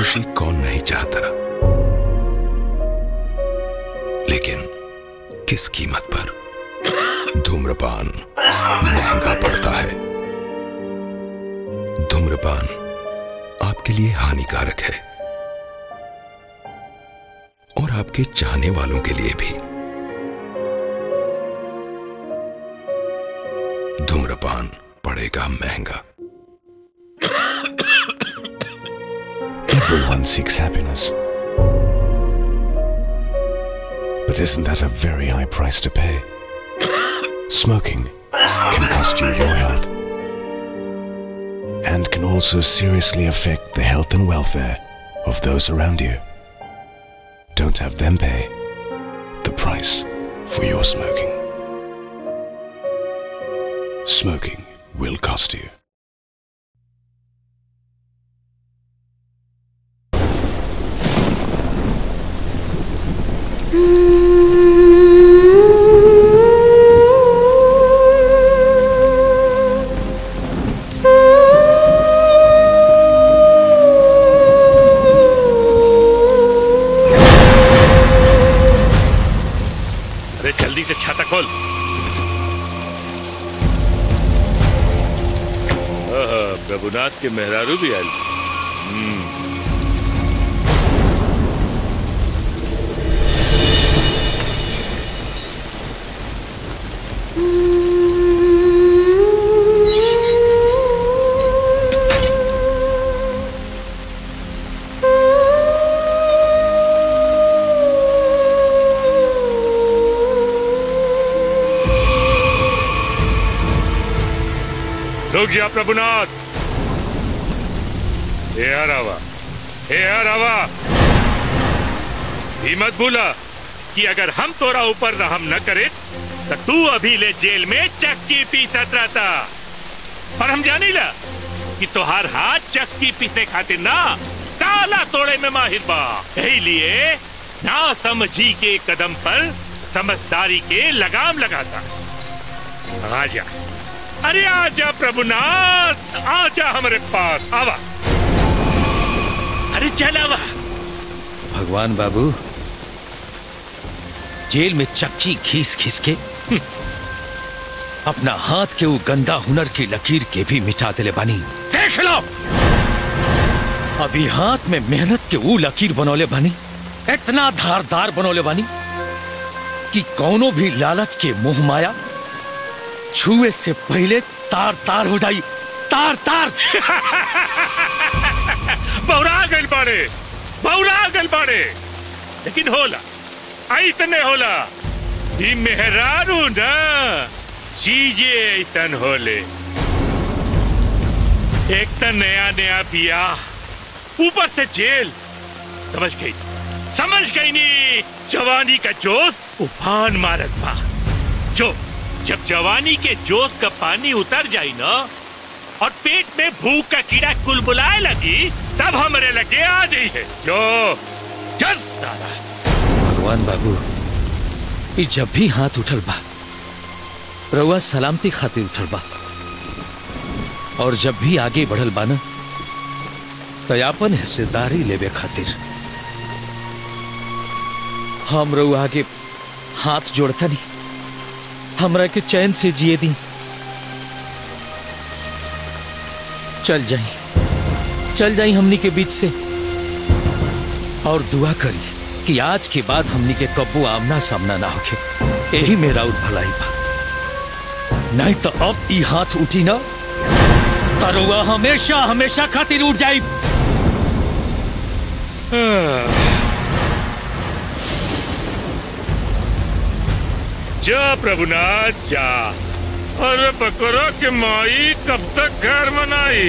खुशी कौन नहीं चाहता लेकिन किस कीमत पर धूम्रपान महंगा पड़ता है धूम्रपान आपके लिए हानिकारक है और आपके चाहने वालों के लिए भी धूम्रपान पड़ेगा महंगा Everyone seeks happiness. But isn't that a very high price to pay? Smoking can cost you your health and can also seriously affect the health and welfare of those around you. Don't have them pay the price for your smoking. Smoking will cost you. अरे जल्दी से छाता खोल आहा, प्रभुनाथ के मेहरारू भी आयल हम्म, रुक जा प्रभुनाथ हे रावा हे रावा ये मत भूला कि अगर हम तोरा ऊपर रहम न करे तो तू अभी ले जेल में चक्की पीसत रहता और हम जानी ला कि तोहार हाथ चक्की पीसने खातिर ना ताला तोड़े में माहिर बा यही लिए ना समझी के कदम पर समझदारी के लगाम लगाता आजा अरे आजा प्रभुनाथ आजा हमारे पास आवा अरे चल आवा भगवान बाबू जेल में चक्की घीस घीस के हम्म, अपना हाथ के वो गंदा हुनर की लकीर के भी मिटा दिले बानी देख लो अभी हाथ में मेहनत के वो लकीर बनौले बानी इतना धारदार बनौले बानी कि कौनो भी लालच के मोह माया छुए से पहले तार तार हो जाई तार तार बौरा गल बाड़े बौरा गल बाड़े लेकिन होला ऐतने होला ई मेहरारू ना चीजे ऐतन होले एक तो नया नया पिया ऊपर से जेल समझ गई समझ गई नी जवानी का जोश उफान मारत बा जो जब जवानी के जोश का पानी उतर जाई ना और पेट में भूख का कीड़ा कुलबुलाए लगी तब हमरे लगे आ जाई है जो जस साला भगवान बाबू ये जब भी हाथ उठल बा रउआ सलामती खातिर उठल बा और जब भी आगे बढ़ल बा ना तयापन हिस्सेदारी लेवे खातिर हम रउआ आगे हाथ जोड़ता नहीं हमरा के चैन से जिए दी चल जाई चल जाई हमनी के बीच से और दुआ करी कि आज के बाद हमनी के कब्बू आमना सामना ना होके यही मेरा उर भलाई बा नहीं तो अब ई हाथ उठी ना तरुआ हमेशा हमेशा खातिर उठ जाई जा प्रभुनाथ जा अरे बकरा के माई कब तक घर बनाई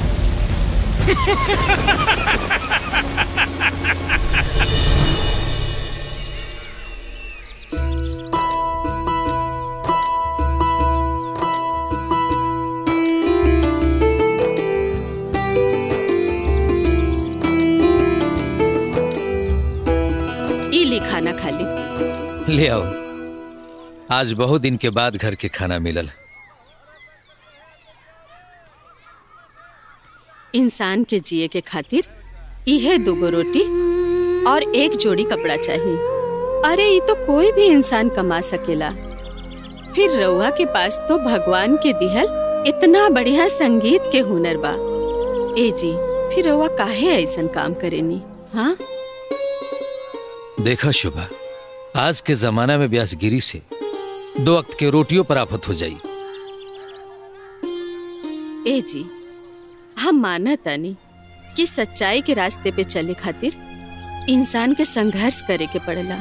ई ले खाना खा ले ले आओ आज बहुत दिन के बाद घर के खाना मिलल इंसान के जिए के खातिर इहे दुगो रोटी और एक जोड़ी कपड़ा चाहिए अरे ये तो कोई भी इंसान कमा सकेला फिर रउआ के पास तो भगवान के दिहल इतना बढ़िया संगीत के हुनर बा ए जी फिर रउआ काहे ऐसन काम करेनी हाँ देखा शुभा आज के जमाना में ब्यासगिरी से दो वक्त के रोटियों पर आफत हो जाई ए जी हम मानत तानी कि सच्चाई के रास्ते पे चले खातिर इंसान के संघर्ष करे के पड़ेला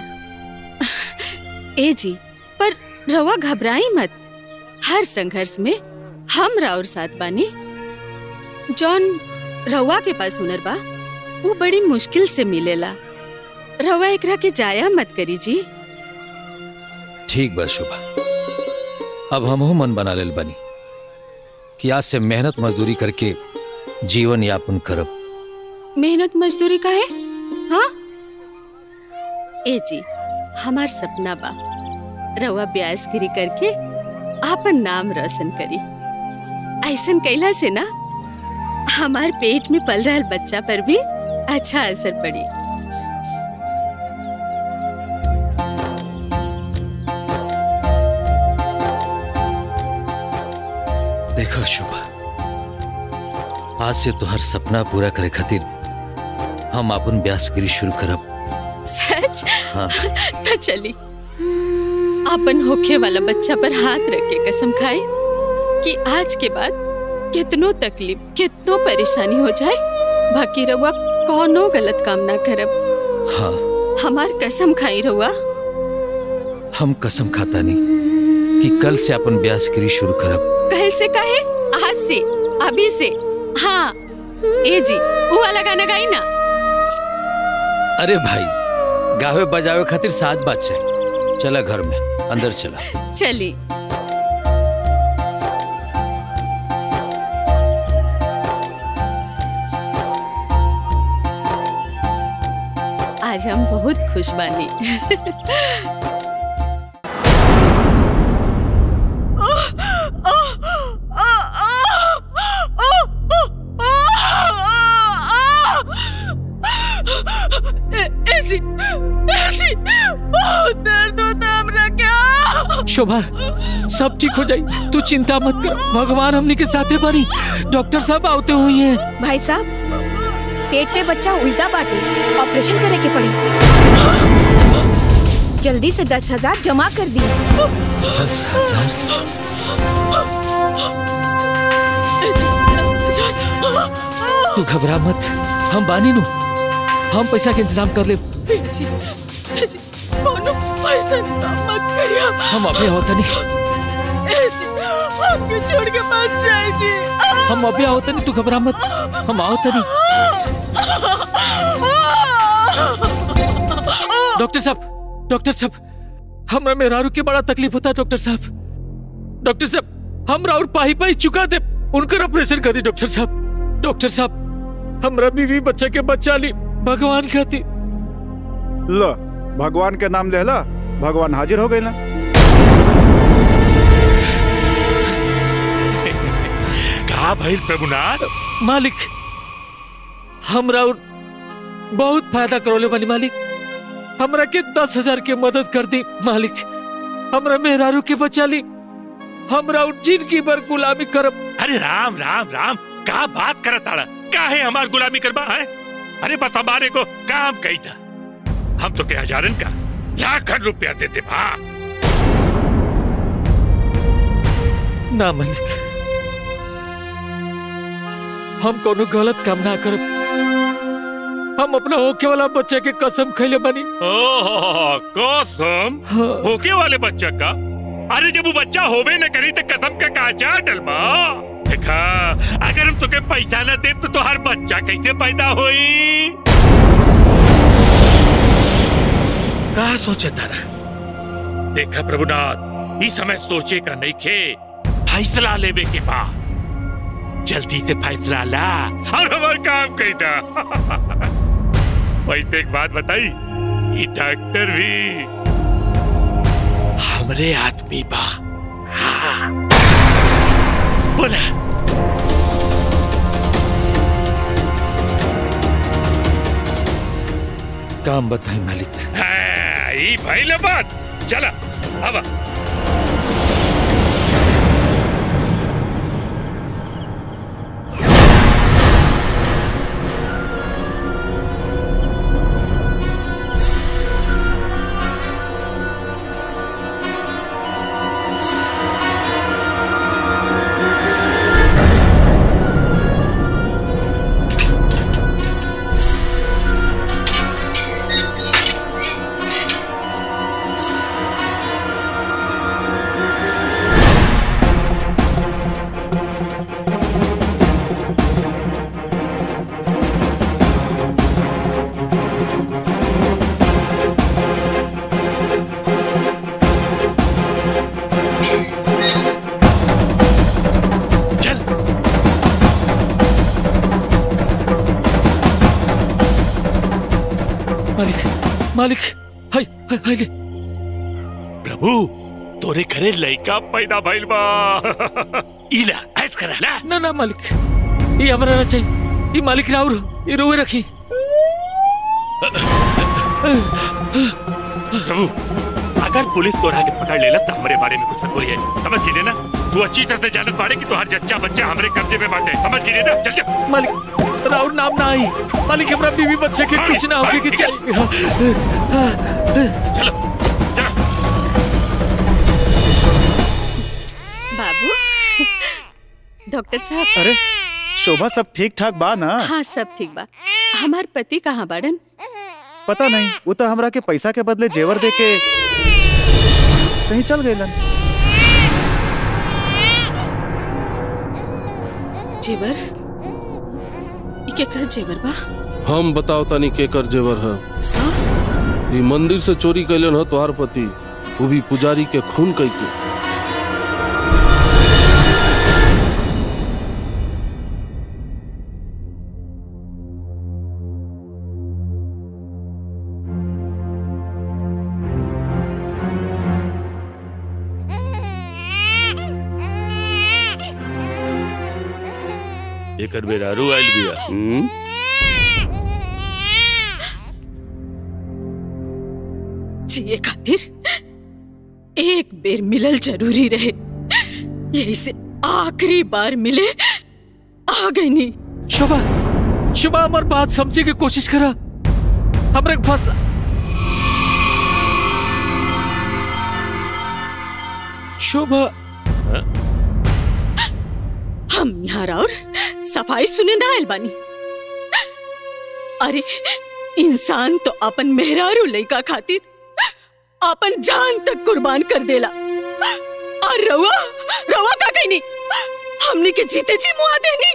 ए जी पर रवा घबराई मत हर संघर्ष में हम राउर साथ बानी जौन रवा के पास हुनर बा वो बड़ी मुश्किल से मिलेला रवा एकरा के जाया मत करी जी ठीक बा शुभा अब हमहू मन बना लेल बनी कि आज से मेहनत मजदूरी करके जीवन यापन करब मेहनत मजदूरी का है हाँ ए जी हमार सपना बा रवा ब्यासगिरी करके आपन नाम रोशन करी ऐसन कैला से ना हमार पेट में पल रहा बच्चा पर भी अच्छा असर पड़ी देखो शुभा आज से तो हर सपना पूरा करे खातिर हम अपन ब्यासगिरी शुरू करब सच हाँ तो चली अपन होखे वाला बच्चा पर हाथ रख के कसम खाए कि आज के बाद कितनो तकलीफ कितनो परेशानी हो जाए बाकी रहुआ कोनो गलत काम ना करब हाँ हमार कसम खाई रहुआ हम कसम खाता नहीं कि कल से अपन ब्यासगिरी शुरू करब कहल से कहे आज से अभी से हाँ ए जी वो वाला गाना गाई ना अरे भाई गावे बजावे खातिर साथ बात चाहिए चला घर में अंदर चला चली आज हम बहुत खुश बानी जी जी बहुत दर्द होता हमरा क्या शोभा सब ठीक हो जाई तू चिंता मत कर भगवान हमने के साथे बारी डॉक्टर साहब आते हुए हैं भाई साहब पेट पे बच्चा उल्टा बाटे ऑपरेशन करे के पड़ी जल्दी से दस हजार जमा कर दी दस हजार तू घबरा मत हम बानी नु हम पैसा के इंतजाम कर ले जी जी कोनो पैसा मत करिया हम अभी होता नहीं ए जी हमको छोड़ के मत जाए जी हम अभी होता नहीं तू घबरा मत हम होता नहीं डॉक्टर साहब डॉक्टर साहब हमरा मेहरारू के बड़ा तकलीफ होता है डॉक्टर साहब डॉक्टर साहब हम राउर पाही पाही चुका दे उनकर ऑपरेशन कर दी डॉक्टर साहब डॉक्टर साहब हमरा बीवी बच्चा के बच्चा ली भगवान खाती लो भगवान के नाम लेला भगवान हाजिर हो गए ना कहा भइल प्रभुनाथ मालिक हम राउर बहुत फायदा करोले वाली मालिक हमरा के दस हजार के मदद कर दी मालिक हमरा मेहरारू के बचा ली हम राउर जिंदगी भर गुलामी करब अरे राम राम राम का बात करत आड़ा काहे हमार गुलामी करबा है अरे बस हमारे को काम कही था हम तो के हजारन का लाखन रुपया देते बा ना मालिक हम कोनो गलत काम ना करब हम अपना होके वाला बच्चे के कसम खैले बनी ओह कसम हाँ। होके वाले बच्चा का अरे जब वो बच्चा होवे न करी तो कसम का काचा डलमा देखा अगर हम तुके पैसा न दे तो तुहार बच्चा कैसे पैदा होई का सोचे तारा देखा प्रभुनाथ इस समय सोचे का नहीं खे फैसला लेवे के बाद जल्दी से फैसला ला और हमार काम कही था वैसे एक बात बताई ये डॉक्टर भी हमरे आदमी बा हाँ। बोला काम बताई मालिक हाँ, ई भइल बात चला अब चल मालिक मालिक हाय हाय हाय ले प्रभु तोरे घरे लइका पैदा भइल बा इला ऐस करा ना ना ना मालिक ये हमरा ना चाहिए ये मालिक राउर ये रोए रखी प्रभु अगर पुलिस तोरा के पकड़ लेला तो हमरे बारे में कुछ मत बोलिए समझ गई ना तू अच्छी तरह से जानत बाड़े कि तोहर जच्चा बच्चा हमरे कब्जे में बाटे समझ गई ना चल चल मालिक राउर नाम ना आई मालिक हमरा बीवी बच्चे के कुछ ना होके के चाहिए चलो चलो बाबू डॉक्टर साहब अरे शोभा सब ठीक ठाक बा ना हाँ सब ठीक बा हमार पति कहाँ बाड़न पता नहीं वो तो हमरा के पैसा के बदले जेवर दे के कहीं चल गए जेवर ई केकर जेवर बा हम बताओ तनी केकर जेवर है ई मंदिर से चोरी कैलन ह तोहार पति वो भी पुजारी के खून कई के एकर बेरा रू आइल बिया हम्म? जिए खातिर एक बेर मिलल जरूरी रहे यही से आखिरी बार मिले आ गई नी शोभा शोभा हमार बात समझे की कोशिश करा हमरे के फंस शोभा हम यहाँ और सफाई सुने ना आयल बानी अरे इंसान तो अपन मेहरारू लइका खातिर अपन जान तक कुर्बान कर देला और रवा रवा का कहनी हमने के जीते जी मुआ देनी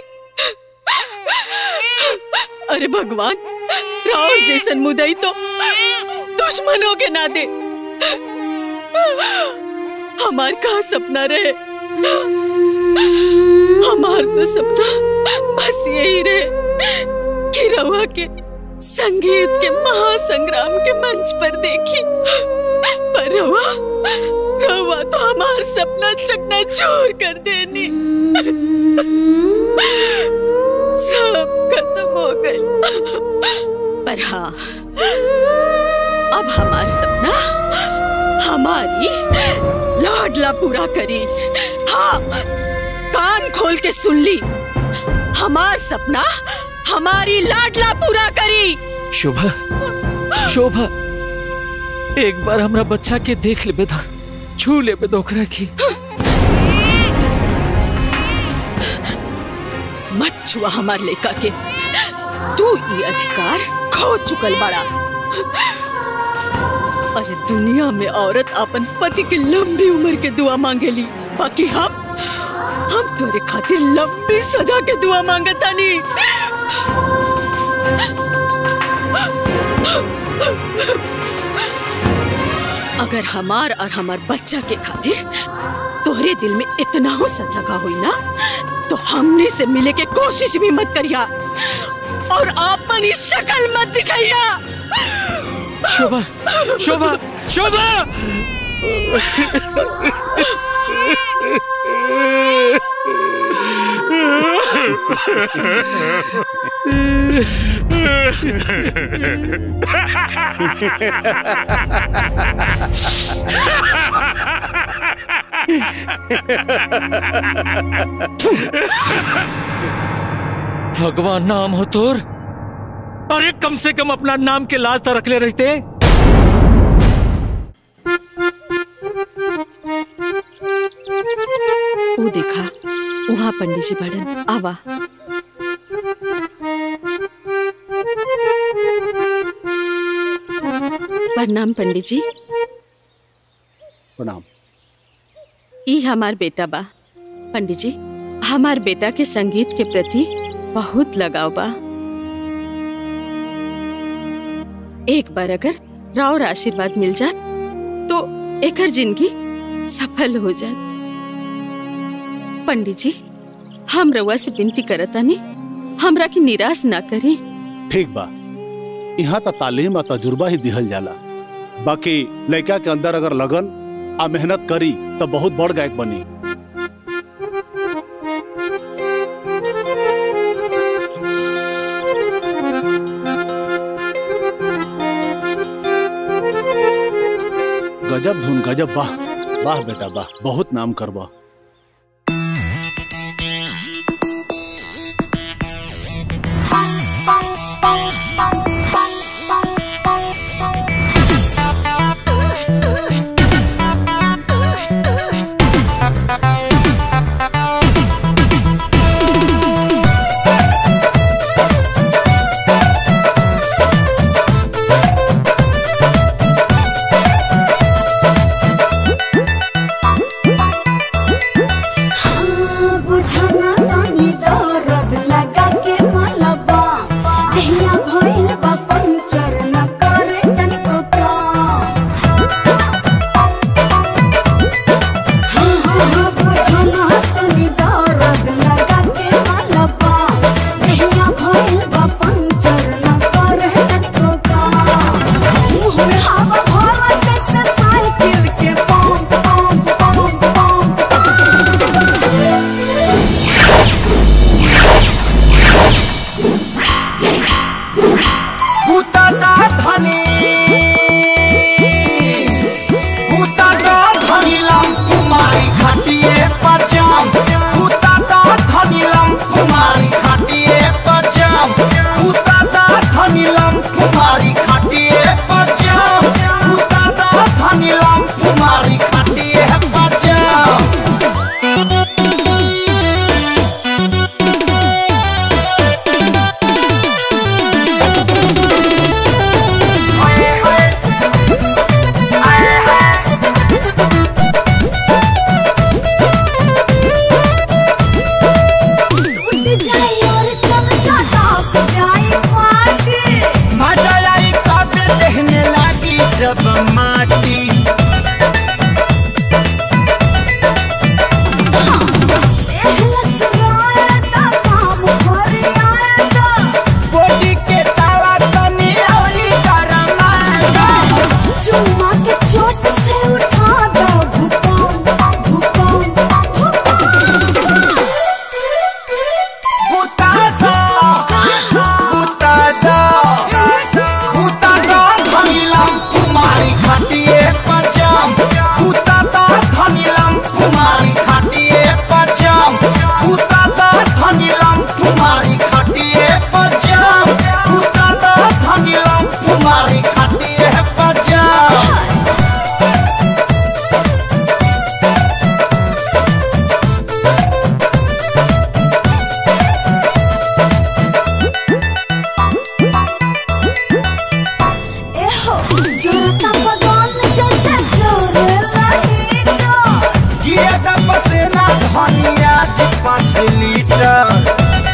अरे भगवान राव जैसन मुदई तो दुश्मनों के ना दे हमार का सपना रहे हमार तो सपना बस यही रहे कि रवा के संगीत के महासंग्राम के मंच पर देखी पर रवा रवा तो हमार सपना चकना चूर कर देनी सब खत्म हो गए पर हाँ अब हमार सपना हमारी लाडला पूरा करी हाँ कान खोल के सुन ली हमार सपना हमारी लाडला पूरा करी शोभा शोभा एक बार हमरा बच्चा के देख ले बेदा छू ले बेदोकरा की मत छुआ हमार लेका के तू ये अधिकार खो चुकल बड़ा अरे दुनिया में औरत अपन पति की लंबी उम्र के दुआ मांगेली बाकी हम हम तोरे खातिर लंबी सजा के दुआ मांगतानी अगर हमार और हमार बच्चा के खातिर तोहरे दिल में इतना हो सजा हुई ना तो हमने से मिले के कोशिश भी मत करिया और अपनी शक्ल मत दिखाइया शोभा शोभा शोभा भगवान नाम हो तोर अरे कम से कम अपना नाम के लाज तो रख ले रहते वो देखा वहाँ पंडित जी बड़न आवा प्रणाम पंडित जी प्रणाम ई हमार बेटा बा पंडित जी हमार बेटा के संगीत के प्रति बहुत लगाव बा एक बार अगर रावर आशीर्वाद मिल जात तो एकर जिंदगी सफल हो जात पंडित जी हम रउआ से विनती करतानी हमरा के निराश ना करी ठीक बा यहाँ तो तालीम और तजुर्बा ही दिहल जाला बाकी लड़का के अंदर अगर लगन आ मेहनत करी तो बहुत बड़ गायक बनी गजब धुन गजब वाह वाह बेटा वाह बहुत नाम करबा बुझना तानी दर्द लगा के मलबा दहिया भइल बा पंचर न करे तनिको काम हाँ हाँ हाँ बुझना तानी दर्द लगा के मलबा दहिया भइल बा पंचर न करे तनिको काम मुँह में हवा भरा जैसे साइकिल के पंप पंप पंप पंप भूताना धनी भूताना धनी लम कुमारी खटिए पचम भूताना धनी लम कुमारी खटिए पचम भूताना धनी लम कुमारी खटिए पचम भूताना धनी लम कुमारी खटिए पचम उठ जाए और चल चटाक जाए पार्टी मजा आई कब देखने लगी जब माटी एहलस रायता काम भर आयता बॉडी के ताला तनी औरी गरमाता चुम्मा के चोट से उठा दो भूकंप भूकंप बुता दो बुता दो बुता दो धनीलम कुमारी खटिए पचम बुता दो धनीलम कुमारी खटिए पचम बुता दो धनीलम कुमारी खटिए पचम बुता दो धनीलम कुमारी खटिए पचम एहो जोरता पगल जैसे जोरे लाइटा ये दम से ना धनिया जी पाँच लीटर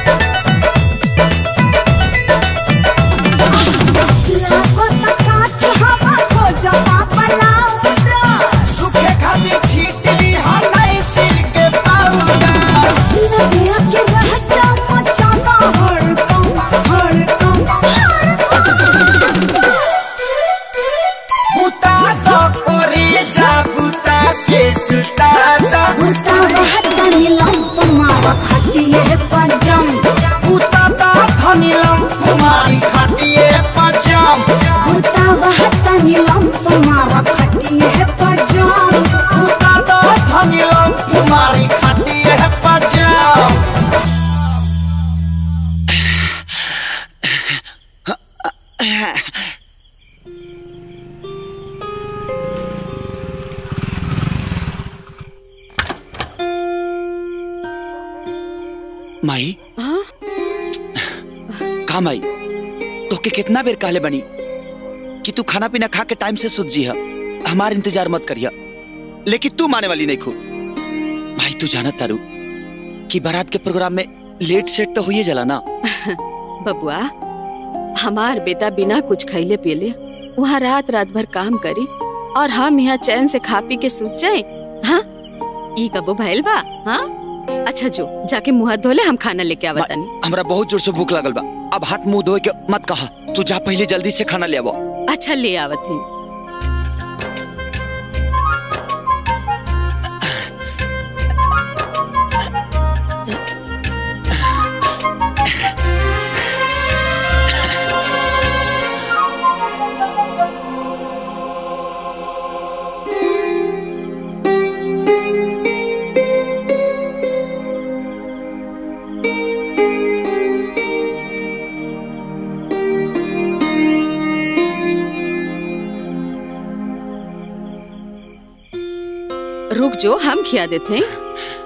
लागत काच हवा खो जमा पलाउडा सूखे खातिर छीट ली हम नहीं सिल के पाउडर लगे के रह जा मचाता हड़कम हड़कम बुता तो करे जा बुता के सुता दो बुता रहता नीलम मारा खटिए पंजा माई हाँ का माई तोके कितना बेर कहले बनी कि तू खाना पीना खा के टाइम से सुत जी हमार इंतजार मत करिया लेकिन तू माने वाली नहीं खू भाई तू जानत तारू कि बारात के प्रोग्राम में लेट सेट तो हुई जला ना बबुआ हमार बेटा बिना कुछ खैले पियले वहाँ रात रात भर काम करी और हम यहाँ चैन से खा पी के सूत जाए हाँ ई कबो भइल बा हाँ अच्छा जो जाके मुंह हाथ धोले हम खाना लेके आवत तनी हमरा बहुत जोर से भूख लागल बा अब हाथ मुंह धोए के मत कहा तू जा पहले जल्दी से खाना ले आवो अच्छा ले आवत है रुक जो हम खिया देते हैं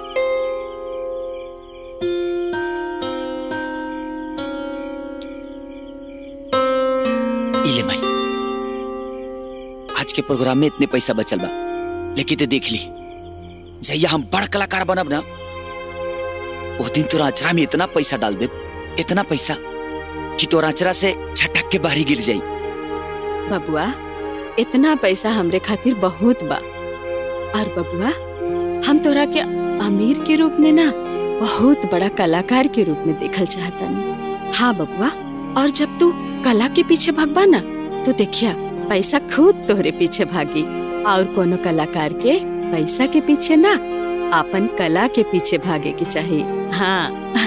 इले माई आज के प्रोग्राम में इतने पैसा बचल बा लेकिन ते देख ली जैया हम बड़ कलाकार बनब ना वो दिन तोरा अचरा में इतना पैसा डाल दे इतना पैसा कि तोरा अचरा से छटक के बाहरी गिर जाई बबुआ इतना पैसा हमरे खातिर बहुत बा और बबुआ हम तोरा के अमीर के रूप में ना बहुत बड़ा कलाकार के रूप में देखल चाहतानी हाँ बबुआ और जब तू कला के पीछे भागबा ना तो देखिया पैसा खुद तोहरे पीछे भागी और कोनो कलाकार के पैसा के पीछे ना अपन कला के पीछे भागे के चाहिए हाँ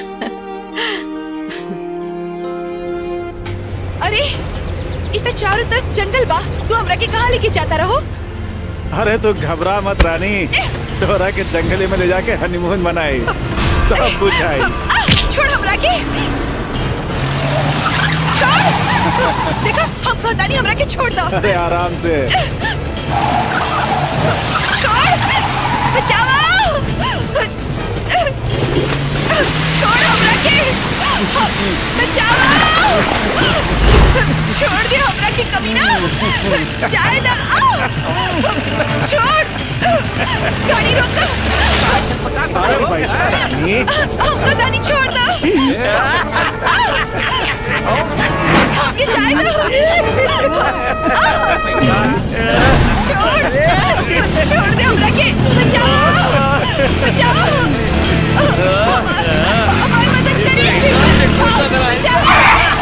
अरे इतना चारों तरफ जंगल बा तू हमरा के कहाँ लेके जाता रहो अरे तू घबरा मत रानी तोरा के जंगले में ले जाके हनीमून मनाई तब बुझाई आ, छोड़ हमरा के छोड़ देखा हम कहतानी हमरा के छोड़ दो अरे आराम से छोड़ बचाओ छोड़ हमरा के बचाओ छोड़ दे हमरा के कभी ना जाए ना आओ। छोड़ गाड़ी रोक अरे बैठा रानी हम पता नहीं छोड़ दो आगे जाए दो छोड़ छोड़ दे हमरा के बचाओ बचाओ हमारी मदद करिए बचाओ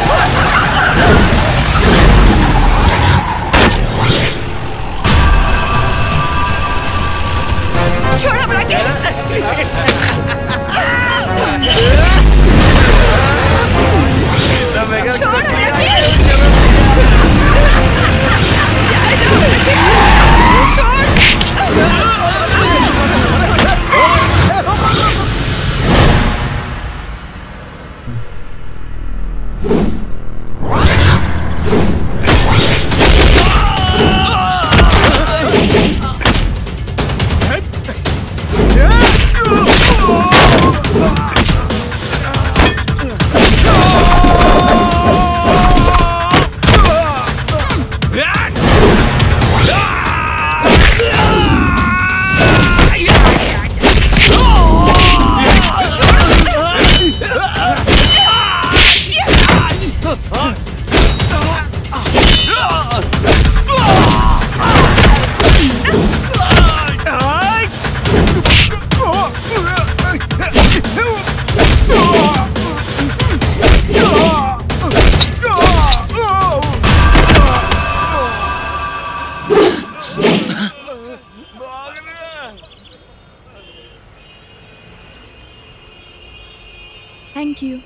छोड़ हमरा के छोड़ हमरा के थैंक यू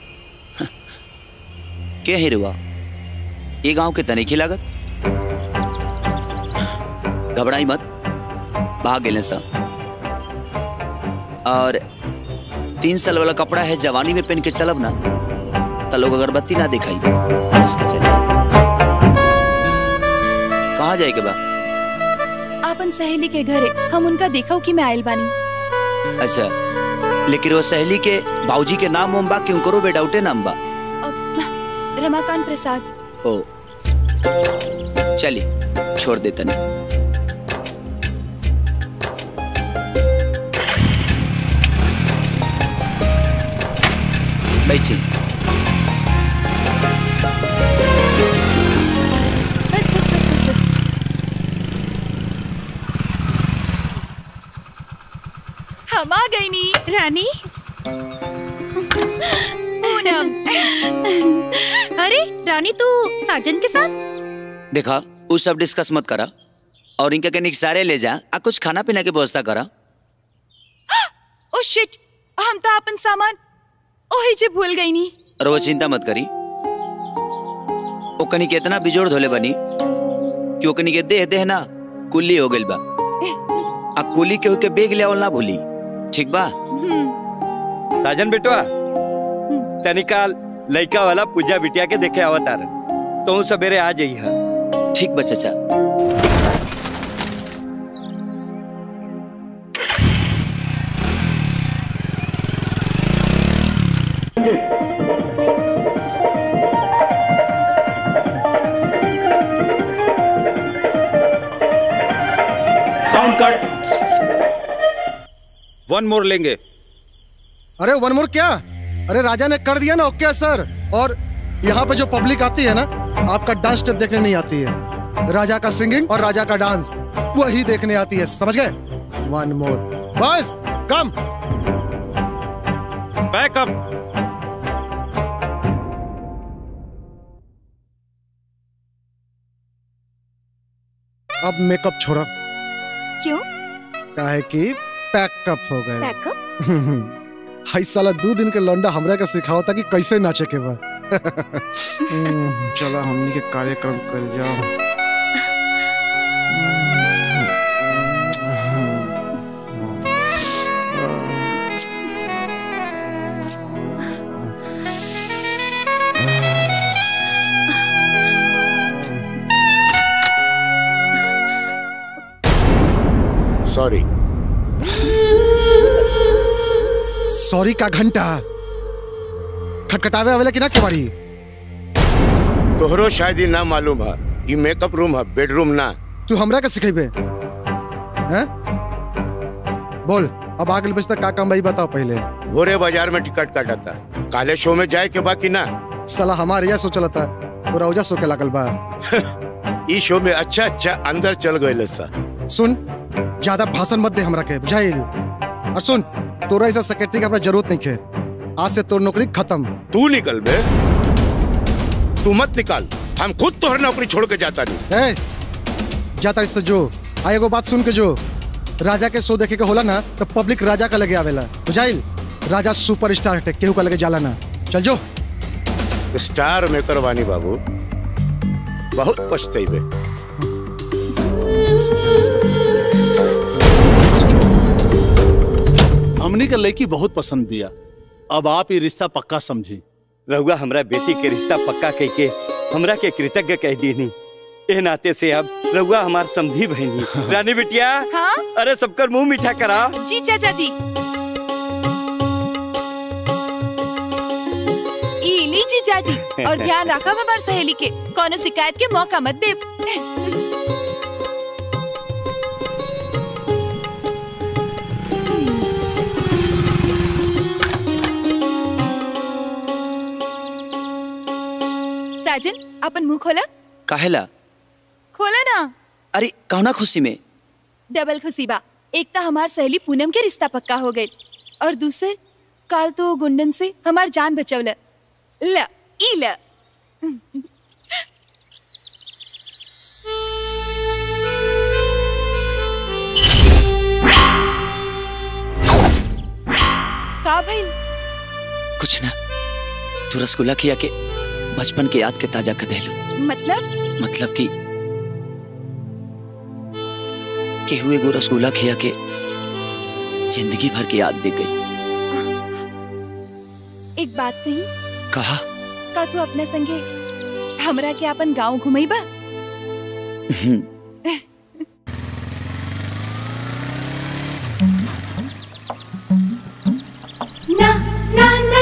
के है रुआ ये गांव के तनिखी लागत घबराई मत भाग गेले सा और तीन साल वाला कपड़ा है जवानी में पहन के चलब ना तो लोग अगरबत्ती ना दिखाई उसके चले कहाँ जाए के बा आपन सहेली के घरे हम उनका देखा कि मैं आयल बानी अच्छा लेकिन वो सहेली के बाबूजी के नाम उम बा कि उनको बेडाउटे नाम बा रमाकांत प्रसाद ओ चलिए छोड़ दे तनी बैठी बस बस बस बस बस हम आ गई नी रानी पूनम अरे रानी तू साजन के साथ देखा वो सब डिस्कस मत करा और इनके कनिक सारे ले जा आ कुछ खाना पीना के व्यवस्था करा ओ शिट हम तो अपन सामान ओही जे भूल गई नी और वो चिंता मत करी वो कनी के इतना बिजोड़ धोले बनी कि वो कनी के देह देह ना कुल्ली हो गइल बा आ कुली के होके बेग ले ना भूली ठीक बा साजन बेटवा तनिकाल लइका वाला पूजा बिटिया के देखे अवतार तो सवेरे आ जाई है ठीक बा चाचा साउंड कट वन मोर लेंगे अरे वन मोर क्या अरे राजा ने कर दिया ना ओके सर और यहाँ पे जो पब्लिक आती है ना आपका डांस स्टेप देखने नहीं आती है राजा का सिंगिंग और राजा का डांस वही देखने आती है समझ गए वन मोर बस कम बैकअप अब मेकअप छोड़ा क्यों काहे कि पैकअप हो गए पैकअप हाई साला दो दिन के लौंडा हमरा के सिखाओ था कि कैसे नाचे के बा हम्म, चलो हमनी के कार्यक्रम कर जाओ सॉरी सॉरी का घंटा खटखटावे आवेला कि ना केवाड़ी तोहरो शायद ही ना मालूम है ये मेकअप रूम है बेडरूम ना तू हमरा के सिखेबे हैं बोल अब आगे बज तक का काम भाई बताओ पहले भोरे बाजार में टिकट काटा था काले शो में जाए के बाकी ना साला हमारे यह सोचल था पूरा उजा सो के लागल बा ई शो में अच्छा अच्छा अंदर चल गए सा सुन ज्यादा भाषण मत दे हमरा के बुझाइल और सुन तोरा ऐसा सेक्रेटरी की हमरा जरूरत नहीं है आज से तोर नौकरी खत्म तू निकल बे तू मत निकाल हम खुद तोहर नौकरी छोड़ के जाता नहीं ए जाता इससे जो आ एगो बात सुन के जो राजा के शो देखे के होला ना तो पब्लिक राजा का लगे आवेला बुझाइल राजा सुपर स्टार हटे केहू का लगे जाला ना चल जो स्टार मेकर वानी बाबू बहुत पछतेबे हमनी के लड़की बहुत पसंद बिया अब आप ये रिश्ता पक्का समझी रहुआ हमरा बेटी के रिश्ता पक्का कह के हमरा के कृतज्ञ कह दीनी ए नाते से अब रहुआ हमार समझी बहनी रानी बिटिया हाँ अरे सबकर मुंह मीठा करा जी चाचा जी ई ली जीजा जी और ध्यान रखा हमार सहेली के कोनो शिकायत के मौका मत दे साजन अपन मुंह खोला काहेला खोला ना अरे कौना खुशी में डबल खुशी बा एक तो हमार सहेली पूनम के रिश्ता पक्का हो गई और दूसर काल तो गुंडन से हमार जान बचवल ल ई ल का भाई कुछ ना तू रसगुल्ला खिया के बचपन के याद के ताजा कर देलू मतलब मतलब कि केहू एगो रसगुल्ला खिया के जिंदगी भर की याद दे गई एक बात कही कहा का तू अपने संगे हमरा के अपन गांव घुमई बा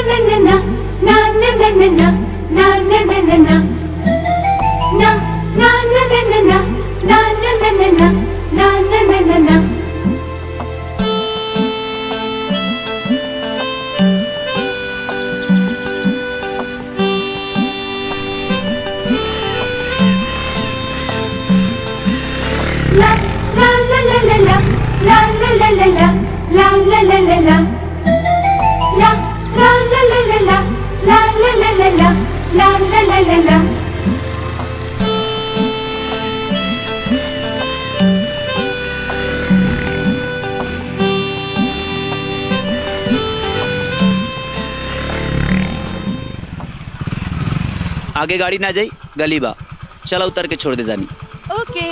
आगे गाड़ी ना जाई गली बा चला उतर के छोड़ दे दानी ओके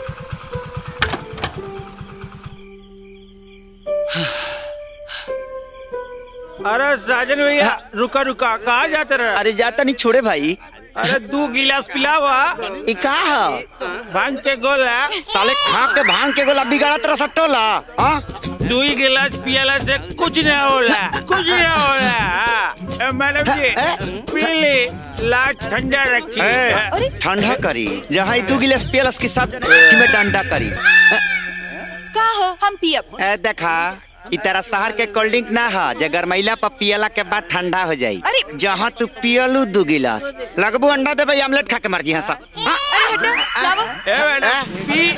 अरे साजन भैया रुका रुका कहाँ जाते रहे अरे जाता नहीं छोड़े भाई अरे दू गिलास पिलावा ई का है भांग के गोला साले खा के भांग के गोला बिगाड़ा तेरा सट्टोला हाँ दू ही गिलास पियला से कुछ नहीं होला कुछ नहीं होला हाँ। ए, मैडम जी पी ली लाट ठंडा रखी ठंडा करी जहाँ दू गिलास पियलस की सब कि में ठंडा करी का हो हम पियब ए देखा ई तेरा शहर के कोल्ड ड्रिंक ना है जे गरमैला पर पियला के बाद ठंडा हो जाई अरे जहाँ तू पियलू दू गिलास लगबू अंडा देबे आमलेट खा के मर जी हंसा अरे हटा लावा ए मैडम पी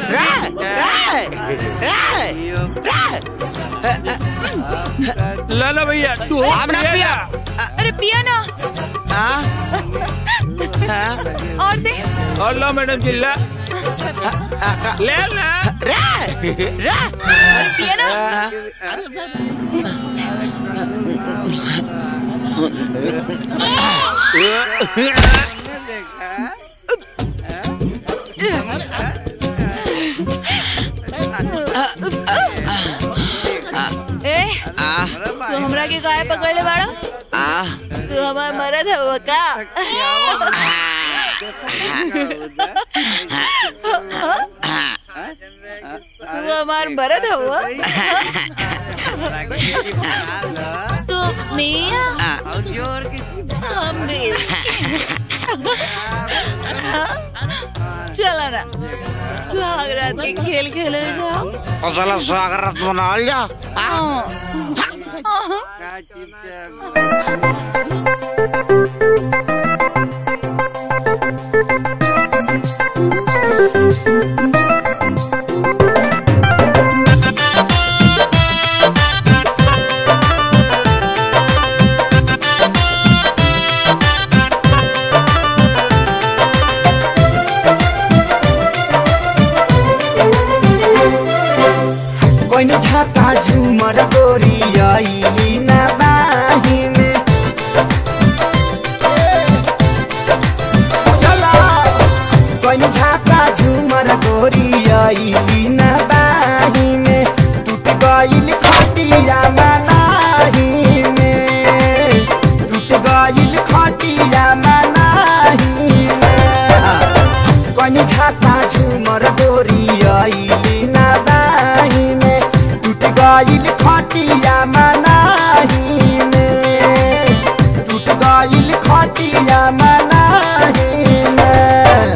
ला ला भैया तू हम ना पिया अरे पिया ना और दे और ला मैडम जी ला ले ला अरे पिया ना ए तू हमरा के गाय पकड़ले बाड़ा तू हमार मरद हो का तू हमार मरद हो तू मियां हम भी चला ना सुहाग रात के खेल खेले जाओ और साला स्वागत मना लिया कोई झाका झूमर गोरी आईली ना बाही में चला कोई झाका झूमर गोरी आईली ना बाही में टूट गईल खटिया मनाही में टूट गईल खटिया मनाही में कोई झाका झूमर गोरी आईली ना बाही में टूट गईल खटिया मनाही में टूट गईल खटिया मनाही में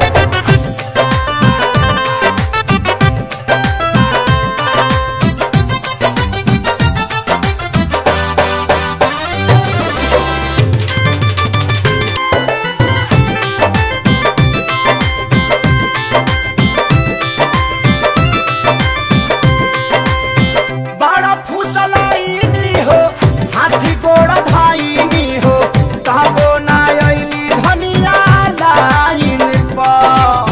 बड़ा फुसलाइनी हो हाथी गोड़ धाइनी हो तबो ना अइली धनिया लाइन पर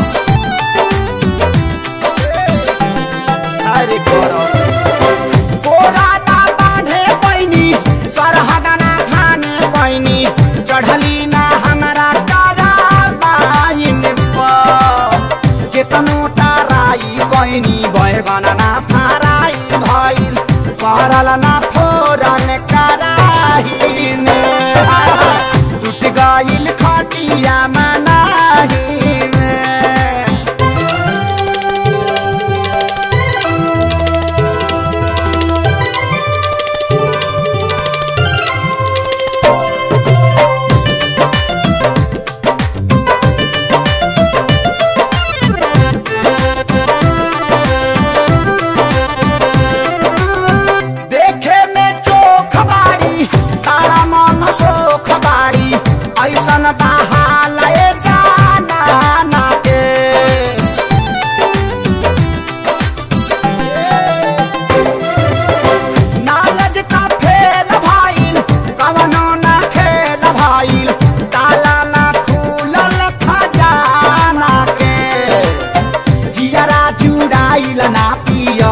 अरे करो कोरा ना बांधे पैनी सरहदा ना खाने पैनी चढ़ली ना हमरा कारा बाइन पर केतनो टाराई कैनी बैगन ना फाराई भइल परल ना फोरन कराही में टूट गइल खटिया मनाही में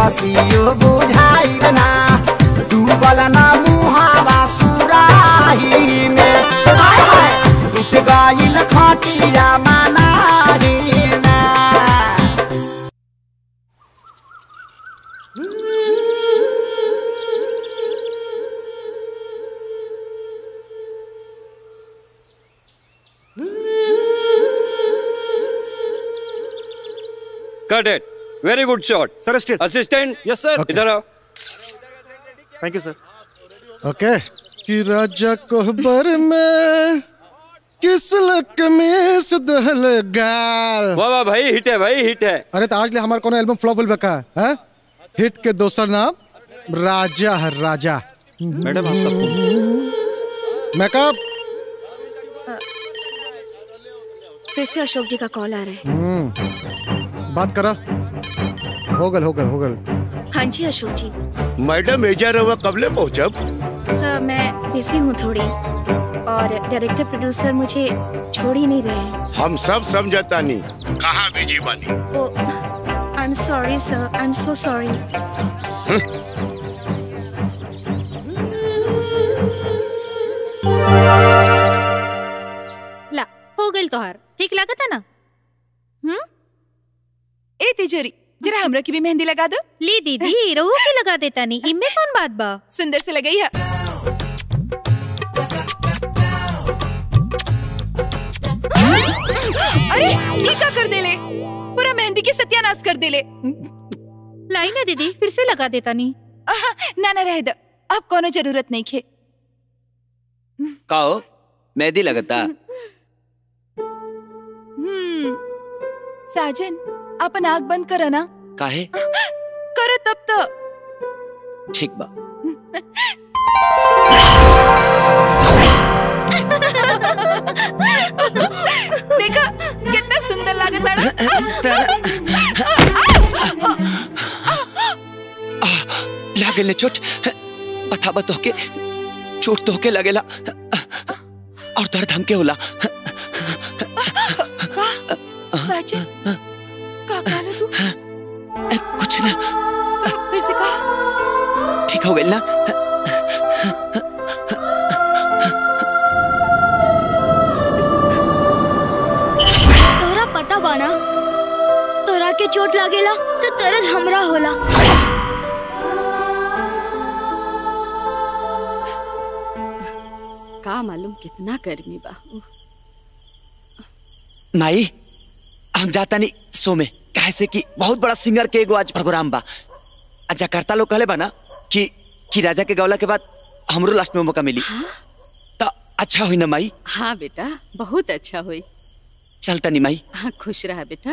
खलासियो बुझाई ना डूबल ना मुहावा सुराही में हाय हाय टूट गइल खटिया मनाही में cut it very good shot sir still assistant yes sir इधर आओ थैंक यू सर ओके कि राजा कोहबर में किस लक में से दहल गाल वाह वाह भाई हिट है भाई हिट है अरे तो आज ले हमार कोनो एल्बम फ्लॉप होल बका है हिट के दोसर नाम राजा है राजा मैडम आपका मेकअप फिर से अशोक जी का कॉल आ रहा है हम्म, बात करा हो गल हो गल हो गल हाँ जी अशोक जी मैडम एजा रहुआ कबले पहुंचब सर मैं बिजी हूँ थोड़ी और डायरेक्टर प्रोड्यूसर मुझे छोड़ ही नहीं रहे हैं हम सब समझता नहीं कहाँ बिजी बानी oh I am sorry sir I am so sorry ला हो गई तोहार ठीक लागत है ना हम्म ए तिजोरी जरा हमरा की भी मेहंदी लगा दो ली दीदी रहो के लगा देता नहीं इनमें कौन बात बा सुंदर से लगाई है अरे ये का कर देले पूरा मेहंदी की सत्यानाश कर देले लाई ना दीदी फिर से लगा देता नहीं ना ना रह दो अब कोनो जरूरत नहीं खे का हो मेहंदी लगता हम्म साजन अपन आग बंद करो ना काहे करो तब तो ठीक बा देखा कितना सुंदर लागत लागल ने चोट पता बतो के चोट तो के लगेला और दर्द हमके होला साजन का काला तू कुछ ना फिर से कहा ठीक हो गई ना तोरा पता बाना तोरा के चोट लागेला तो दर्द हमरा होला का मालूम कितना गर्मी बा उह, माई हम जाता नहीं सो में काहे से कि बहुत बड़ा सिंगर के एगो आज प्रोग्राम बा आ जकार्ता लोग कहले बा ना कि कि राजा के गौला के बाद हमरो लास्ट में मौका मिली तो अच्छा हुई ना माई हाँ बेटा बहुत अच्छा हुई चलता नहीं माई हाँ खुश रहा बेटा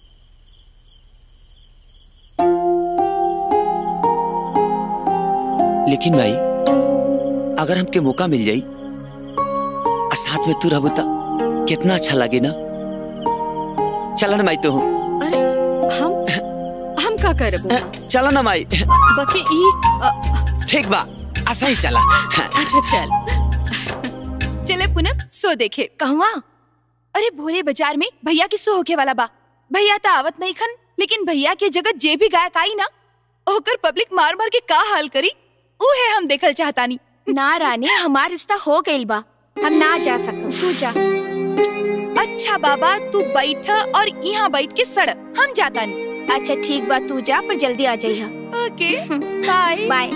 लेकिन माई अगर हमके मौका मिल जाई आ साथ में तू रहबू तो कितना अच्छा लगे ना चला ना माई तो हूँ अरे हम हम का करबो चला ना माई बाकी ई अ, ठीक बा ऐसा ही चला अच्छा चल चले पूनम सो देखे कहवा अरे भोरे बाजार में भैया की सो होके वाला बा भैया तो आवत नहीं खन लेकिन भैया के जगह जे भी गायक आई ना ओकर पब्लिक मार मार के का हाल करी ऊ है हम देखल चाहतानी ना रानी हमार रिश्ता हो गइल बा हम ना जा सकम तू जा अच्छा बाबा तू बैठ और यहाँ बैठ के सड़ हम जाता नहीं अच्छा ठीक बा तू जा पर जल्दी आ जाइहा ओके बाय बाय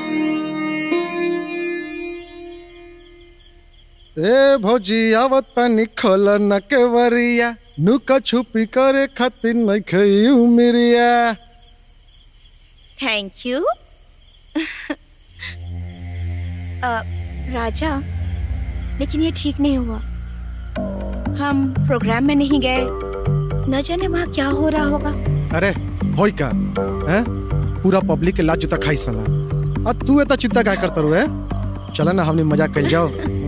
ए भौजी आवत पानी खोल न के वरिया नुका छुपी करे खातिर नहीं खई उमिरिया थैंक यू राजा लेकिन ये ठीक नहीं हुआ हम प्रोग्राम में नहीं गए न जाने वहाँ क्या हो रहा होगा अरे होई का हैं पूरा पब्लिक के लाज जूता खाई सला आ तू इतना चिंता क्या करता रुए चला ना हमने मजाक कर जाओ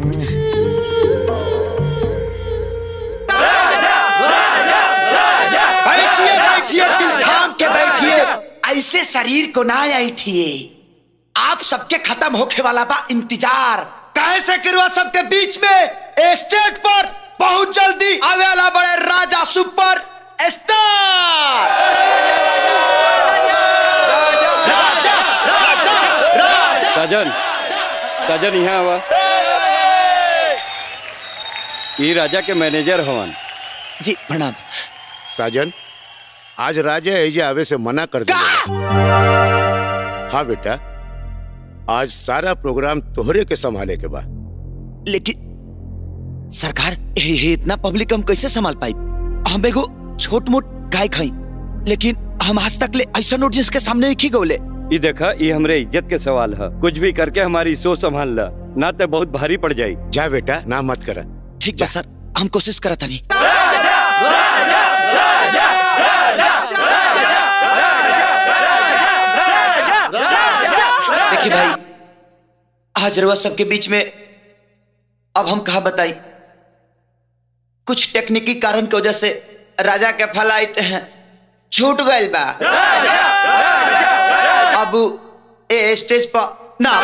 बैठिए बैठिए दिल थाम के बैठिए ऐसे शरीर को ना ऐठिए आप सबके खत्म होके वाला बा इंतजार कैसे करवा सबके बीच में स्टेज पर बहुत जल्दी आवे वाला बड़े राजा सुपर स्टार साजन साजन यहाँ आवा ये राजा के मैनेजर हवन जी प्रणाम साजन आज राजा एजे आवे से मना कर दिया हाँ बेटा आज सारा प्रोग्राम तोहरे के संभाले के बाद लेकिन सरकार हे, हे, इतना पब्लिक हम कैसे संभाल पाई हम एगो छोट मोट गाय खाई लेकिन हम आज तक ले ऐसा नोटिस के सामने नहीं गौले ये देखा ये हमरे इज्जत के सवाल है कुछ भी करके हमारी सोच संभाल ला ना तो बहुत भारी पड़ जाई जा बेटा ना मत करा ठीक बा सर हम कोशिश करत हनी देखिए भाई आज रवा सबके बीच में अब हम कहा बताई कुछ टेक्निकी कारण की वजह से राजा के फ्लाइट छूट गए बा अब ए स्टेज पर ना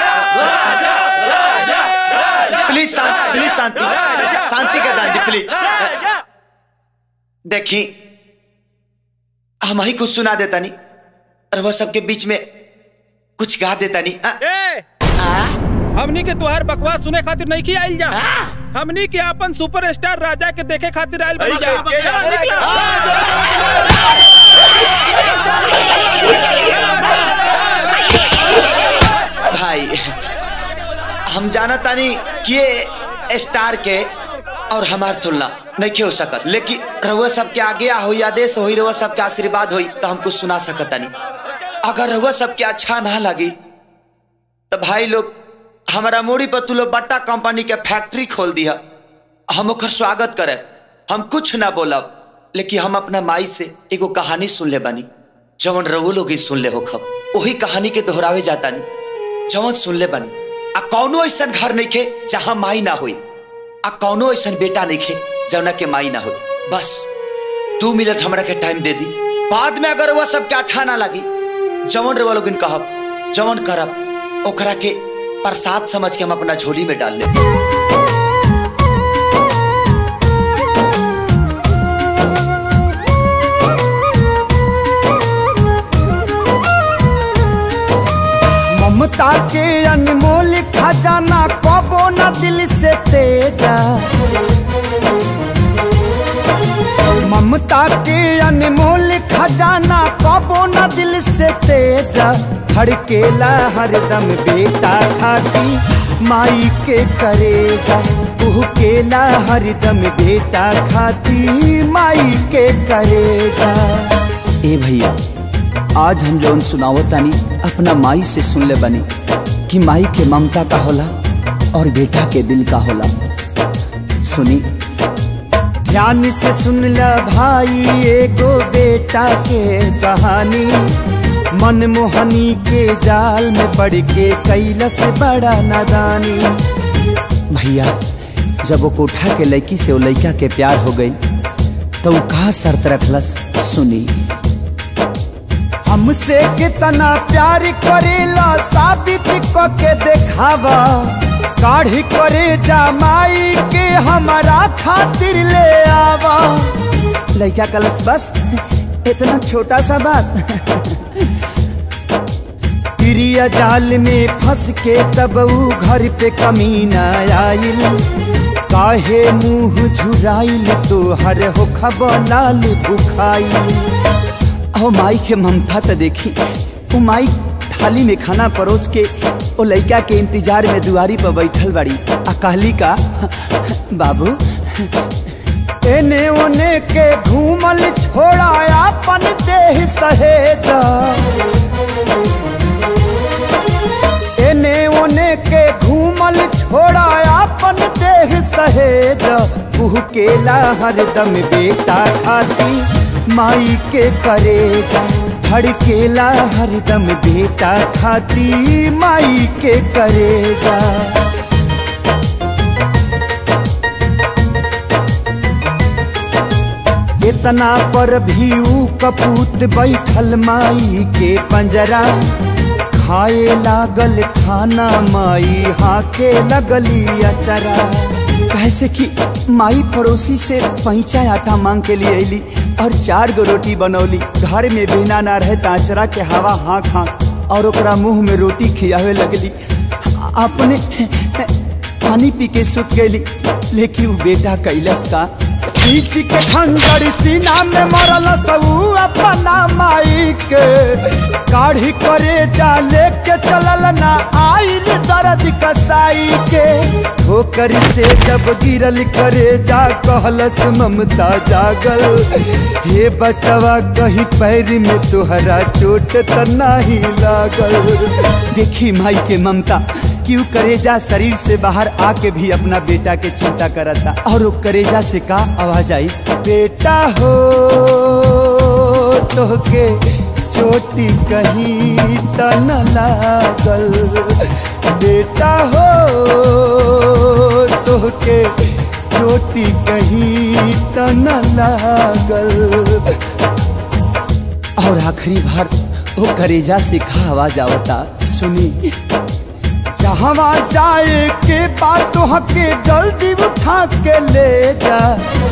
प्लीज शांति प्लीज शांति शांति का दान दी प्लीज देखी हम ही कुछ सुना देता नहीं और वह सबके बीच में कुछ गा देता नहीं ए, हमनी के तुहार बकवास सुने खातिर नहीं की आइल जा हमनी के अपन सुपरस्टार राजा के देखे खातिर आइल बनी जा चलो, निकलो। भाई हम जाना तानी कि ये स्टार के और हमार तुलना नहीं हो सकत लेकिन रहुआ सबके आगे हो आदेश हो रहुआ सबके आशीर्वाद हो तो हम कुछ सुना सकत नहीं अगर रहुआ सबके अच्छा ना लगी तो भाई लोग हमारा मूड़ी पर तू लोग बट्टा कंपनी के फैक्ट्री खोल दिया हम ओकर स्वागत करे हम कुछ ना बोलब लेकिन हम अपना माई से एगो कहानी सुन ले बानी जवन रवो लोग ही सुन ले हो खब वही कहानी के दोहरावे जाता नहीं जवन सुन ले बानी आ कौनो ऐसा घर नहीं खे जहाँ माई ना हुई आ कौनो ऐसा बेटा नहीं खे जवना के माई ना हुई बस दो मिनट हमरा के टाइम दे दी बाद में अगर वह सबके अच्छा ना लगी जवन रवा लोग कहब जवन करब ओकरा के प्रसाद समझ के हम अपना झोली में डाल ले ममता के अनमोल खजाना कबो न दिल से तेजा ममता के अनमोल खजाना कबो न दिल से तेजा धड़केला हरदम बेटा खाती माई के करेजा केला हरदम बेटा खाती माई के करेजा ए भैया आज हम जौन सुनावतानी अपना माई से सुन ले बनी कि माई के ममता का होला और बेटा के दिल का होला सुनी ध्यान से सुन ल भाई एगो बेटा के कहानी मनमोहनी के जाल में पड़ के कैलस बड़ा नादानी भैया जब वो कोठा के लड़की से वो लड़का के प्यार हो गई तो वो कहा शर्त रखलस सुनी हमसे कितना प्यार करेला साबित क के देखावा काढ़ी करे जमाई के हमारा खातिर ले आवा लड़का कलस बस इतना छोटा सा बात प्रिय जाल में फंस के तब ऊ घर पे कमीना आइल काहे मुंह झुराइल तो हर हो लाल बुखाइल ओ माई के ममता तो देखी वो माई थाली में खाना परोस के ओ लड़का के इंतजार में दुआरी पर बैठल बड़ी आ कहली का बाबू एने ओने के घूमल छोड़ा अपन देह सहेजा एने ओने के घूमल छोड़ा अपन देह सहेजा केला हरदम बेटा खाती माई के करेजा धड़केला हरदम बेटा खाती माई के करेजा इतना पर भी ऊ कपूत बैठल माई के पंजरा खाए लागल खाना माई हाके लगली अचरा कैसे कि माई पड़ोसी से पैंचा आटा मांग के लिए अली और चार गो रोटी बनौली घर में बिना ना रहे ताचरा के हवा हाँक हाँक और ओकरा मुंह में रोटी खियावे लगली अपने पानी पी के सुत गई लेकिन वो बेटा कैलस का खींच के खंजर सीना में मरल सबू अपना माई के काढ़ी करे जा लेके चलल ना आइल दर्द कसाई के ठोकर से जब गिरल करे जा कहलस ममता जागल हे बचवा कहीं पैर में तुहरा चोट त नहीं लागल देखी माई के ममता क्यों करेजा शरीर से बाहर आके भी अपना बेटा के चिंता करता और वो करेजा से का आवाज आई बेटा हो तो के चोटी कहीं त न लागल बेटा हो तो के चोटी कहीं त न लागल और आखिरी बार वो करेजा से का आवाज आवता सुनी जहवा जाए के बात हके जल्दी उठा के ले जा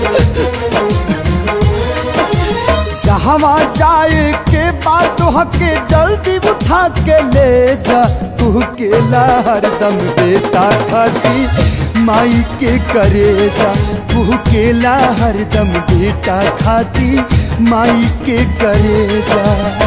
जहवा जाए के बात हके जल्दी उठा के ले जा तू के हरदम बेटा खाती माई के करे जा तू के हरदम बेटा खाती माई के करे जा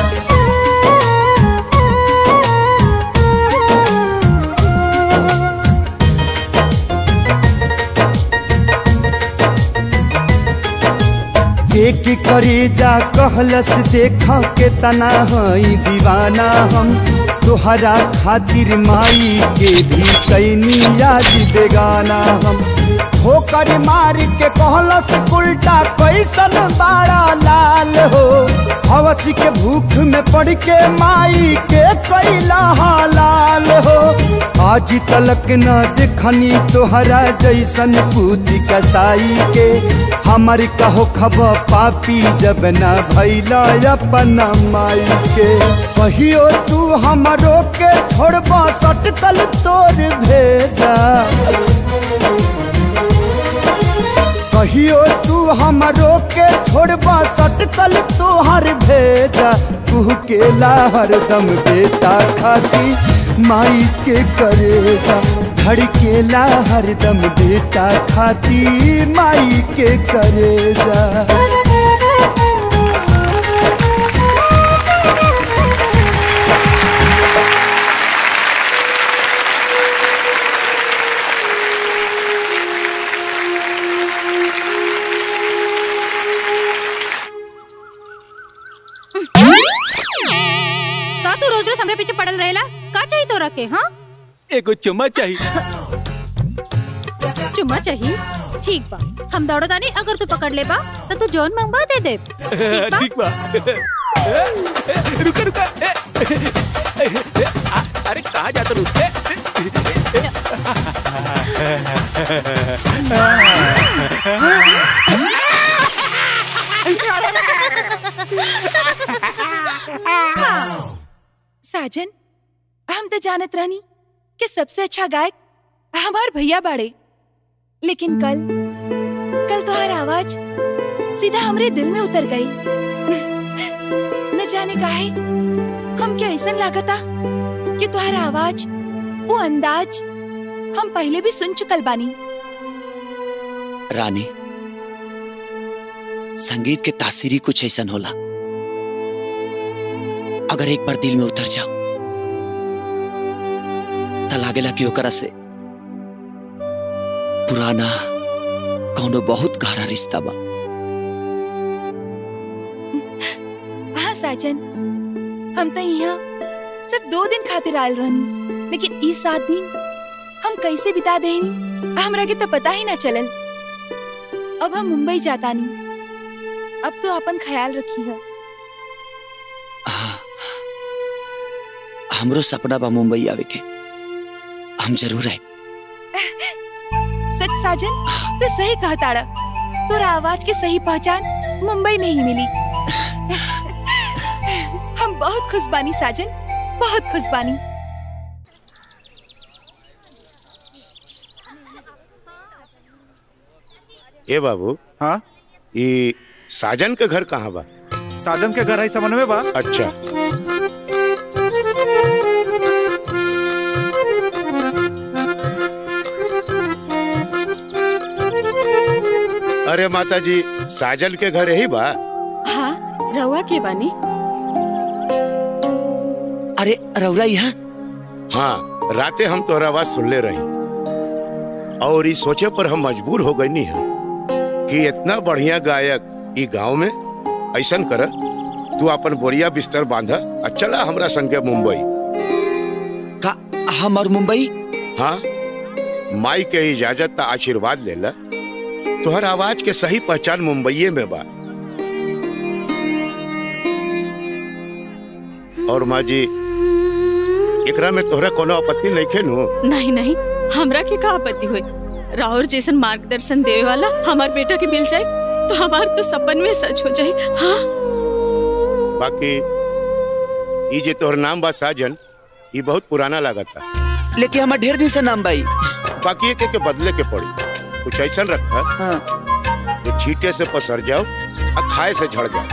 एक करे जा कहलस देख के तना हई दीवाना हम तोहरा खातिर माई के भी कैनी याद बेगाना हम ठोकर मार के कहलस उल्टा कैसन बाड़ा लाल हो हवसी के भूख में पड़ के माई के कैला हालाल हो आज तलक न देखनी तोहरा जैसन पूती कसाई के हमर कहो खब पापी जब न भैला अपना माई के कहियो तू हमरो के छोड़बा सटकल तोर भेजा कहियो तू हमरो के छोड़बा सटकल तोहर भेजा तू के हरदम बेटा खाती माई के करेजा धड़केला हरदम बेटा खाती माई के करेजा का तू रोज रोज हमरे पीछे पड़ल रहेला का चाहिए तोरा के हाँ एगो चुम्मा चाहिए चुम्मा चाहिए ठीक बा हम दौड़ो तानी अगर तू पकड़ ले बा तो तू जोन मंगवा दे दे ठीक बा रुका रुका ए, ए, ए, आ, अरे कहाँ जाता रू ए, साजन हम तो जानत रहनी कि सबसे अच्छा गायक हमार भैया बाड़े लेकिन कल कल तुम्हारा आवाज सीधा हमरे दिल में उतर गई न जाने काहे हम क्या ऐसा लागता कि तुम्हारा आवाज वो अंदाज हम पहले भी सुन चुकल बानी रानी संगीत के तासीरी कुछ ऐसा होला अगर एक बार दिल में उतर जाओ त लागेला कि ओकरा से पुराना कौनो बहुत गहरा रिश्ता बा हाँ साजन हम तो यहाँ सिर्फ दो दिन खातिर आयल रहनी लेकिन ई सात दिन हम कैसे बिता देनी हमरा के तो पता ही ना चलल अब हम मुंबई जाता नहीं अब तो अपन ख्याल रखी है हमरो सपना बा मुंबई आवे के हम जरूर आए सच साजन तू सही कहा ताड़ा तोरा आवाज की सही पहचान मुंबई में ही मिली हम बहुत खुश बानी साजन बहुत खुश बानी ए बाबू हाँ ये साजन के घर कहाँ बा साजन के घर है समन में बा अच्छा अरे माता जी साजन के घर यही बा हाँ रउआ के बानी अरे रउरा यहाँ हाँ राते हम तोहरा आवाज सुन ले रही और इस सोचे पर हम मजबूर हो गई है कि इतना बढ़िया गायक ई गांव में ऐसन कर तू अपन बोरिया बिस्तर बांधा और चला हमरा संगे मुंबई का हम और मुंबई हाँ माई के इजाजत ता आशीर्वाद लेला तोहर आवाज के सही पहचान मुंबईये में बा और माँ जी एकरा में तोहरा कोनो आपत्ति नहीं खे नु नहीं नहीं हमरा के का आपत्ति हुई राहुल जैसन मार्गदर्शन देवे वाला हमार बेटा के मिल जाए तो हमार तो सपन में सच हो जाए हाँ बाकी ई जे तोहर नाम बा साजन ई बहुत पुराना लागता लेकिन हमार ढेर दिन से नाम बाई बाकी एक के बदले के पड़ी कुछ ऐसा रखा हाँ। जो छीटे से पसर जाओ और खाए से झड़ जाओ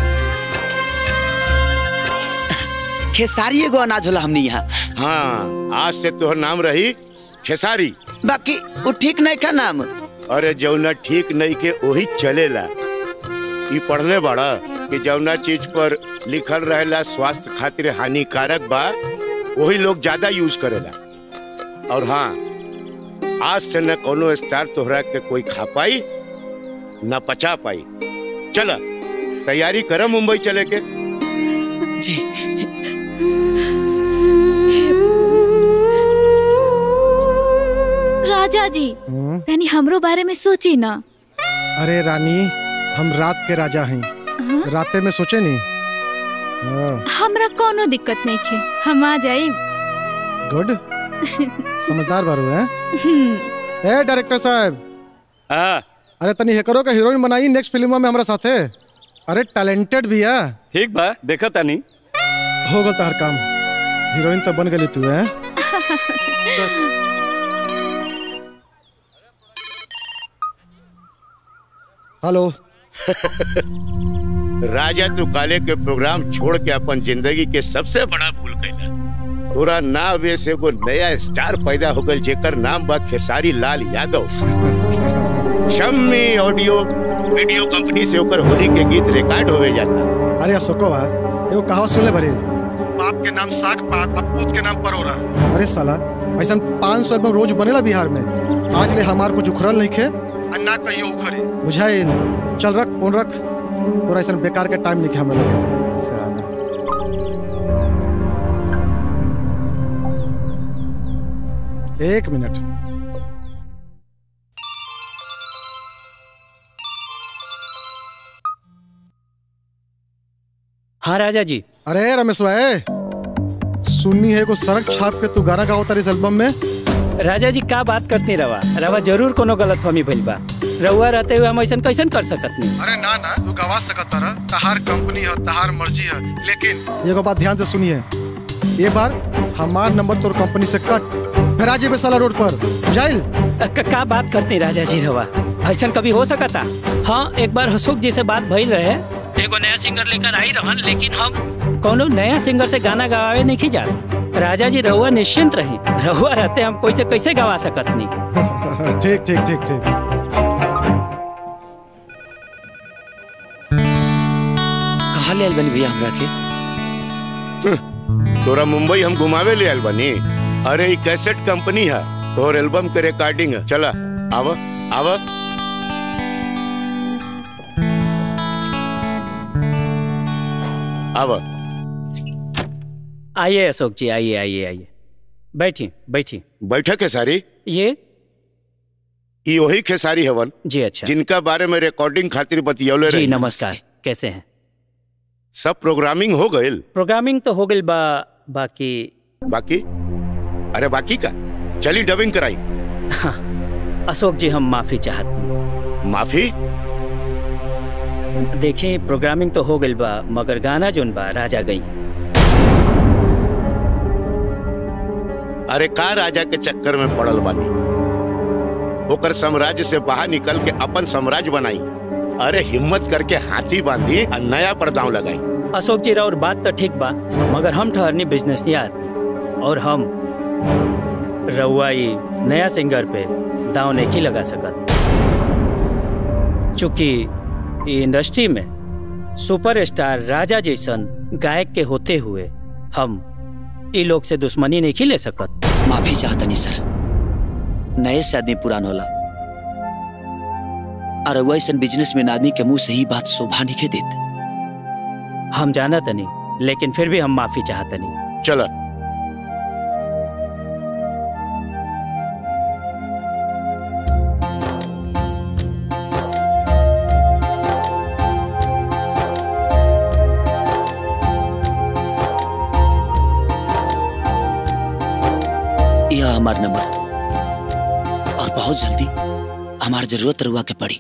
खेसारी एगो अनाज होला हमनी यहाँ हाँ आज से तोहर नाम रही खेसारी बाकी वो ठीक नहीं का नाम अरे जौना ठीक नहीं के वही चलेला ई पढ़ले बड़ा कि जौना चीज पर लिखल रहेला स्वास्थ्य खातिर हानिकारक बा वही लोग ज्यादा यूज करेला और हाँ आज से न कोनो स्टार तोहरा के कोई खा पाई न पचा पाई चला तैयारी कर मुंबई चले के जी राजा जी हम्म, तनी हमरो बारे में सोची ना अरे रानी हम रात के राजा हैं राते में सोचे नहीं हाँ, हमरा कोनो दिक्कत नहीं खे हम आ जाए गुड समझदार बारू है ए डायरेक्टर साहब अरे तनी हेकरो का हीरोइन बनाई नेक्स्ट फिल्म में हमारा साथे अरे टैलेंटेड भी है ठीक बा देखा तानी हो गल हर काम हीरोइन तो बन गई तू है हेलो राजा तू काले के प्रोग्राम छोड़ के अपन जिंदगी के सबसे बड़ा भूल कैला तोरा नावे से एगो नया स्टार पैदा हो गल जेकर नाम बा Khesari Lal Yadav Shammi audio video company से ओकर होली के गीत रिकॉर्ड होवे जाता अरे अशोकवा एगो कहावत सुन ले भरे बाप के नाम साग पात बपूत के नाम परोरा अरे साला ऐसा पाँच सौ एल्बम रोज बनेला बिहार में आज ले हमार कुछ उखड़ल नहीं खे अन्ना कहियो उखड़े बुझाइल चल रख फोन रख तोरा ऐसा बेकार के टाइम नहीं खे हमरा लगे साला। एक मिनट हाँ राजा जी अरे रमेश भाई सुननी है को सड़क छाप के तू गाना गाओ तारी इस एल्बम में राजा जी का बात करती रवा रवा जरूर कोनो गलत फहमी भइल बा रउआ रहते हुए हम ऐसा कैसन कर सकत नहीं अरे ना ना तू गवा सकत तारा तहार कंपनी है तहार मर्जी है लेकिन एगो बात ध्यान से सुनिए ये बार हमार नंबर तोर कंपनी से कट फिर आज पे साला रोड पर जाइल क- का बात करती राजा जी रवा ऐसा कभी हो सकता हाँ एक बार अशोक जी से बात भइल रहे एगो नया सिंगर लेकर आई रहन लेकिन हम कोनो नया सिंगर से गाना गवावे नहीं की जा राजा जी रहुआ निश्चिंत रही रहुआ रहते हम कोई से कैसे गवा सकत नहीं ठीक ठीक ठीक ठीक कहाँ ले आइल बनी भैया हमरा के तोरा मुंबई हम घुमावे ले आयल बनी अरे ई कैसेट कंपनी है तोर एल्बम के रिकॉर्डिंग है चला आव आव आव आइए अशोक जी आइए आइए आइए बैठिए बैठिए बैठक है सारी ये ई वही खेसारी हवन जी अच्छा जिनका बारे में रिकॉर्डिंग खातिर बतियौले जी रही नमस्कार कैसे हैं सब प्रोग्रामिंग हो गइल प्रोग्रामिंग तो हो गई बा बाकी बाकी अरे बाकी का चली डबिंग कराई अशोक जी हम माफी चाहत माफी देखिए प्रोग्रामिंग तो हो गई बा मगर गाना जोन बा राजा गई अरे का राजा के चक्कर में पड़ल बानी ओकर साम्राज्य से बाहर निकल के अपन साम्राज्य बनाई अरे हिम्मत करके हाथी बांधी और नया पर दांव लगाई अशोक जी और बात तो ठीक बा मगर हम ठहरनी बिजनेस यार और हम रउआ ई नया सिंगर पे दाव नहीं लगा सकत चूंकि ई इंडस्ट्री में सुपरस्टार राजा जैसन गायक के होते हुए हम ई लोग से दुश्मनी नहीं ले सकत माफी चाहता नहीं सर नए से आदमी पुरान होला और वैसे बिजनेस में आदमी के मुंह से ही बात शोभा नहीं के देते हम जाना तनी लेकिन फिर भी हम माफी चाहतनी चला यह हमार नंबर और बहुत जल्दी हमार जरूरत रुआ के पड़ी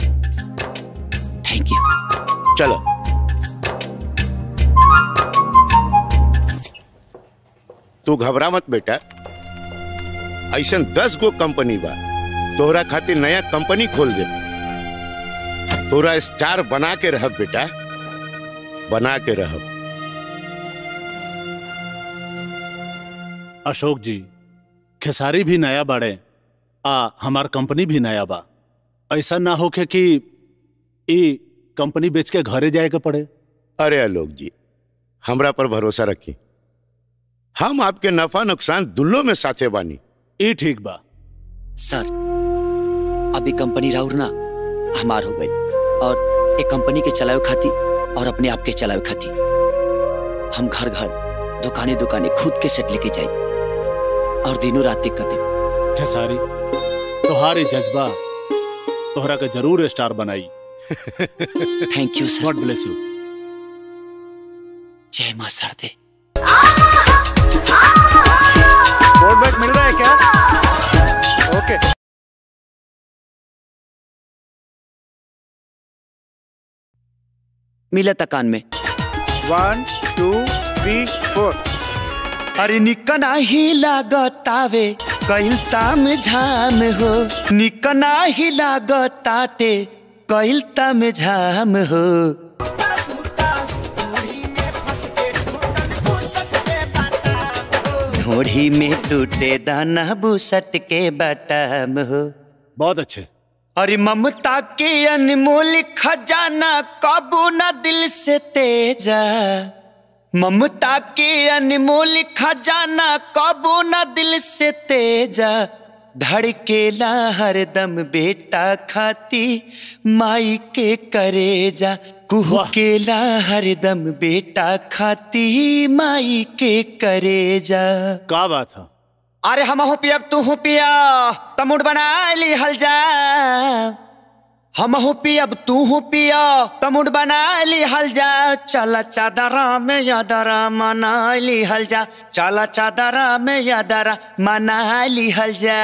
थैंक यू चलो तू घबरा मत बेटा ऐसा दस गो कंपनी बा तोहरा खातिर नया कंपनी खोल दे तोरा स्टार बना के रह बेटा बना के रह अशोक जी खेसारी भी नया बाड़े आ हमार कंपनी भी नया बा ऐसा ना होके कि ई कंपनी बेच के घरे जाए के पड़े अरे आलोक जी हमरा पर भरोसा रखी हम आपके नफा नुकसान दुल्लो में साथे बानी ई ठीक बा सर अभी कंपनी राउर ना हमार हो गई और एक कंपनी के चलावे खाती और अपने आप के चलावे खाती हम घर घर दुकाने दुकाने खुद के सेट लेके जाए और दिनों रात कर दे खेसारी तोहारी जज्बा तोहरा के जरूर स्टार बनाई thank you sir God bless you जय मां सरदे बोर्ड बैग मिल रहा है क्या ओके मिला तकान में वन टू थ्री फोर अरे निकना ही लागतावे कइल ताम झाम हो निकना ही लागताटे कइल ताम झाम हो ढोढ़ी में टूटे दाना बुसट के बटाम हो बहुत अच्छे अरे ममता के अनमोल खजाना काबू ना दिल से तेजा ममता के अनमोल खजाना काबू ना दिल से तेजा धड़केला हरदम बेटा खाती माई के करेजा कुहकेला हरदम बेटा खाती माई के करेजा का बात है अरे हम हो पिया तू हो पिया तमुड़ बना ली हल जा हम हो पिया तू हो पिया तमुड़ बना ली हल जा चला चादरा में यादरा मना ली हल जा चला चादरा में यादरा मना ली हल जा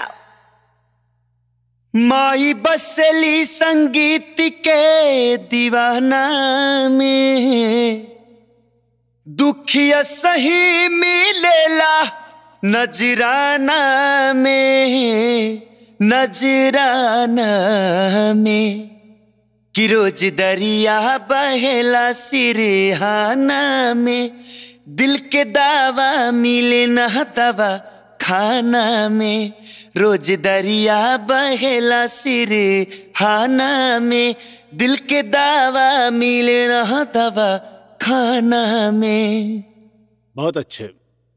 माई बसली संगीत के दीवाना में दुखिया सही मिलेला नजराना में नजराना में कि रोज दरिया बहेला सिरहाना में दिल के दावा मिले न दवा खाना में रोज दरिया बहेला सिरहाना में दिल के दावा मिले न दवा खाना में बहुत अच्छे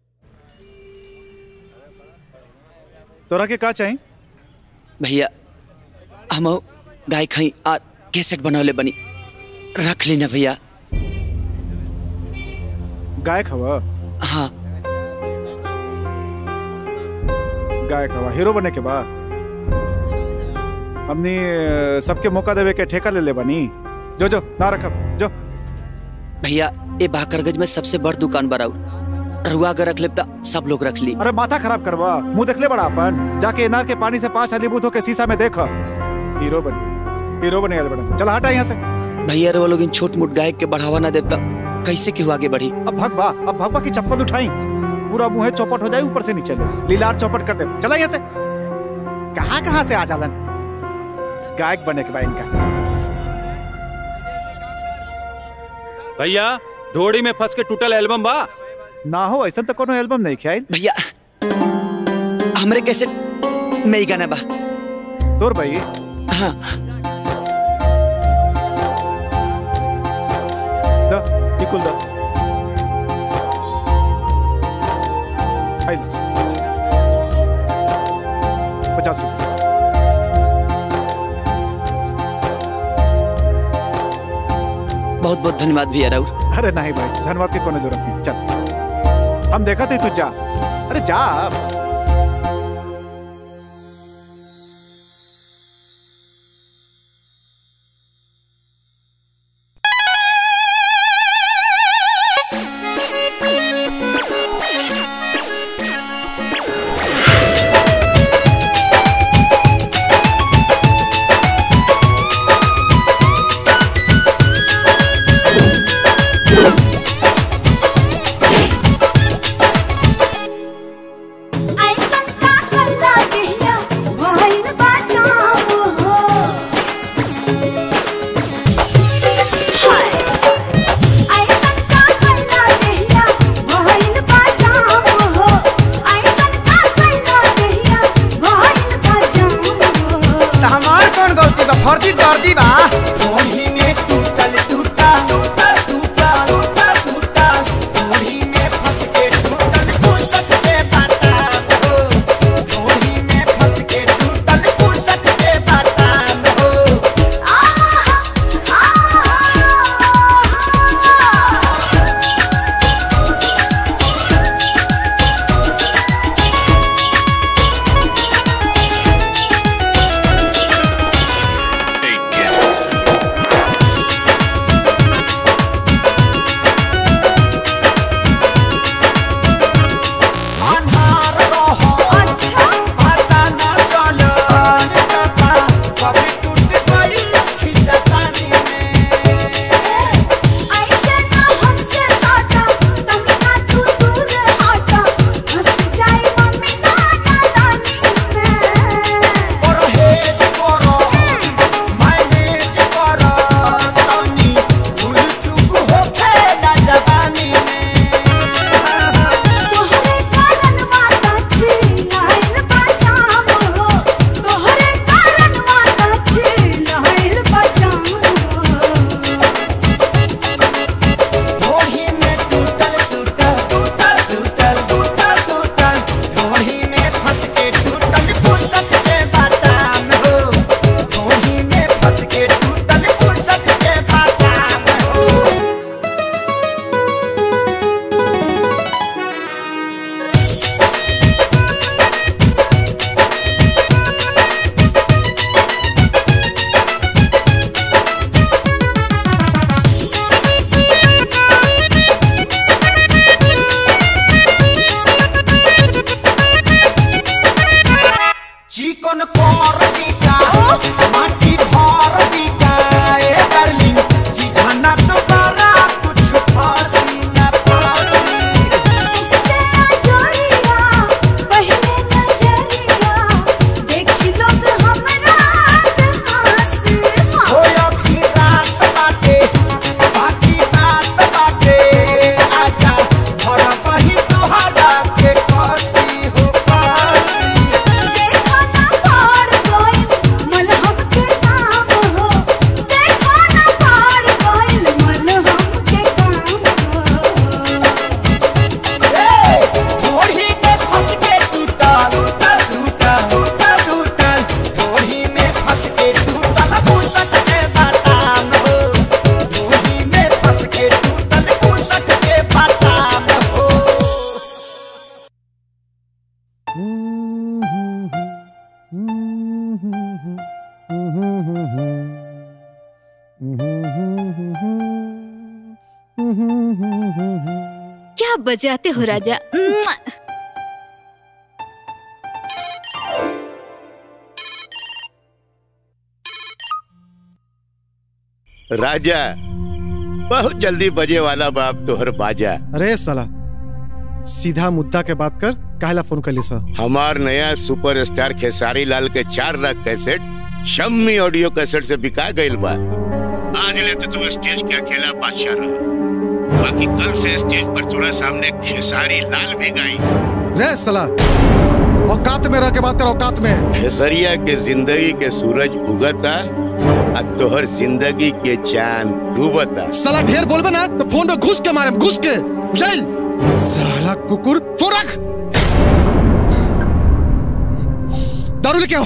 तोरा के का चाहिए भैया हम गाय खाई आ कैसेट बनौले बनी रख ली ना भैया गायक हवा हाँ गायक हवा हीरो बने के बाद हमने अ, सबके मौका देवे के ठेका ले ले बनी जो जो ना रखब जो भैया ये बाकरगंज में सबसे बड़ दुकान बराउ रुआ अगर रख ले तो सब लोग रख ली अरे माथा खराब करवा मुंह देख ले बड़ा अपन जाके इनार के पानी से पांच अलीबूत होके शीशा में देख हीरो बन हीरो बने वाले बड़ा चल हटा यहाँ से भैया रे वो लोग इन छोट मोट गायक के बढ़ावा ना देता कैसे क्यों आगे बढ़ी अब भगवा अब भगवा की चप्पल उठाई पूरा मुंह चौपट हो जाए ऊपर से नीचे ले लीलार चौपट कर दे चला यहाँ से कहाँ कहाँ से आ जालन गायक बने के बाद इनका भैया ढोड़ी में फंस के टूटल एल्बम बा ना हो ऐसा तो कोनो एल्बम नहीं ख्याल भैया हमरे कैसे में ही गाना बा तोर भाई हाँ खोल दो आई लो। पचास रुपये बहुत बहुत धन्यवाद भैया राउर अरे नहीं भाई धन्यवाद की कोई जरूरत नहीं चल हम देखा थे तू जा अरे जा हमार कौन गलती बा फर्जी दर्जी बा ओही में टूटल टूटा टूटा टूटा टूटा टूटा ओही में फंस के टूटल फुर्सत के बाटा हो ओही में फंस के टूटल फुर्सत के बाटा हो अन्हार रहो अच्छा पता न चलो कपा कभी टूट गई खिंचतानी में ऐसे ना हमसे साटा तुम ना तू दूर हटा हंस जाए मम्मी नाना दानी में और हेज करो मैनेज करो तनी भूल चूक हो खेला जवानी में तोहरे कारण माता छी लाइल बचाम हो तोहरे कारण माता छी लाइल बचाम हो ढोही में टूटल टूटल टूटल टूटल टूटल टूटल ढोही में फंस के टूटल फुर्सत के बाटाम हो ढोही में फंस के टूटल फुर्सत के बाटाम हो चिकन कर दीका माटी भर दीका ए डार्लिंग चिझना तो बड़ा कुछ फासी न फासी जोड़िया पहले नजरिया देखी लोग हमरा हंसी होया की रात बाटे बाकी बात बाटे आजा भर बही तोहरा के कसी हो कसी देखो ना पार कोई मलहम के काम हो देखो ना पार कोई मलहम के काम हो ढोढ़ी में फंस के टूटा टूटा टूटा टूटा टूटा ढोढ़ी में फंस के टूटा फुर्सत के बाटाम हो ढोढ़ी में फंस के टूटा फुर्सत के बाटाम हो क्या बजाते हो राजा म्वा! राजा बहुत जल्दी बजे वाला बाप तोहर बाजा अरे साला सीधा मुद्दा के बात कर काहला फोन कर ली सर हमार नया सुपरस्टार खेसारी लाल के चार लाख कैसेट शम्मी ऑडियो कैसेट से बिका गईल बा आज ले तो तू स्टेज के अकेला बादशाह रहा बाकी कल से स्टेज पर तोरा सामने खेसारी लाल भी गाई रे साला औकात में रह के बात कर औकात में खेसरिया के जिंदगी के सूरज उगता आ तोहर जिंदगी के चांद डूबता साला ढेर बोलबे ना तो फोन पे घुस के मारे घुस के चल साला कुकुर फोन रख दारू लेके आओ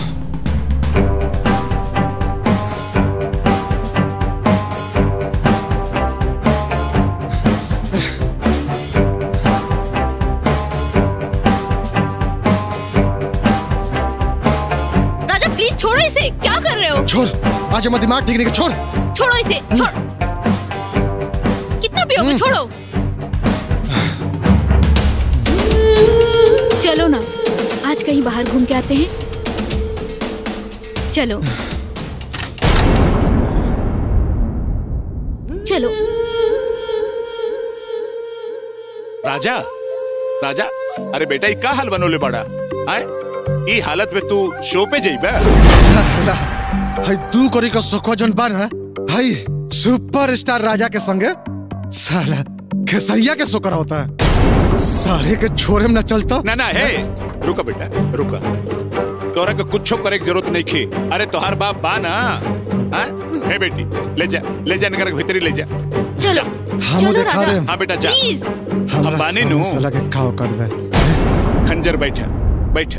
राजा प्लीज छोड़ो इसे क्या कर रहे हो छोड़ आज हमारा दिमाग ठीक नहीं है, छोड़ छोड़ो इसे छोड़ कितना पियोगे छोड़ो चलो ना आज कहीं बाहर घूम के आते हैं चलो चलो राजा राजा अरे बेटा ई का हाल बनोले बड़ा आए ई हालत में तू शो पे जइबे साला हाय दू करी का सोखो जन बन है हाय सुपर स्टार राजा के संगे साला खेसरिया के सोकर होता है सारे के छोरे में न चलता ना ना हे रुका बेटा रुका तोरा के कुछो करे की जरूरत नहीं खी अरे तोहार बाप बा ना हाँ? हे बेटी ले जा ले जा नगर के भीतरी ले जा चलो हम देखा दे हाँ बेटा जा प्लीज हम बानी नु साला के खाओ कर दे खंजर बैठा बैठा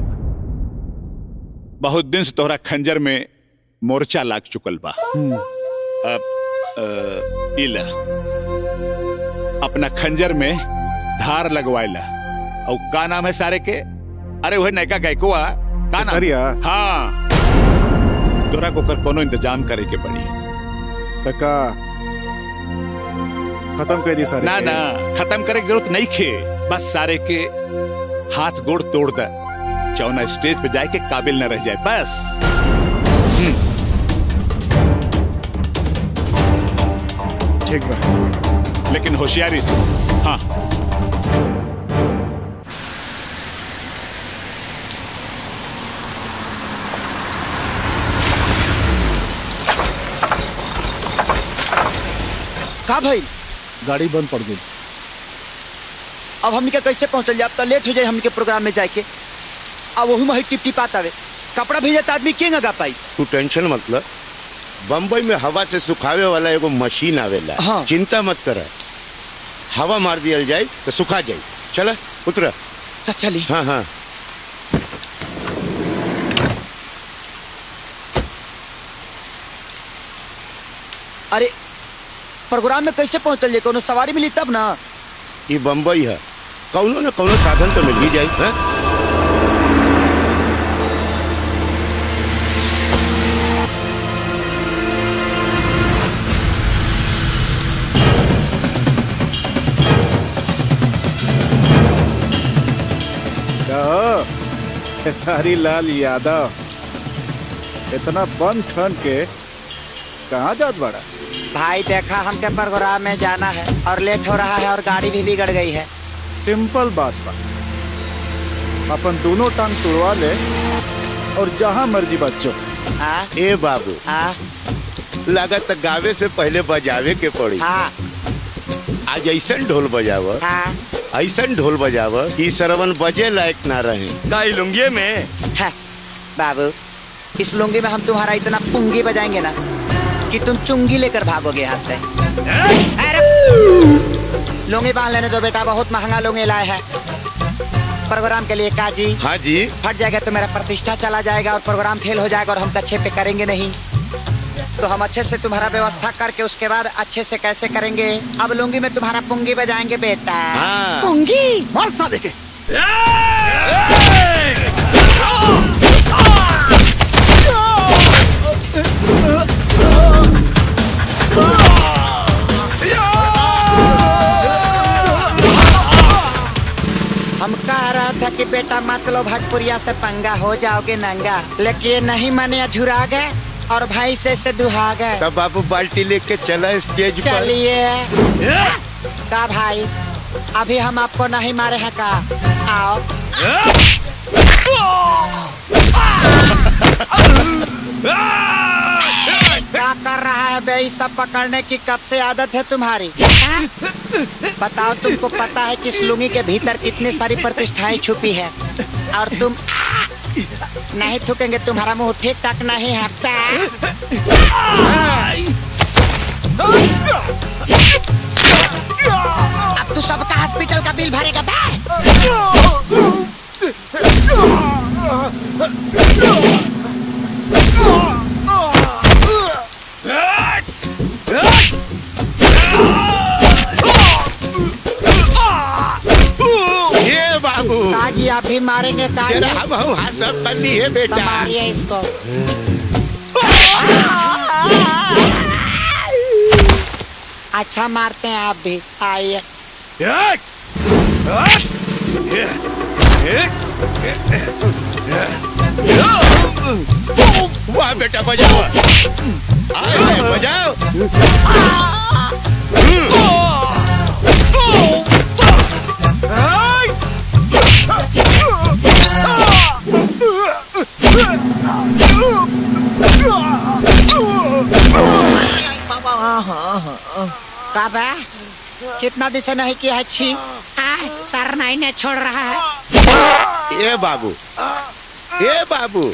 बहुत दिन से तोहरा खंजर में मोर्चा लाग चुकल बा अब अ, इला अपना खंजर में धार लगवाइला और का नाम है सारे के अरे वह नयका गायकुआ का नाम केसरिया? हाँ तोरा को कर कोनो इंतजाम करे के पड़ी तका खत्म कर दी सारे ना के। ना खत्म करे की जरूरत नहीं खे बस सारे के हाथ गोड़ तोड़ दे चौना स्टेज पे जाए के काबिल न रह जाए बस ठीक बा लेकिन होशियारी से हाँ का भाई गाड़ी बंद पड़ गई अब हमनी के कैसे पहुंचल जाए अब तो लेट हो जाए हमनी के प्रोग्राम में जाके अब वही में टिप टिप आवे कपड़ा भेजत आदमी के लगा पाई तू टेंशन मतलब बम्बई में हवा से सुखावे वाला एगो मशीन आवेला हाँ। चिंता मत कर हवा मार दिया जाए तो सुखा जाए चल उतर तो चली हाँ हाँ अरे प्रोग्राम में कैसे पहुंचल जाए कोनो सवारी मिली तब ना ये बम्बई है कौनो न कौनो साधन तो मिल ही जाए हाँ? कहो खेसारी लाल यादव इतना बंद ठन के कहाँ जात बड़ा भाई देखा हमके प्रोग्राम में जाना है और लेट हो रहा है और गाड़ी भी बिगड़ गई है सिंपल बात बा अपन दोनों टांग तुड़वा ले और जहाँ मर्जी बच्चों हाँ ए बाबू हाँ लागत गावे से पहले बजावे के पड़ी हाँ आज ऐसा ढोल बजाव हाँ ऐसा ढोल बजाव कि सरवन बजे लायक ना रहे गाई लुंगिये में है बाबू इस लुंगी में हम तुम्हारा इतना पुंगी बजाएंगे ना कि तुम चुंगी लेकर भागोगे यहाँ से अरे! लुंगी बांध लेने दो बेटा बहुत महंगा लुंगी लाए है प्रोग्राम के लिए काजी हाँ जी फट जाएगा तो मेरा प्रतिष्ठा चला जाएगा और प्रोग्राम फेल हो जाएगा और हम अच्छे पे करेंगे नहीं तो हम अच्छे से तुम्हारा व्यवस्था करके उसके बाद अच्छे से कैसे करेंगे अब लुंगी में तुम्हारा पुंगी बजाएंगे बेटा हाँ। पुंगी मार साले के हम कह रहा था कि बेटा मत लो भटपुरिया से पंगा हो जाओगे नंगा लेकिन नहीं माने झुरा गए और भाई से से दुहा गए तब बाबू बाल्टी लेके चला स्टेज पर चलिए का भाई अभी हम आपको नहीं मारे हैं का आओ क्या कर रहा है बे ये सब पकड़ने की कब से आदत है तुम्हारी हाँ? बताओ तुमको पता है कि इस लुंगी के भीतर कितनी सारी प्रतिष्ठाएं छुपी है और तुम नहीं थूकेंगे तुम्हारा मुंह ठीक तक नहीं है पैर अब तू सबका हॉस्पिटल का बिल भरेगा बे ये बाबू काजी आप भी मारेंगे काजी जरा हम हम हाथ सब कर लिए बेटा तो मारिए इसको अच्छा मारते हैं आप भी आइए वाह बेटा बजाओ आए, बजाओ कब है कितना दिन से नहीं किया है छी आए, सर नहीं ने छोड़ रहा है ये बाबू ये बाबू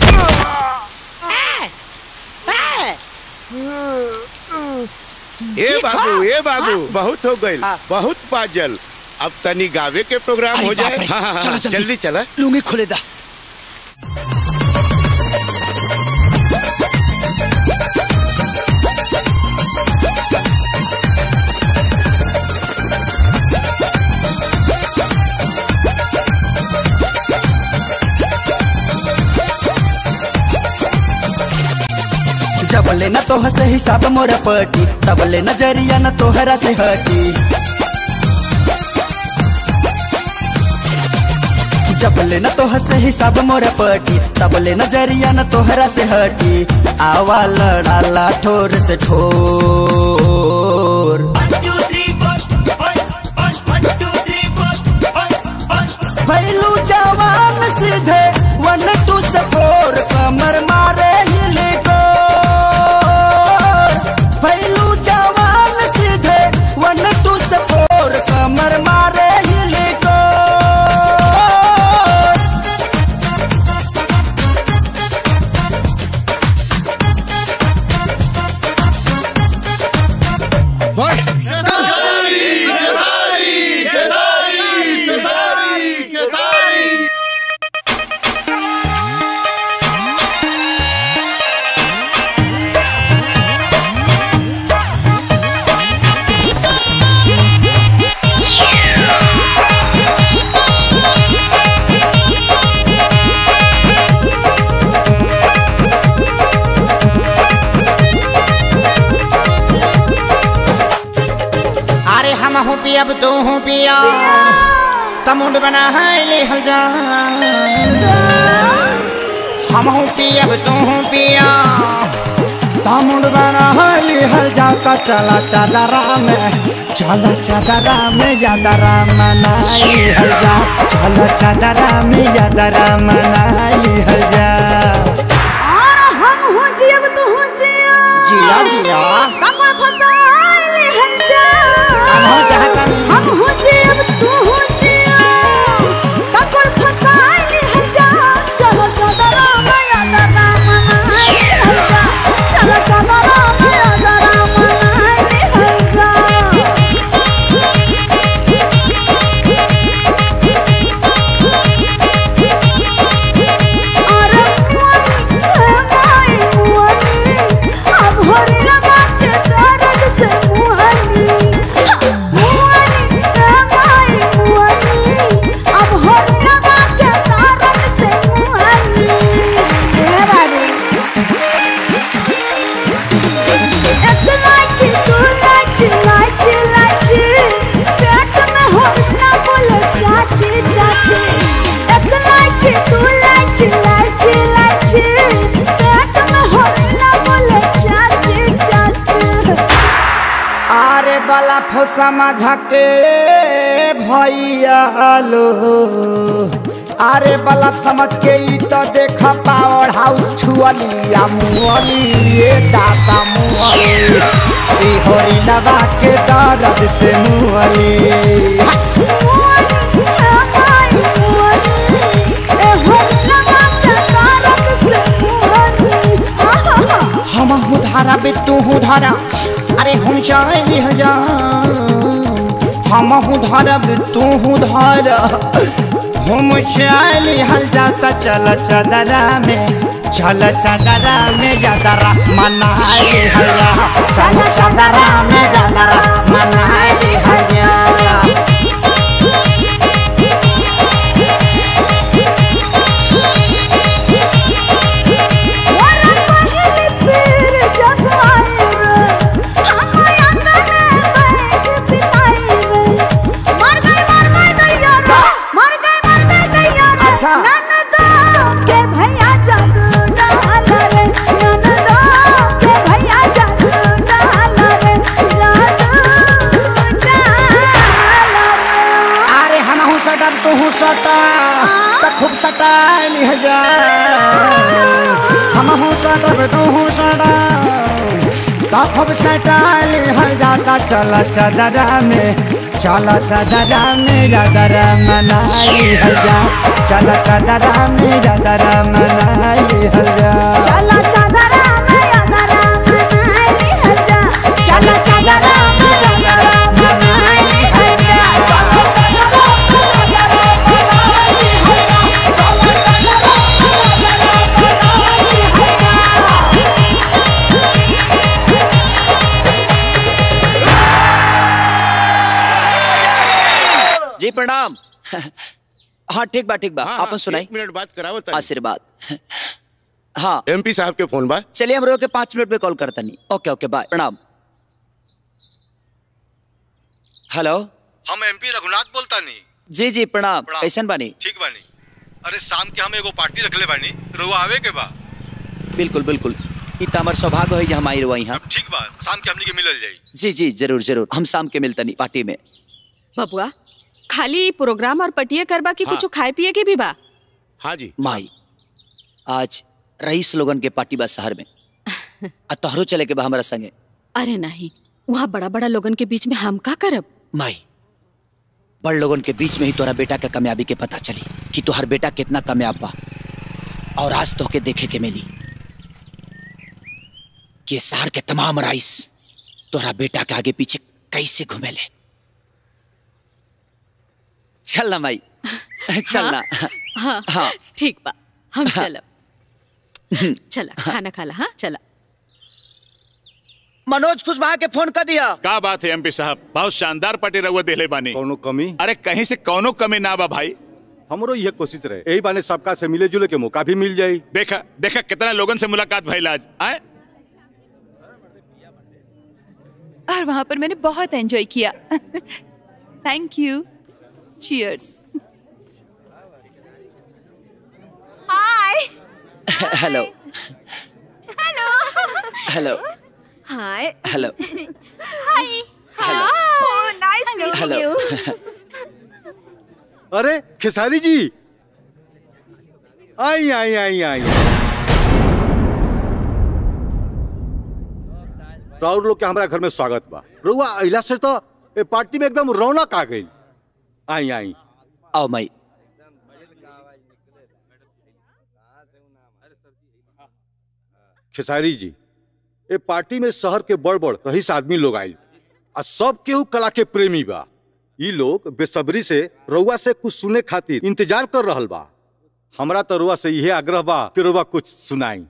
ये बाबू ये बाबू बहुत हो गई बहुत पाजल अब तनी गावे के प्रोग्राम अरे हो बाप जाए रे, हाँ, हाँ, हाँ, चलो जल्दी। जल्दी चला लुंगी खोले दा जबले न तोह से हिसाब मोरा पटी तबले नजरिया न तोहरा से हटी जबले न तोह से हिसाब मोरा पटी तबले नजरिया न तोहरा से हटी आवा लड़ाला ठोर से ठोर भैलू जवान सीधे वन टू से फोर कमर मारे हिले को भैलू जवान सीधे वन टू से फोर कमर मारे हिले को अरे हम हूँ पिया तू हूँ पिया तमुंड बना है ले हल जा हम हूँ पिया तू हूँ पिया तामुंड बना हली हल जा का चला चादरा में चला चादरा में यादरा मनाई हल जा चला चादरा में यादरा मनाई हल जा और हम हो जियब तू हो जिया जिया जिया कमर फसाइले हल जा हम हो जहाँ कनी। हम हो जियब तू हो जिया कमर फसाइले हल जा चलो चादरा में यादरा मनाई हल जा चलो चादरा में यादरा मनाई हल जा अरे मुअनी है माई मुअनी अब होरी लगा के दर्द से मुअनी मुअनी है माई मुअनी अब होरी लगा के दर्द से मुअनी ए बाबू एक लाची दू लाची लाची लाची पेट में होरी ना बोले चाची चाची एक लाची दू लाची लाची लाची पेट में होरी ना बोले चाची चाची अरे बला फोसा माझा के भैया लो अरे बलब समझ के ई तो देख पावर हाउस छुअली आ मुअली ये दाता मुअली ई होरी लगा के दर्द से मुअली मुअनी है माई मुअनी ए होरी लगा के धारा अरे हम चाहे हजार हम धरब तू धर हम चाहे हल जाता चल चदरा में चल चदरा में जदरा मनाए हया चल चदरा में जदरा मनाए हया अरे हम हूँ सटम तू हूँ सटा तो खूब सटा लिह जा हम हूँ सटम तू हूँ सटा तो खूब सटा लिह जाता चल चदरा में चल चदरा में जदरा मनाई हल जा चल चदरा में जदरा मनाई हल जा चल चदरा में यदरा मनाई हल जा चल चदरा में यदरा मनाई हल जा चल चदरा में यदरा मनाई हल जा चल चदरा में यदरा मनाई हल जी प्रणाम हाँ ठीक बा ठीक बा आपन सुनाई एक मिनट बात करावत आशीर्वाद हाँ एमपी साहब के फोन बा चलिए हम रोके पाँच मिनट में कॉल करता नहीं ओके ओके बाय प्रणाम हेलो हम एमपी रघुनाथ बोलता नहीं जी जी प्रणाम प्रणाम। कैसन बानी ठीक बानी अरे शाम के हम एगो पार्टी रखले बानी रुआ आवे के बा बिल्कुल बिल्कुल ई त हमर सौभाग्य है जे हम आई रहो यहाँ ठीक बा शाम के हमनी के मिलल जाई जी जी जरूर जरूर हम शाम के मिलतनी पार्टी में बबुआ खाली प्रोग्राम और पटिया करबा की हाँ। कुछ खाए पिए के भी बा हाँ जी माई आज रईस लोगन के पार्टी बा शहर में आ तोहरो चले के बा हमरा संगे अरे नहीं वहाँ बड़ा बड़ा लोगन के बीच में हम का करब माई बड़ लोगन के बीच में ही तोरा बेटा के कामयाबी के पता चली कि तोहर बेटा कितना कामयाब बा और आज तोहके देखे के मिली कि ये शहर के तमाम राइस तोहरा बेटा के आगे पीछे कैसे घूमेले चल ना माई चल ना हाँ हाँ। ठीक बा हम चलब चला खाना खाला हाँ चला मनोज कुशवाहा के फोन कर दिया का बात है एमपी साहब बहुत शानदार पार्टी रहुआ देले बानी कोनो कमी अरे कहीं से कोनो कमी ना बा भाई हमरो यह कोशिश रहे यही बाने सबका से मिले जुले के मौका भी मिल जाई देखा देखा कितना लोगन से मुलाकात भइल आज आए और वहां पर मैंने बहुत एंजॉय किया thank you cheers hi hello hello hello hi hello hi hello oh nice hello अरे खेसारी जी आई आई आई आई राउर लोग के हमारा घर में स्वागत बा रुआ अइला से तो ए पार्टी में एकदम रौनक आ गई आई आई आओ माई खेसारी जी ए पार्टी में शहर के बड़ बड़ रईस आदमी लोग आयल आ सब केहू कला के प्रेमी बा ई लोग बेसब्री से रउआ से कुछ सुने खातिर इंतजार कर रहल बा हमरा तो रुआ से यही आग्रह बा कि रुआ कुछ सुनाई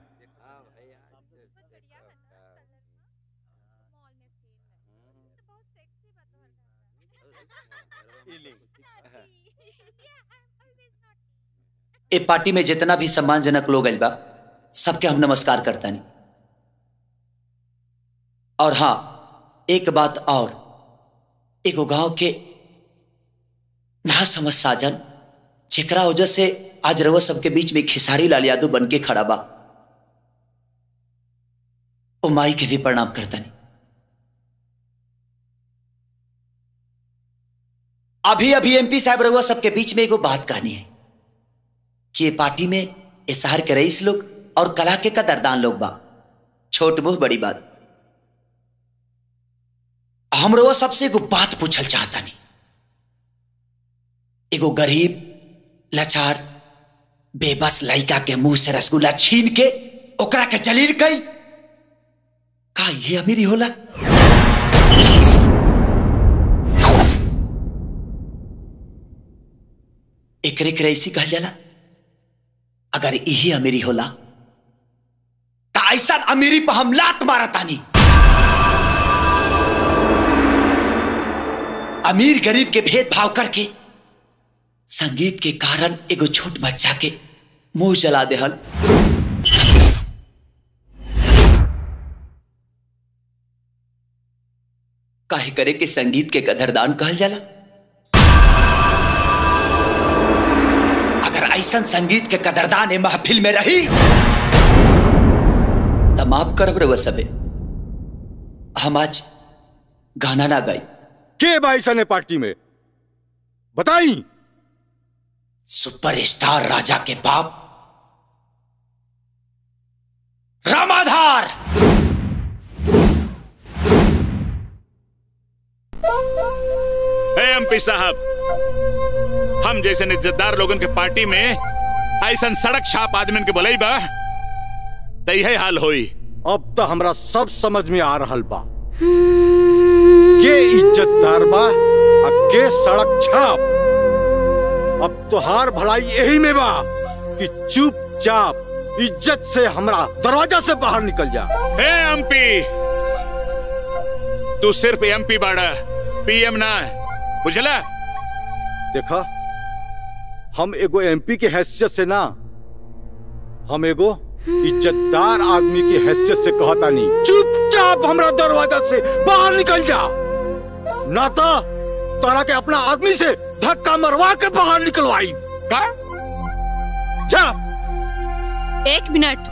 ए पार्टी में जितना भी सम्मानजनक लोग आइल बा सबके हम नमस्कार करता नहीं और हाँ एक बात और एगो गांव के ना समझ साजन जेकरा वजह से आज रउआ सबके बीच में खेसारी लाल यादव बन के खड़ा बा ओ माई के भी प्रणाम करता नहीं अभी अभी एमपी साहब रउआ सबके बीच में एगो बात कहनी है कि ये पार्टी में ये शहर के रईस लोग और कला के कदरदान लोग बा छोट मुंह बड़ी बात हम रउआ सबसे एगो बात पूछल चाहता नहीं एगो गरीब लाचार बेबस लड़का के मुंह से रसगुल्ला छीन के ओकरा के जलील कई का ये अमीरी होला एकरे के ऐसी कहल जाला अगर यही अमीरी होला तो ऐसा अमीरी पर हम लात मारतानी अमीर गरीब के भेदभाव करके संगीत के कारण एगो छोट बच्चा के मुंह जला देहल काहे करे के संगीत के कदरदान कहल जाला अगर ऐसा संगीत के कदरदान ए महफिल में रही तो माफ करब रे सबे हम आज गाना ना गाई के भाई सने पार्टी में बताई सुपरस्टार राजा के बाप रामाधार एमपी साहब हम जैसे इज्जतदार लोगन के पार्टी में ऐसा सड़क छाप आदमी के बोले बा तो यही हाल होई अब तो हमरा सब समझ में आ रहल बा के इज्जतदार बा आ के सड़क छाप अब तोहार भलाई यही में बा कि चुपचाप इज्जत से हमरा दरवाजा से बाहर निकल जा हे एमपी तू सिर्फ एमपी बाड़ा पीएम ना बुझला देखा हम एगो एमपी के हैसियत से ना हम एगो इज्जतदार आदमी की हैसियत से कहता नहीं चुपचाप हमरा दरवाजा से बाहर निकल जा ना तो तोरा के अपना आदमी से धक्का मरवा के बाहर निकलवाई का जा एक मिनट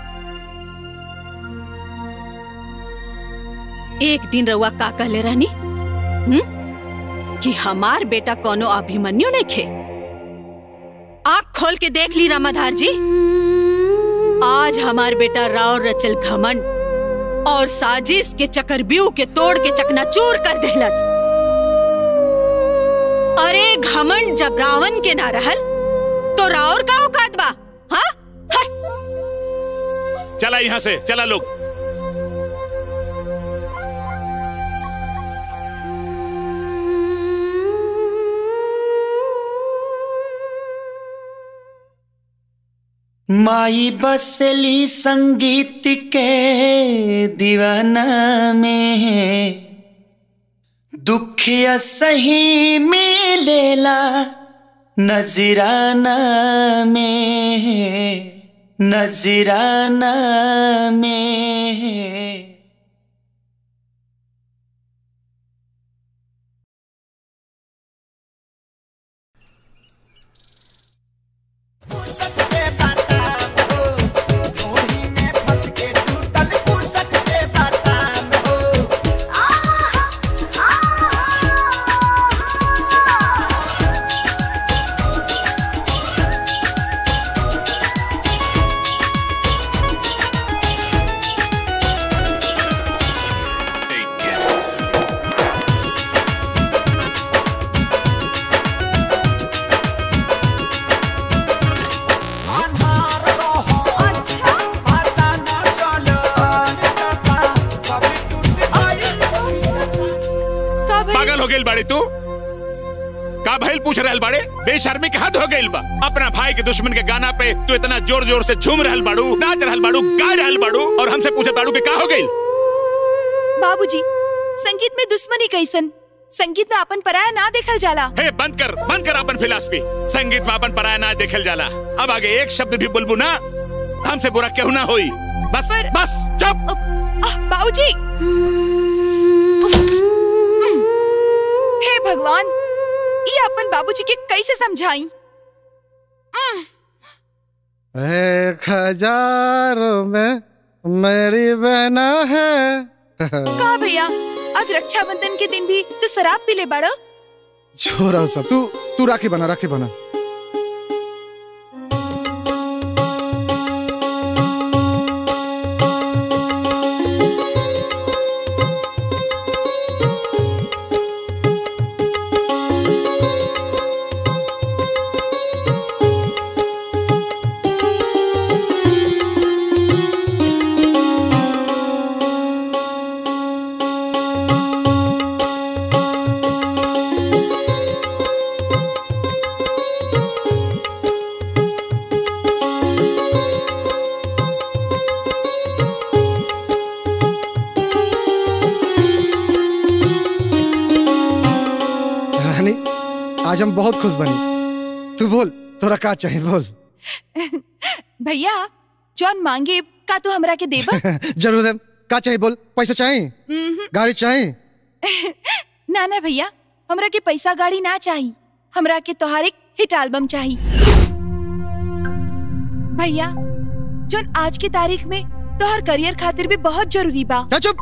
एक दिन रउआ का कहले रहनी हुँ? कि हमार बेटा कोनो अभिमन्यु नहीं खे आँख खोल के देख ली रामाधार जी आज हमार बेटा राव रचल घमंड और साजिश के चक्रव्यूह के तोड़ के चकनाचूर कर देलस अरे घमंड जब रावण के ना रहल तो रावर का औकात बा हाँ चला यहाँ से चला लोग माई बसली संगीत के दीवाना में दुख सही मिलेला नजराना में नजराना में पागल हो गई बाड़ी तू का भइल पूछ रहल बाड़े बेशर्मी के हद हो गइल बा अपना भाई के दुश्मन के गाना पे तू इतना जोर जोर से झूम रहल बाड़ू नाच रहल बाड़ू गा रहल बाड़ू और हमसे पूछत बाड़ू कि का हो गइल बाबूजी संगीत में दुश्मनी कैसन संगीत में अपन पराया ना देखल जाला हे बंद कर बंद कर अपन फिलासफी संगीत में अपन पराया ना देखल जाला अब आगे एक शब्द भी बुलबू ना हमसे बुरा क्यों ना होई बस बस चुप बाबूजी हे भगवान ये अपन बाबूजी के कैसे समझाई एक हजारों में मेरी बहना है का भैया आज रक्षाबंधन के दिन भी तू शराब पी ले बड़ा छोरा सब तू तू राखी बना राखी बना आज हम बहुत खुश बनी तू बोल तोरा का चाहिए बोल भैया जौन मांगे का तू हमरा के देबा जरूर है का चाहिए बोल पैसा चाहिए उम्हूं। गाड़ी चाहिए ना ना भैया हमरा के पैसा गाड़ी ना चाहिए हमरा के तोहार एक हिट एल्बम चाहिए भैया जोन आज की तारीख में तोहर करियर खातिर भी बहुत जरूरी बा चुप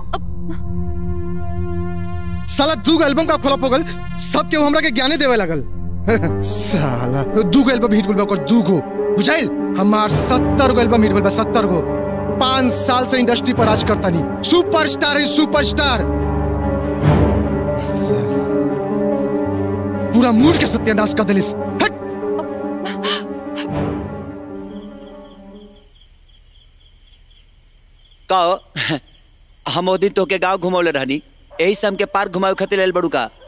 साला दू एल्बम का खोला पोगल सब केहू हमरा के ज्ञाने देवे लगल साला दू गो एल्बम हिट बोल बा दू गो बुझाइल हमार सत्तर गो एल्बम हिट बोल बा सत्तर गो पांच साल से इंडस्ट्री पर राज करता नहीं सुपरस्टार है सुपरस्टार साला, पूरा मूड के सत्यानाश कर दिलिस हट कहो हम ओ दिन तोके गांव घुमौले रहनी यही से हमके पार्क घुमावे खातिर लेल बड़ू का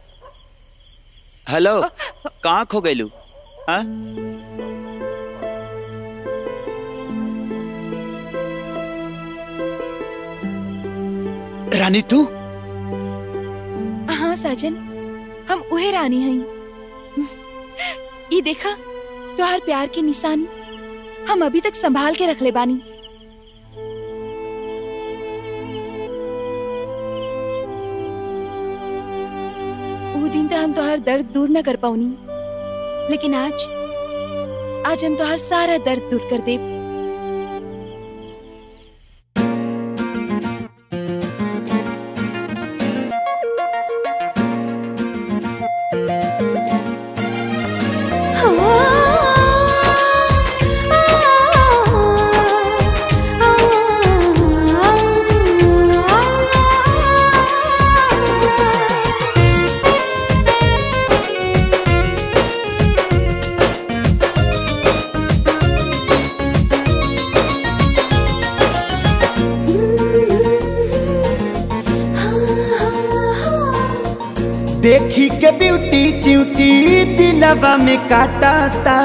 हेलो कहाँ खो गइलू हाँ रानी तू हाँ साजन हम उहे रानी हई ई देखा तोहार प्यार के निशानी हम अभी तक संभाल के रखले बानी वो दिन तो हम तोहार दर्द दूर न कर पाऊनी लेकिन आज आज हम तोहार सारा दर्द दूर कर देब देखी के ब्यूटी च्यूटी दिलवा में काटाता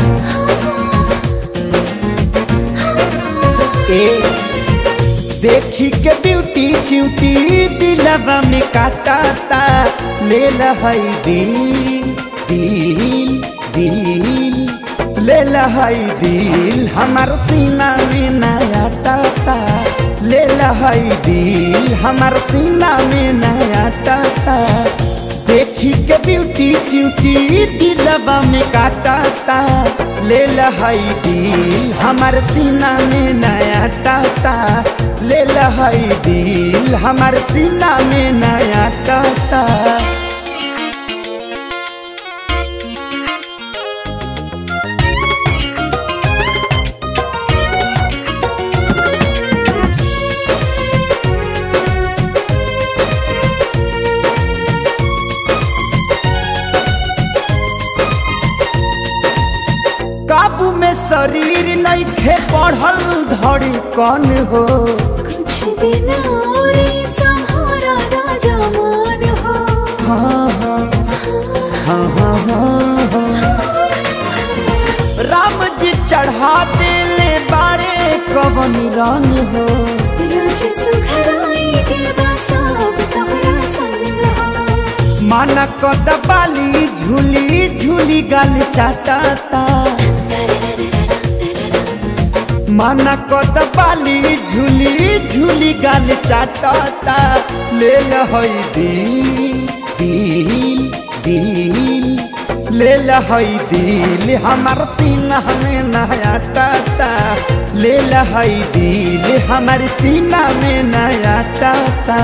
ए देखी के ब्यूटी च्यूटी दिलवा में काटाता ले लहई दिल दिल दिल ले लहई दिल हमार सीना में नया टाटा ले लहई दिल हमार सीना में नया टाटा देखी के ब्यूटी च्यूटी दिलवा में काटाता ले लहई दिल हमार सीना में नया टाटा ले लहई दिल हमार सीना में नया टाटा काबू में शरीर नइखे बढ़ल धड़ी कौन हो कुछ दिन और सहारा राजा मान हो हाँ हाँ हाँ हाँ हाँ हाँ राम जी चढ़ा देले बारे कवन रंग हो राज सुखराई के बसाब तोहरा संग हो माना कद बाली झूली झूली गाल चाटाता माना कद बाली झूली झूली गाल चाटाता ले लहई दिल दिल दिल ले लहई दिल हमार सीना में नया टाटा ले लहई दिल हमार सीना में नया टाटा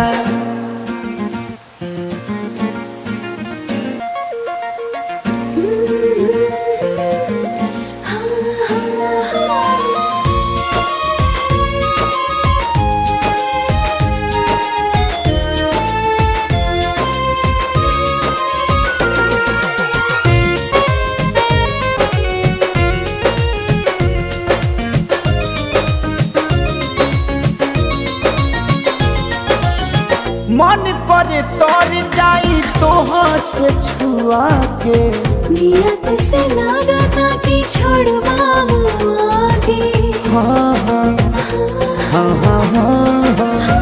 मन करे तर जाई तोहाँ से छुआ के नियत से लागता कि छोड़वा मुआके हाँ हाँ हाँ हाँ हाँ हाँ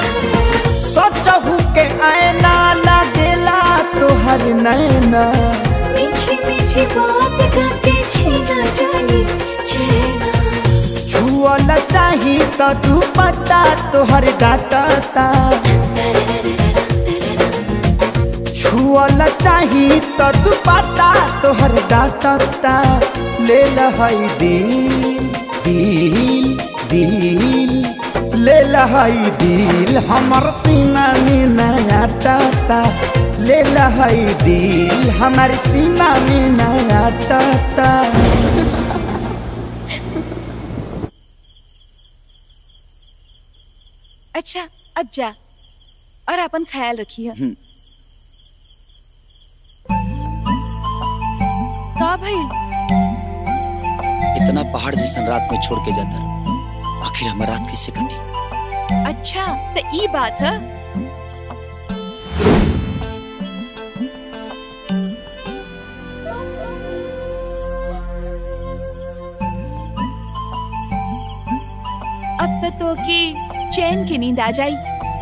सचहू के आईना लगेला तोहर नैना तो दुपट्टा तोहर डाटता छुअल चाही तो दुपट्टा तोहर डाटता ले लहई दिल दिल दिल ले लहई दिल हमर सीना में नया टाटा ले लहई दिल हमर सीना में नया टाटा अच्छा अब जा और अपन ख्याल रखिए का भाई इतना पहाड़ जैसन रात में छोड़ के जाता आखिर हमार रात कैसे कटी अच्छा तो ई बात है अब तो तो की चैन की नींद आ जाई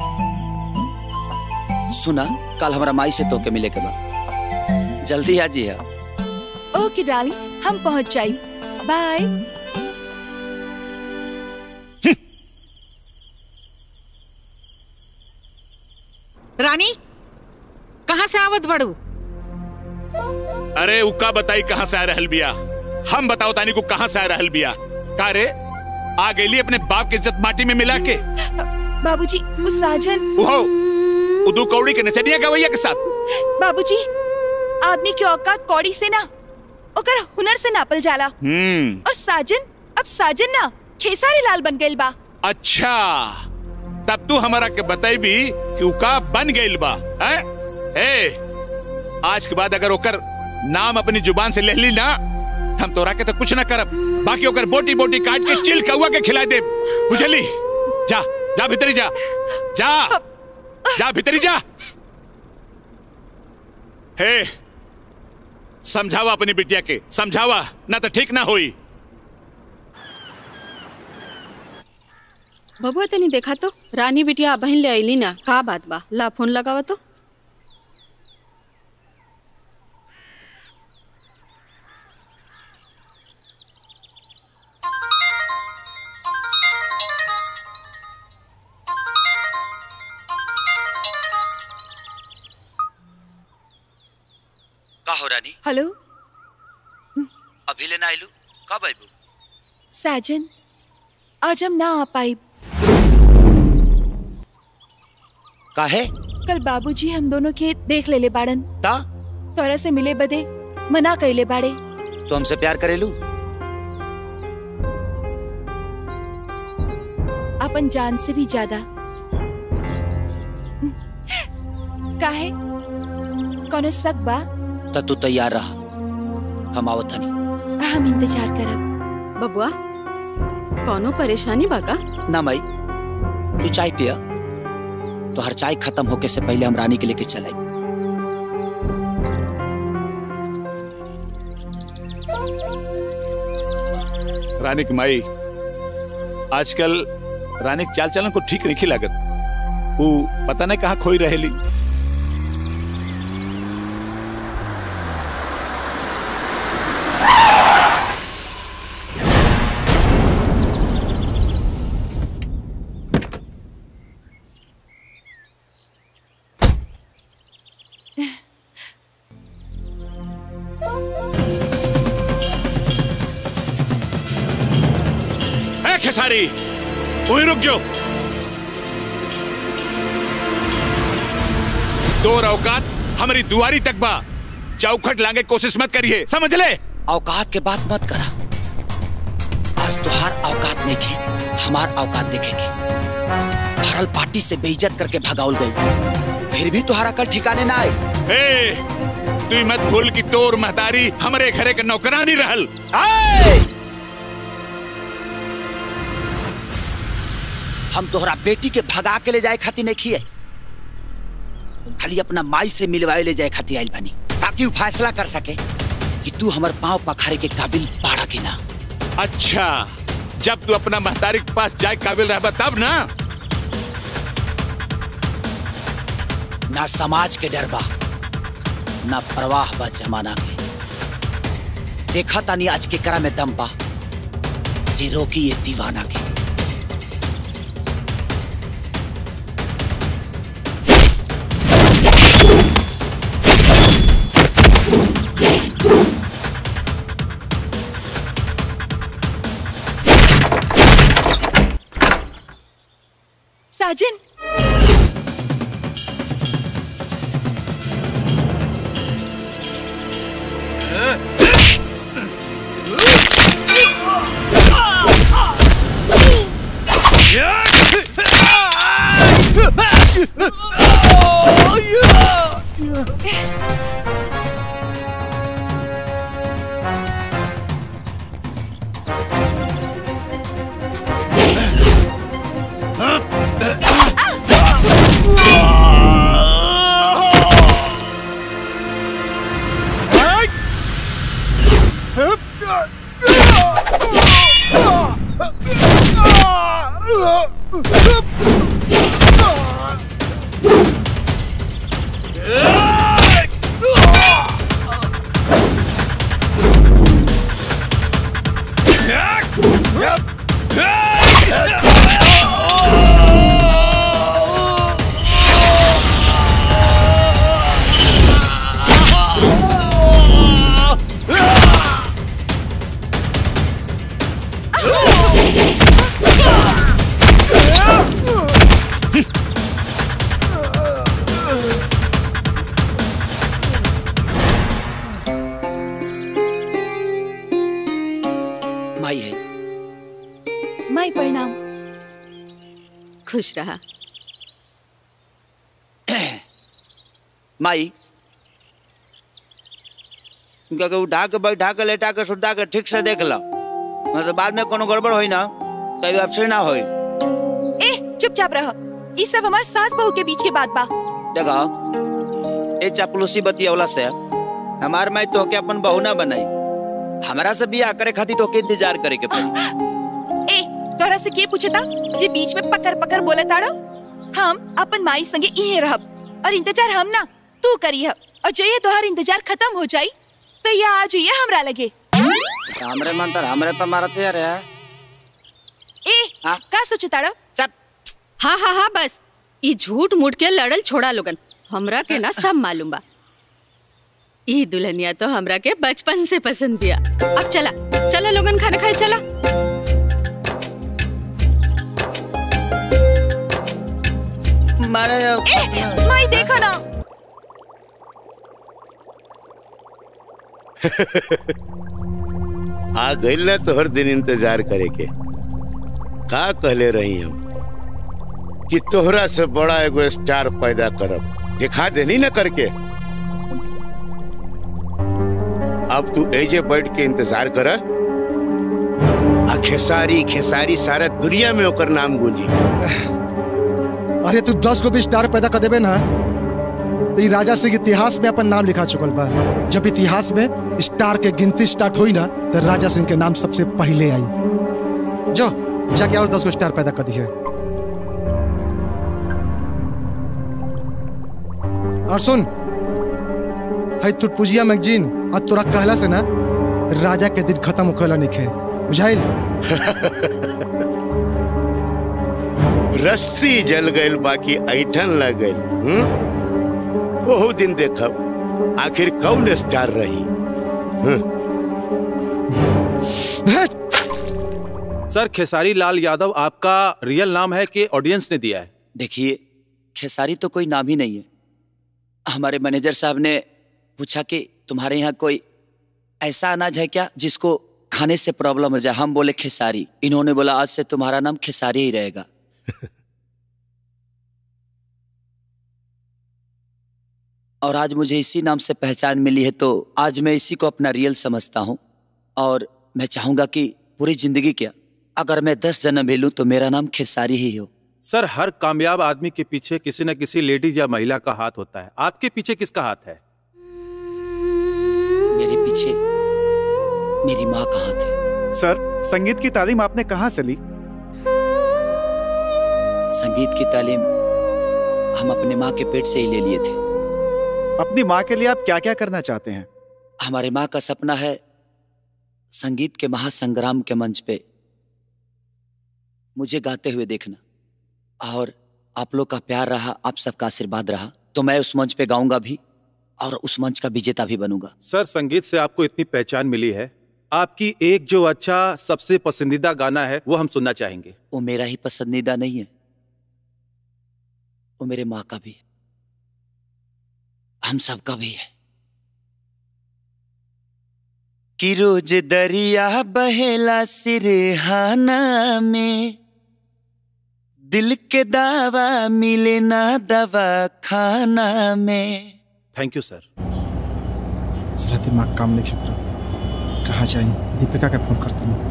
सुना कल हमारा माई से तोके मिले के बाद जल्दी आ जी ओके डार्लिंग हम पहुंच जाई बाय रानी कहाँ से आवत बड़ू अरे उका बताई कहाँ से आ रहल बिया हम बताओ तानी को कहाँ से आ रहल बिया का रे आ गेली अपने बाप की इज्जत माटी में मिला के बाबूजी वो साजन उहो उदू कौड़ी के नचनिया गवैया के साथ बाबूजी आदमी की औकात कौड़ी से ना ओकर हुनर से नापल जाला हम्म और साजन अब साजन ना खेसारी लाल बन गइल बा अच्छा तब तू हमारा के बताई भी कि उका बन गइल बा हैं? ए आज के बाद अगर ओकर नाम अपनी जुबान से ले ली ना हम तोरा के तो कुछ ना करब बाकी ओकर बोटी बोटी काट के चिल कौआ के खिला दे बुझली जा जा भीतरी जा जा जा भीतरी जा हे समझावा अपनी बिटिया के समझावा ना तो ठीक ना होई बबुआ तनी देखा तो रानी बिटिया बहन ले अली ना का बात बा ला फोन लगावा तो का हो रानी हेलो अभी लेना आइलू कब आइबू साजन आज हम ना आ पाई काहे कल बाबूजी हम दोनों के देख लेले बाड़न ता तोरा से मिले बदे मना कइले बाड़े तू हमसे प्यार करेलू अपन जान से भी ज्यादा काहे कोनो शक बा त तू तैयार रहा हम आवत हनी हम इंतजार करब बबुआ कोनो परेशानी बा का ना माई तू चाय पिया तो हर चाय खत्म होके से पहले हम रानी के लेके चले रानी की माई आजकल रानी के चाल चलन को ठीक नहीं लागत वो पता नहीं कहाँ खोई रहेली ए खेसारी वहीं रुक जाओ दो औकात हमारी दुआरी तक बा चौखट लांगे कोशिश मत करिए समझ ले औकात के बात मत करा आज तुहार औकात नहीं खे हमार औकात देखेंगे भरल पार्टी से बेइज्जत करके भगाउल गई फिर भी तुहारा कल ठिकाने ना आए ए तू मत भूल कि तोर महतारी हमारे घरे के नौकरानी रहल आए! हम तोहरा बेटी के भगा के ले जाए खातिर नहीं खिए खाली अपना माई से मिलवाए ले जाए खातिर आइल बनी ताकि वो फैसला कर सके कि तू हमार पाँव पखारे के काबिल बाड़ा कि ना अच्छा जब तू अपना महतारी के पास जाए काबिल रहबा तब ना ना समाज के डर बा ना परवाह बा जमाना के देखा तानी आज के करा में दम बा जे रोकी ये दीवाना के साजन माई है माई प्रणाम खुश रहा माई इनका के उठा के बैठा के लेटा के सुता के ठीक से देख लो नहीं तो बाद में कोनो गड़बड़ होई ना कभी अपसे ना होई ए चुपचाप रह ई सब हमार सास बहू के बीच के बात बा देखो ए चापलूसी बतियौला से हमार माई तो के अपन बहू ना बनाई हमरा से बियाह करे खातिर तो के इंतजार करे के पड़ी ए तोरा से के पूछता जे बीच में पकड़ पकड़ बोले ताड़ो हम अपन माई संगे इहे रहब और इंतजार हम ना तू करी और जइए तोहार इंतजार खत्म हो जाई तो ये आ जाइए हमरा लगे हमरे मन तर हमरे पे मारत यार है ए का सोचताड़ो हाँ हाँ हाँ बस ई झूठ मूठ के लड़ल छोड़ा लोगन हमरा के ना सब मालूम बा ई दुल्हनिया तो हमरा के बचपन से पसंद दिया अब चला चला लोगन खाना खाए चला मारे ए माई देखो ना आ गइल ना तो हर दिन इंतजार करे के का कहले रही हम कि तोहरा से बड़ा एगो स्टार पैदा करब दिखा देनी ना करके अब तू एजे बैठ के इंतजार कर आ खेसारी खेसारी सारा दुनिया में ओकर नाम गूंजी अरे तू दस को भी स्टार पैदा कर देबे ना तो ई राजा सिंह इतिहास में अपन नाम लिखा चुकल बा जब इतिहास में स्टार के गिनती स्टार्ट हुई ना तो राजा सिंह के नाम सबसे पहले आई जो जाके और दस को स्टार पैदा कर दिए और सुन है तुटपुजिया मैगजीन और तोरा कहला से ना राजा के दिन खत्म होखेला निखे बुझाइल रस्सी जल गइल बाकी ऐठन लग गइल हम्म? ओहू दिन देखब आखिर कौन स्टार रही हम्म? सर खेसारी लाल यादव आपका रियल नाम है कि ऑडियंस ने दिया है देखिए खेसारी तो कोई नाम ही नहीं है हमारे मैनेजर साहब ने पूछा कि तुम्हारे यहाँ कोई ऐसा अनाज है क्या जिसको खाने से प्रॉब्लम हो जाए हम बोले खेसारी इन्होंने बोला आज से तुम्हारा नाम खेसारी ही रहेगा और आज मुझे इसी नाम से पहचान मिली है तो आज मैं इसी को अपना रियल समझता हूँ और मैं चाहूंगा कि पूरी जिंदगी क्या अगर मैं दस जन्म भी लूं तो मेरा नाम खेसारी ही हो सर हर कामयाब आदमी के पीछे किसी न किसी लेडीज या महिला का हाथ होता है आपके पीछे किसका हाथ है मेरे पीछे मेरी माँ का हाथ है सर संगीत की तालीम आपने कहाँ से ली संगीत की तालीम हम अपने माँ के पेट से ही ले लिए थे अपनी माँ के लिए आप क्या क्या करना चाहते हैं हमारे माँ का सपना है संगीत के महासंग्राम के मंच पे मुझे गाते हुए देखना और आप लोग का प्यार रहा आप सबका आशीर्वाद रहा तो मैं उस मंच पे गाऊंगा भी और उस मंच का विजेता भी बनूंगा सर संगीत से आपको इतनी पहचान मिली है आपकी एक जो अच्छा सबसे पसंदीदा गाना है वो हम सुनना चाहेंगे वो मेरा ही पसंदीदा नहीं है वो मेरे माँ का भी है हम सबका भी है कि रोज दरिया बहेला सिरहाना में दिल के दावा मिले ना दवा खाना में थैंक यू सर सर दिमाग काम नहीं कर रहा कहाँ जाए दीपिका का फोन करता हूँ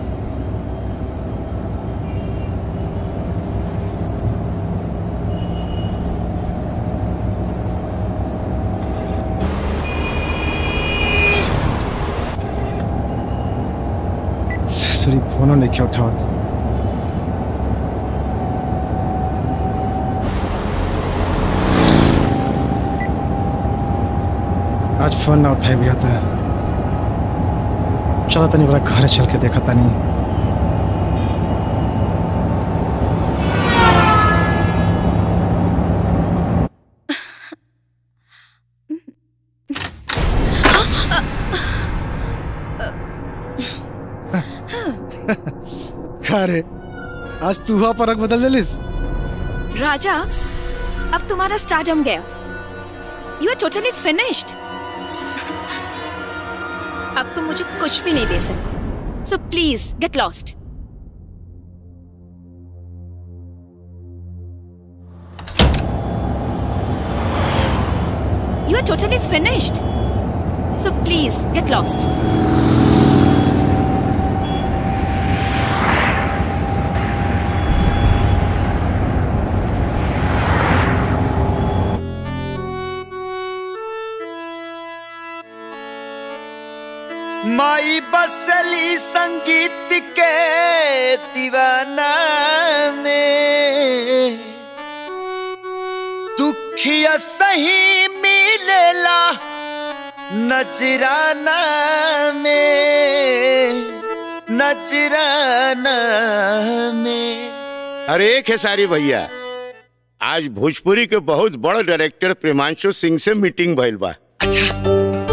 सॉरी फोन नहीं क्या उठावत आज फोन ना उठाए भैया तो चलो तनी बड़ा घर चल के देखा तनी का रे आज तू हुआ परक बदल दिलिस राजा अब तुम्हारा स्टार्डम गया यू आर टोटली फिनिश्ड अब तुम मुझे कुछ भी नहीं दे सकते so please get lost you are totally finished so please get lost माई बसली संगीत के दीवाना में दुखिया सही मिलेला नजराना में नजराना में अरे खेसारी भैया आज भोजपुरी के बहुत बड़ डायरेक्टर प्रेमांशु सिंह से मीटिंग भइल बा अच्छा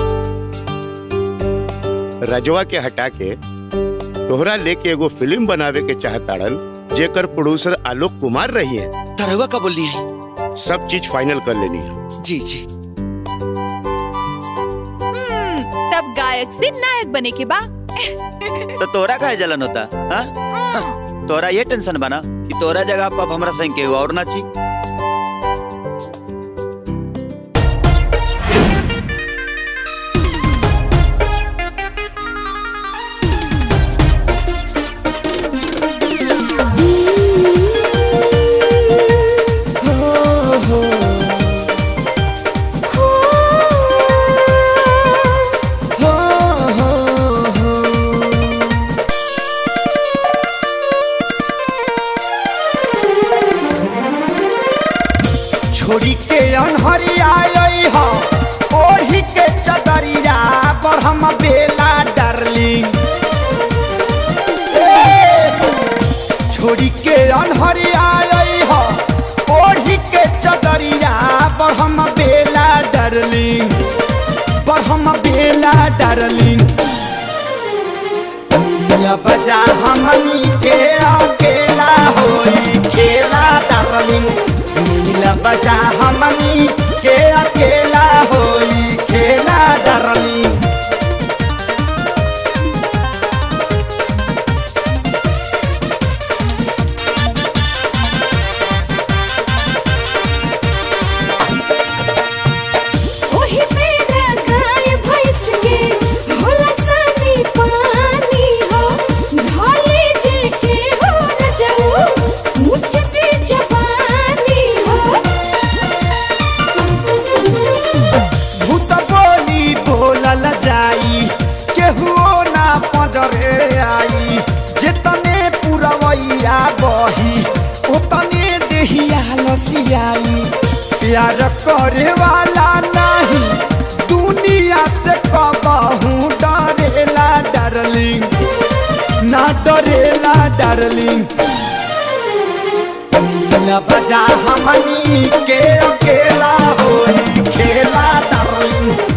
रजवा के हटा के तोहरा लेके एगो फिल्म बनावे के चाहताड़न जेकर प्रोड्यूसर आलोक कुमार रही है तरहुआ का बोली है सब चीज फाइनल कर लेनी है जी जी हम्म, तब गायक से नायक बने के बा तो तोरा का जलन होता हाँ? तोरा ये टेंशन बना कि तोरा जगह पर अब हमरा संग के और नाची छोड़ी के अनहरिया आई हो ओढ़ी के चदरिया पर हम बेला डार्लिंग छोड़ी के अनहरिया आई हो ओढ़ी के चदरिया पर हम बेला डार्लिंग पर हम बेला डार्लिंग या बजा हमनी के अकेला होई खेला डार्लिंग नीला बजा हमनी के अकेला होई खेला डार्लिंग ओही मेरा गाय भैंस के होला सानी पानी हो ढोले जे के हो न जाऊ ऊंच के जवानी हो भूत बोली बोलल जाई केहुओ ना पजरे आई जेतने पुरवैया बही ओतने देहिया लसियाई प्यार करे वाला नहीं दुनिया से कबहू डरेला डार्लिंग ना डरेला डार्लिंग ला बजा हमनी के अकेला होई खेला डार्लिंग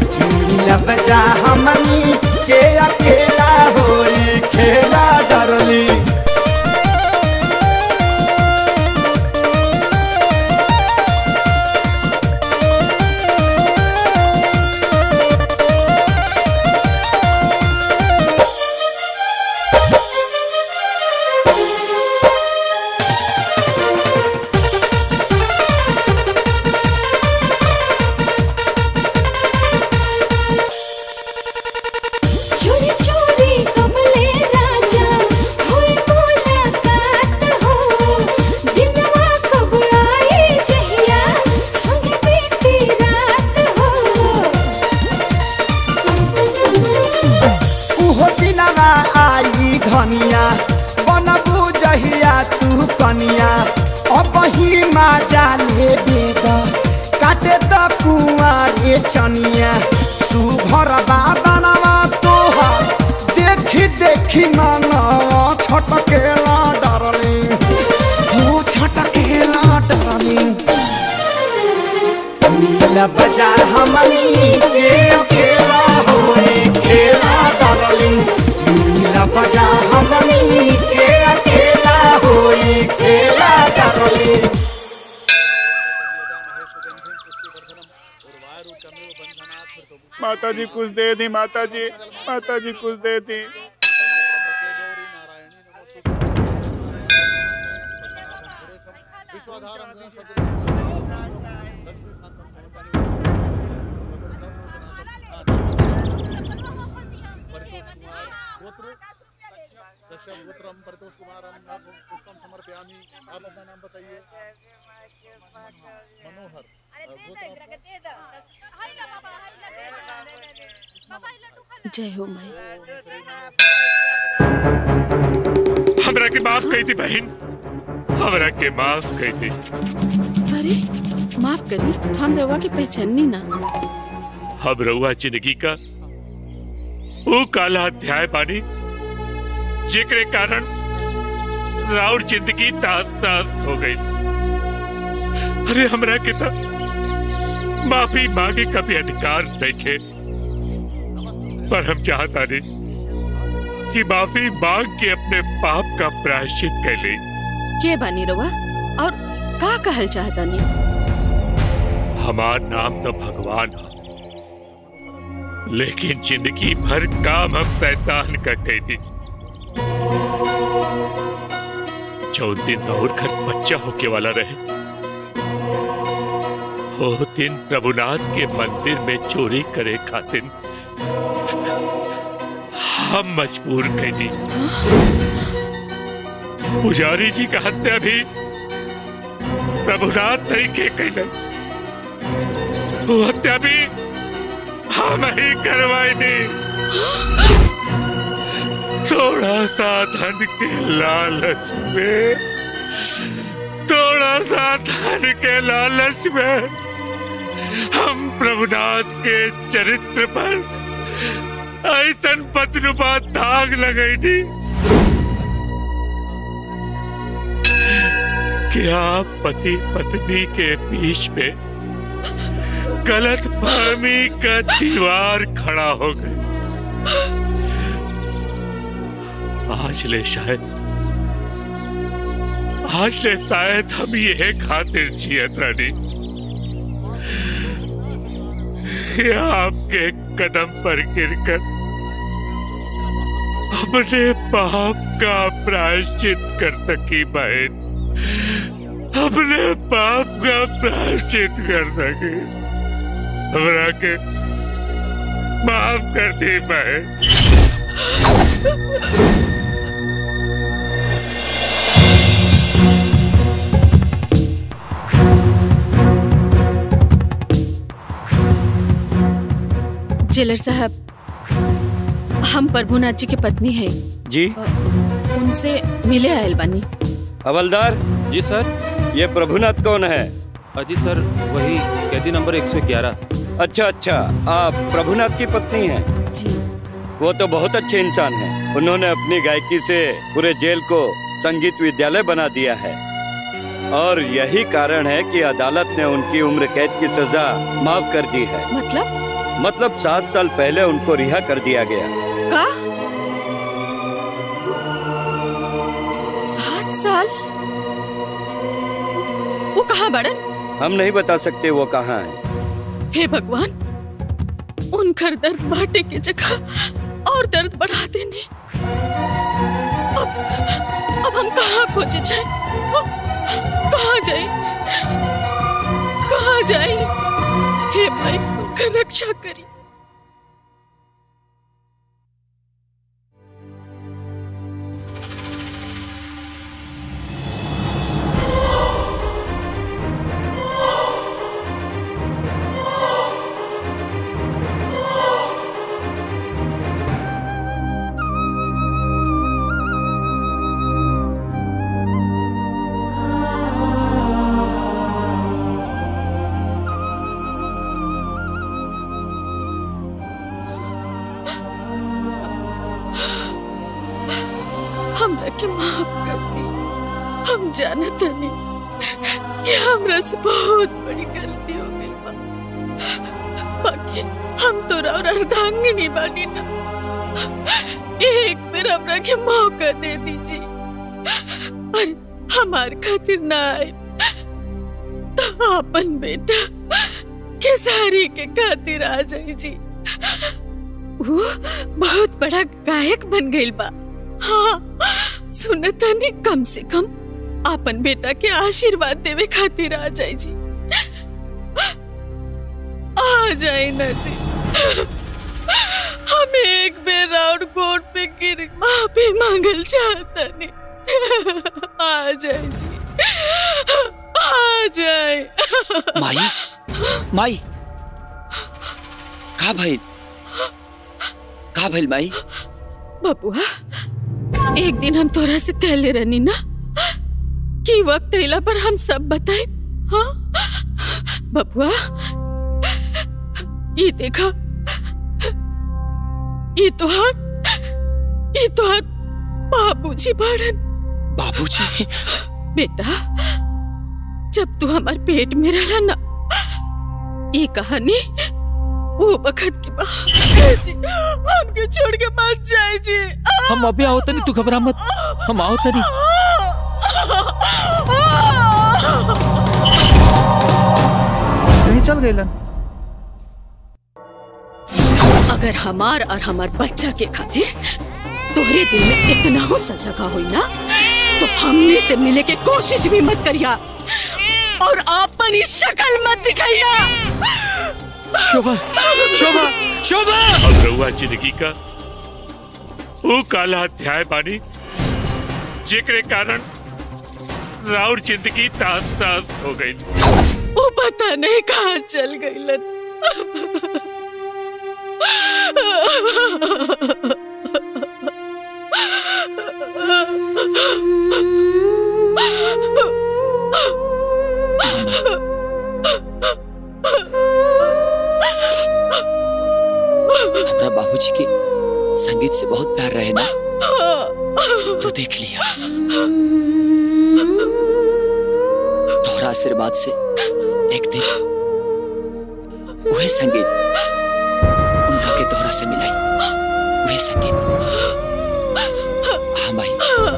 दे द कुआरे चनिया सुघर बादनवा तोहर देखी देखी मानवा छटकेला डार्लिंग हो छटकेला डार्लिंग नीला बाजार हमनी के अकेला होए खेला डार्लिंग नीला बाजार हमनी के अकेला होए खेला डार्लिंग माता जी कुछ दे दी माता जी माता जी कुछ दे दी जय हो माई हमरा के माफ कही थी बहन हमरा के माफ कही थी अरे माफ करी हम रवा की पहचाननी ना हम रउआ जिंदगी का वो काला अध्याय बानी जेकरे कारण राउर जिंदगी तास तास हो गई अरे हमरा के तो माफी मांगे का भी अधिकार नहीं थे पर हम चाहता नहीं कि माफी मांग के अपने पाप का प्रायश्चित कर ले के बानी रवा और का कहल चाहता नहीं हमार नाम तो भगवान है लेकिन जिंदगी भर काम हम शैतान का कैदी जो दिन और घर बच्चा होके वाला रहे वो दिन प्रभुनाथ के मंदिर में चोरी करे खातिर हम मजबूर कैदी पुजारी जी का हत्या भी प्रभुनाथ नहीं के कैले वो हत्या भी हम ही करवाई नहीं थोड़ा सा धन के लालच में थोड़ा सा धन के लालच में हम प्रभुनाथ के चरित्र पर ऐसन पतनुपा दाग लगाई थी क्या पति पत्नी के बीच में गलत फहमी का दीवार खड़ा हो गई आज ले शायद आज ले शायद हम ये खातिर जियत रानी कि आपके कदम पर गिरकर अपने पाप का प्रायश्चित कर सकी बहन अपने पाप का प्रायश्चित कर सकी हमरा के माफ कर दी बहन जेलर साहब हम प्रभुनाथ जी की पत्नी है जी उनसे मिले आयल बानी हवलदार जी सर ये प्रभुनाथ कौन है अजी सर वही कैदी नंबर 111 अच्छा अच्छा आप प्रभुनाथ की पत्नी हैं जी वो तो बहुत अच्छे इंसान हैं उन्होंने अपनी गायकी से पूरे जेल को संगीत विद्यालय बना दिया है और यही कारण है कि अदालत ने उनकी उम्र कैद की सजा माफ कर दी है मतलब मतलब सात साल पहले उनको रिहा कर दिया गया का सात साल वो कहाँ बड़न हम नहीं बता सकते वो कहाँ है हे भगवान उनकर दर्द बांटे के जगह और दर्द बढ़ा देने अब अब हम कहाँ खोजे जाए कहाँ जाए कहाँ जाए हे भाई उनका रक्षा करी हम जानत नहीं कि हमरा से बहुत बड़ी गलती हो गई बा बाकी हम तो और अर्धांगिनी बानी ना एक बार हमरा के मौका दे दीजिए और हमार खातिर ना आए तो अपन बेटा केसारी के खातिर आ जाई जी वो बहुत बड़ा गायक बन गई बा हाँ सुनता नहीं कम से कम अपन बेटा के आशीर्वाद देवे खातिर आ जाए जी आ जाए ना जी हम एक बेर राउंड कोर्ट पे गिर माफी मांगल चाहता नहीं आ जाए जी आ जाए माई माई का भइल का भइल माई बबुआ एक दिन हम तोरा से कहले रहनी ना कि वक्त अइला पर हम सब बताए हाँ बबुआ ये देखा ये तोहार ये तोहार बाबूजी बाड़न बाबूजी बेटा जब तू हमार पेट में रहला ना ये कहानी वो बखत के बाद जी, हमके छोड़ के मत जाए जी हम अभी आओ तनी तू घबरा मत हम आओ तनी कहीं चल गए अगर हमार और हमार बच्चा के खातिर तोहरे दिल में इतना हो सा जगह हुई ना तो हमने से मिले के कोशिश भी मत करिया और अपनी शक्ल मत दिखाइया शोभा शोभा शोभा अब रहुआ जिंदगी का वो काला अध्याय बानी जेकरे कारण राउर जिंदगी तास तास हो गई वो पता नहीं कहाँ चल गई हमरा बाबूजी के संगीत से बहुत प्यार रहे ना तू देख लिया तोहरा आशीर्वाद से एक दिन वही संगीत उनका के तोहरा से मिलाई वही संगीत हाँ माई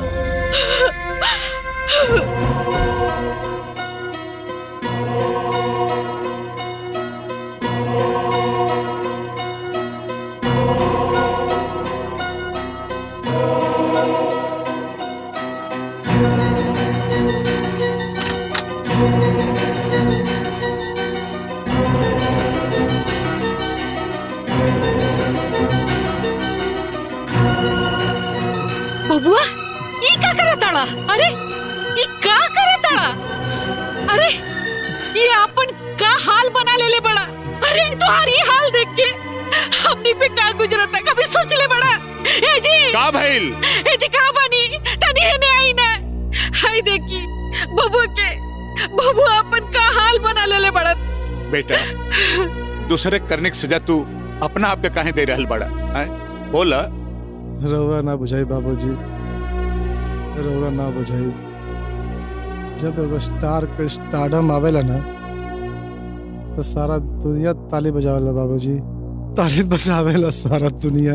बबुआ ई का करे ताड़ा अरे ई का करे ताड़ा अरे ये अपन का हाल बना ले ले बड़ा अरे तुम्हारी हाल देख के हमनी पे का गुजरता कभी सोच ले बड़ा ए जी का भइल ए जी का बनी तनी ने आई ना हाय देखी बबुआ के बबुआ अपन का हाल बना ले ले बड़ा बेटा दूसरे करने की सजा तू अपना आप के काहे दे रहल बड़ा हैं? बोला रउआ ना बुझाई बाबूजी रउआ ना बुझाई जब एगो स्टार के स्टारडम आवेला ना तो सारा दुनिया ताली बजावेला बाबूजी ताली बजावेला सारा दुनिया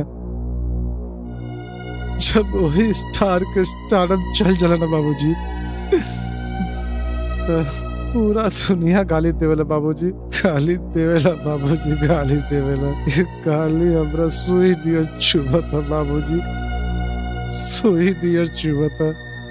जब वही स्टार के स्टारडम चल चला ना बाबूजी तो पूरा दुनिया गाली देवेला बाबूजी गाली देवेला बाबूजी गाली देवेला ये गाली हमरा सुई दियो चुबता बाबूजी सुई दियो चुबता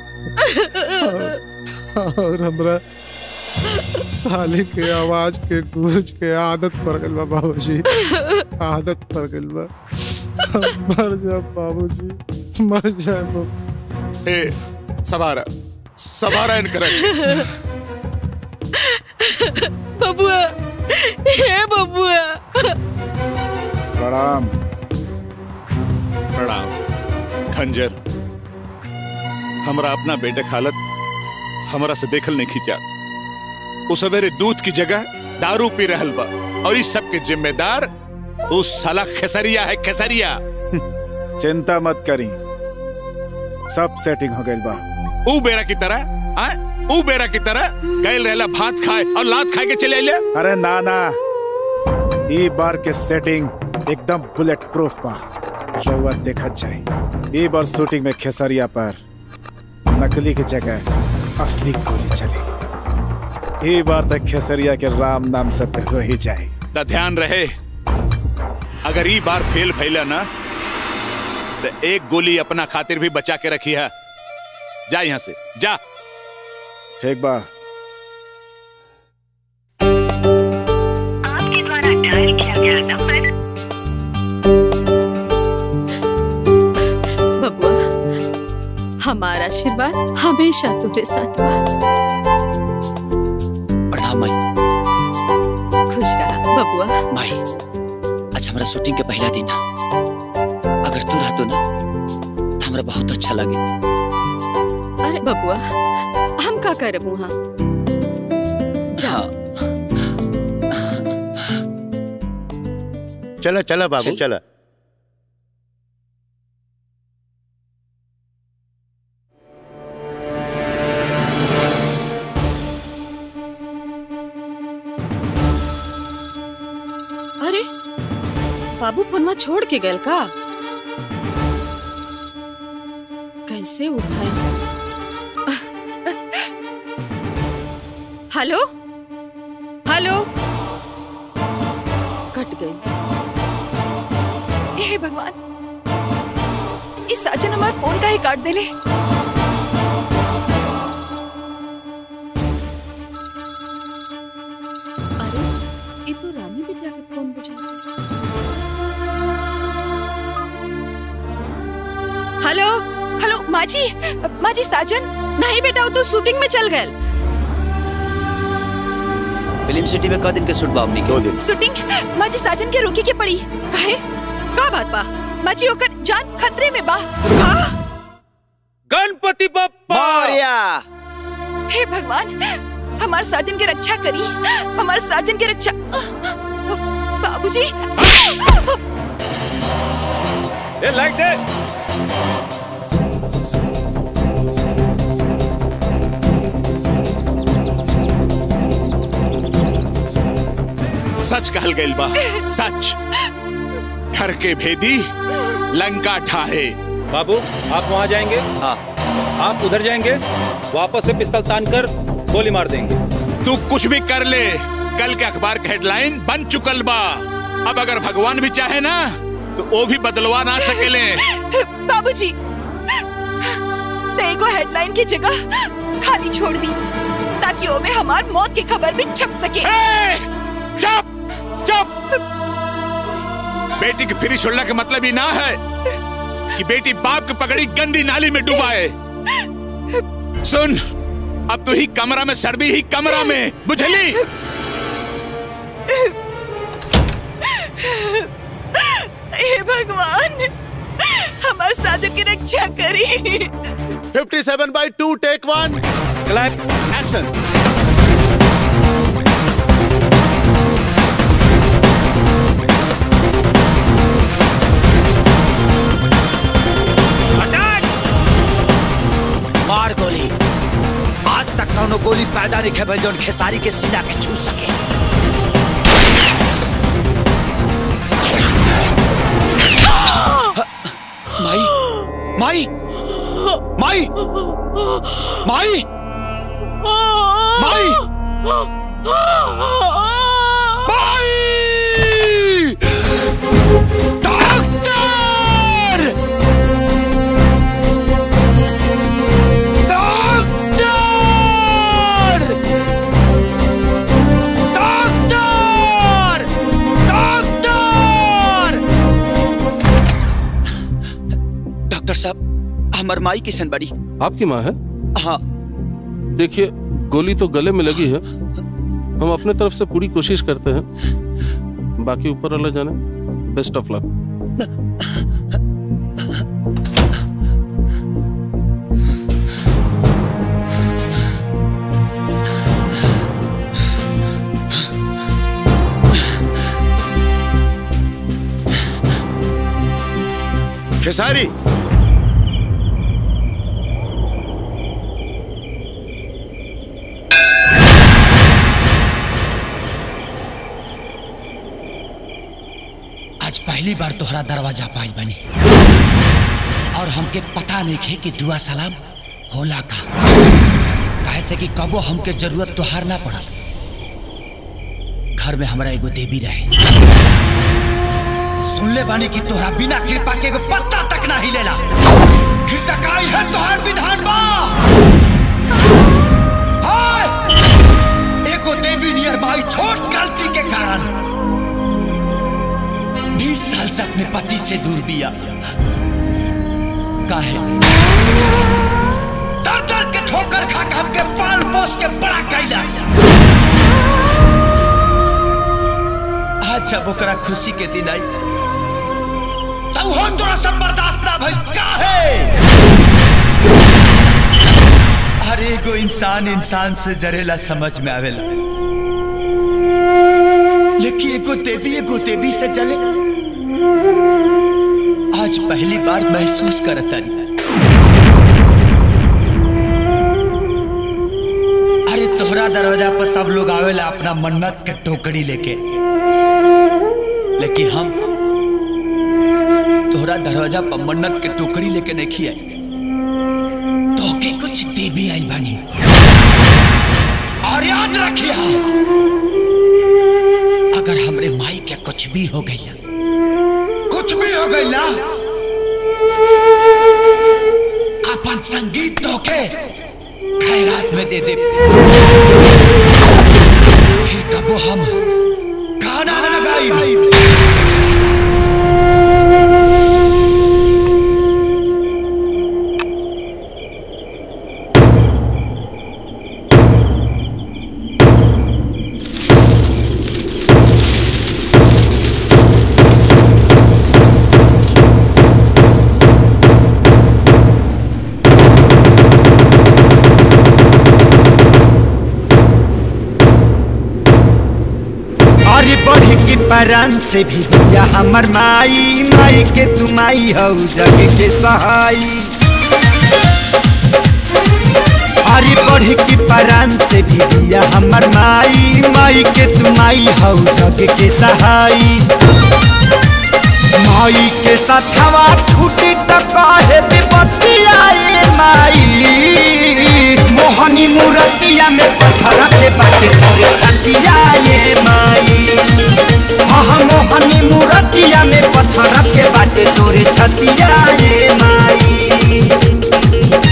और- और हमरा ताली के आवाज के गूंज के आदत पड़ गइल बा बाबूजी आदत पड़ गइल बा मर जा बाबूजी मर जा बाबू ए सवारा सवारा इन कर बबुआ हे बबुआ प्रणाम प्रणाम खंजर हमरा अपना बेटे की हालत हमरा से देखल नहीं खींचा उस सवेरे दूध की जगह दारू पी रहल बा और इस सब के जिम्मेदार उस साला खेसरिया है खेसरिया चिंता मत करी सब सेटिंग हो गई बा ऊ बेरा की तरह आय? ऊ बेरा की तरह गैल रहला भात खाए और लात खाए के चले अइले अरे ना ना ई बार के सेटिंग एकदम बुलेट प्रूफ बा रउआ देखत जाए ई बार शूटिंग में खेसरिया पर नकली की जगह असली गोली चली ई बार तक खेसरिया के राम नाम सत्य हो ही जाए त ध्यान रहे अगर ई बार फेल भइला ना तो एक गोली अपना खातिर भी बचा के रखी है जा यहाँ से जा ठीक बा बबुआ हमारा आशीर्वाद हमेशा तुम्हारे साथ बा प्रणाम माई खुश रहा बबुआ माई आज हमारा शूटिंग के पहला दिन है अगर तू रहतो ना तो हमरा बहुत अच्छा लगे अरे बबुआ हम का करब वहाँ हाँ चला चला बाबू चल। चला अरे बाबू फोनवा छोड़ के गए का कैसे उठाए हेलो हेलो कट गई हे भगवान इस साजन हमार फोन का ही काट देले अरे ये तो रानी बिटिया के फोन बजा हेलो हेलो माजी माजी साजन नहीं बेटा वो तो शूटिंग में चल गए फिल्म सिटी में क दिन के शूट बा हमनी के दिन शूटिंग माजी साजन के रोके के पड़ी काहे का बात बा माजी ओकर जान खतरे में बा का गणपति बप्पा मौर्या हे भगवान हमार साजन के रक्षा करी हमार साजन के रक्षा बाबूजी ए लाइट दे सच कहल गइल बा सच घर के भेदी लंका ठाहे बाबू आप वहाँ जाएंगे हाँ आप उधर जाएंगे वापस से पिस्तल तान कर गोली मार देंगे तू कुछ भी कर ले कल के अखबार के हेडलाइन बन चुकल बा अब अगर भगवान भी चाहे ना तो वो भी बदलवा ना सकेले बाबूजी देखो हेडलाइन की जगह खाली छोड़ दी ताकि वो में हमार मौत की खबर भी छप सके चुप चुप बेटी की फ्री छोड़ने का मतलब ही ना है कि बेटी बाप की पगड़ी गंदी नाली में डुबाए सुन अब तू ही कमरा में सरबी ही कमरा में बुझली हे भगवान हमार साजन की रक्षा करी 57 by two take one clap action मार गोली आज तक कौनो गोली पैदा नहीं खेबल जोन खेसारी के सीना के छू सके माई माई माई माई माई माई doctor doctor doctor doctor doctor साहब हमार माई किशन बड़ी आपकी माँ है हाँ देखिए गोली तो गले में लगी है हम अपने तरफ से पूरी कोशिश करते हैं बाकी ऊपर वाला जाने बेस्ट ऑफ लक खेसारी पहली बार तोहरा दरवाजा पाई बनी और हमके पता नहीं खे कि दुआ सलाम होला का काहे से कि कबो हमके जरूरत तोहार ना पड़ल घर में हमरा एगो देवी रहे सुन ले बानी कि तोहरा बिना कृपा के एगो पत्ता तक ना हिलेला फिर टकाई है तोहार विधान बा हाय! एगो देवी नियर बाई छोट गलती के कारण बीस साल से अपने पति से दूर बिया काहे दर दर के ठोकर खा के हमके पाल पोस के बड़ा कैलाश आज जब ओकरा खुशी के दिन आई तब हम तोरा सब बर्दाश्त ना भइल काहे अरे एगो इंसान इंसान से जरेला समझ में आवेला लेकिन एगो देवी एगो देवी से जले आज पहली बार महसूस करता अरे तोहरा दरवाजा पर सब लोग आवेला अपना मन्नत के टोकरी लेके लेकिन हम तोहरा दरवाजा पर मन्नत के टोकरी लेके नहीं आई तो के कुछ देवी आई बानी और याद रखिए अगर हमरे माई के कुछ भी हो गई कुछ भी हो गई ना अपन संगीत तो के खैरात में दे दे फिर कबो हम गाना ना गाई और बढ़ के परान से भी दिया हमर माई माई के तुमाई हौ जग के सहाई अरे बढ़ के परान से भी दिया हमर माई माई के तुमाई हौ जग के सहाई माई के साथवा छूटी त काहे विपत्तिया ए माई मोहनी मूर्तिया में पत्थर के बाटे तोरे छतिया ए माई हाँ मोहनी मूर्तिया में पत्थर के बाटे तोरे छतिया ए माई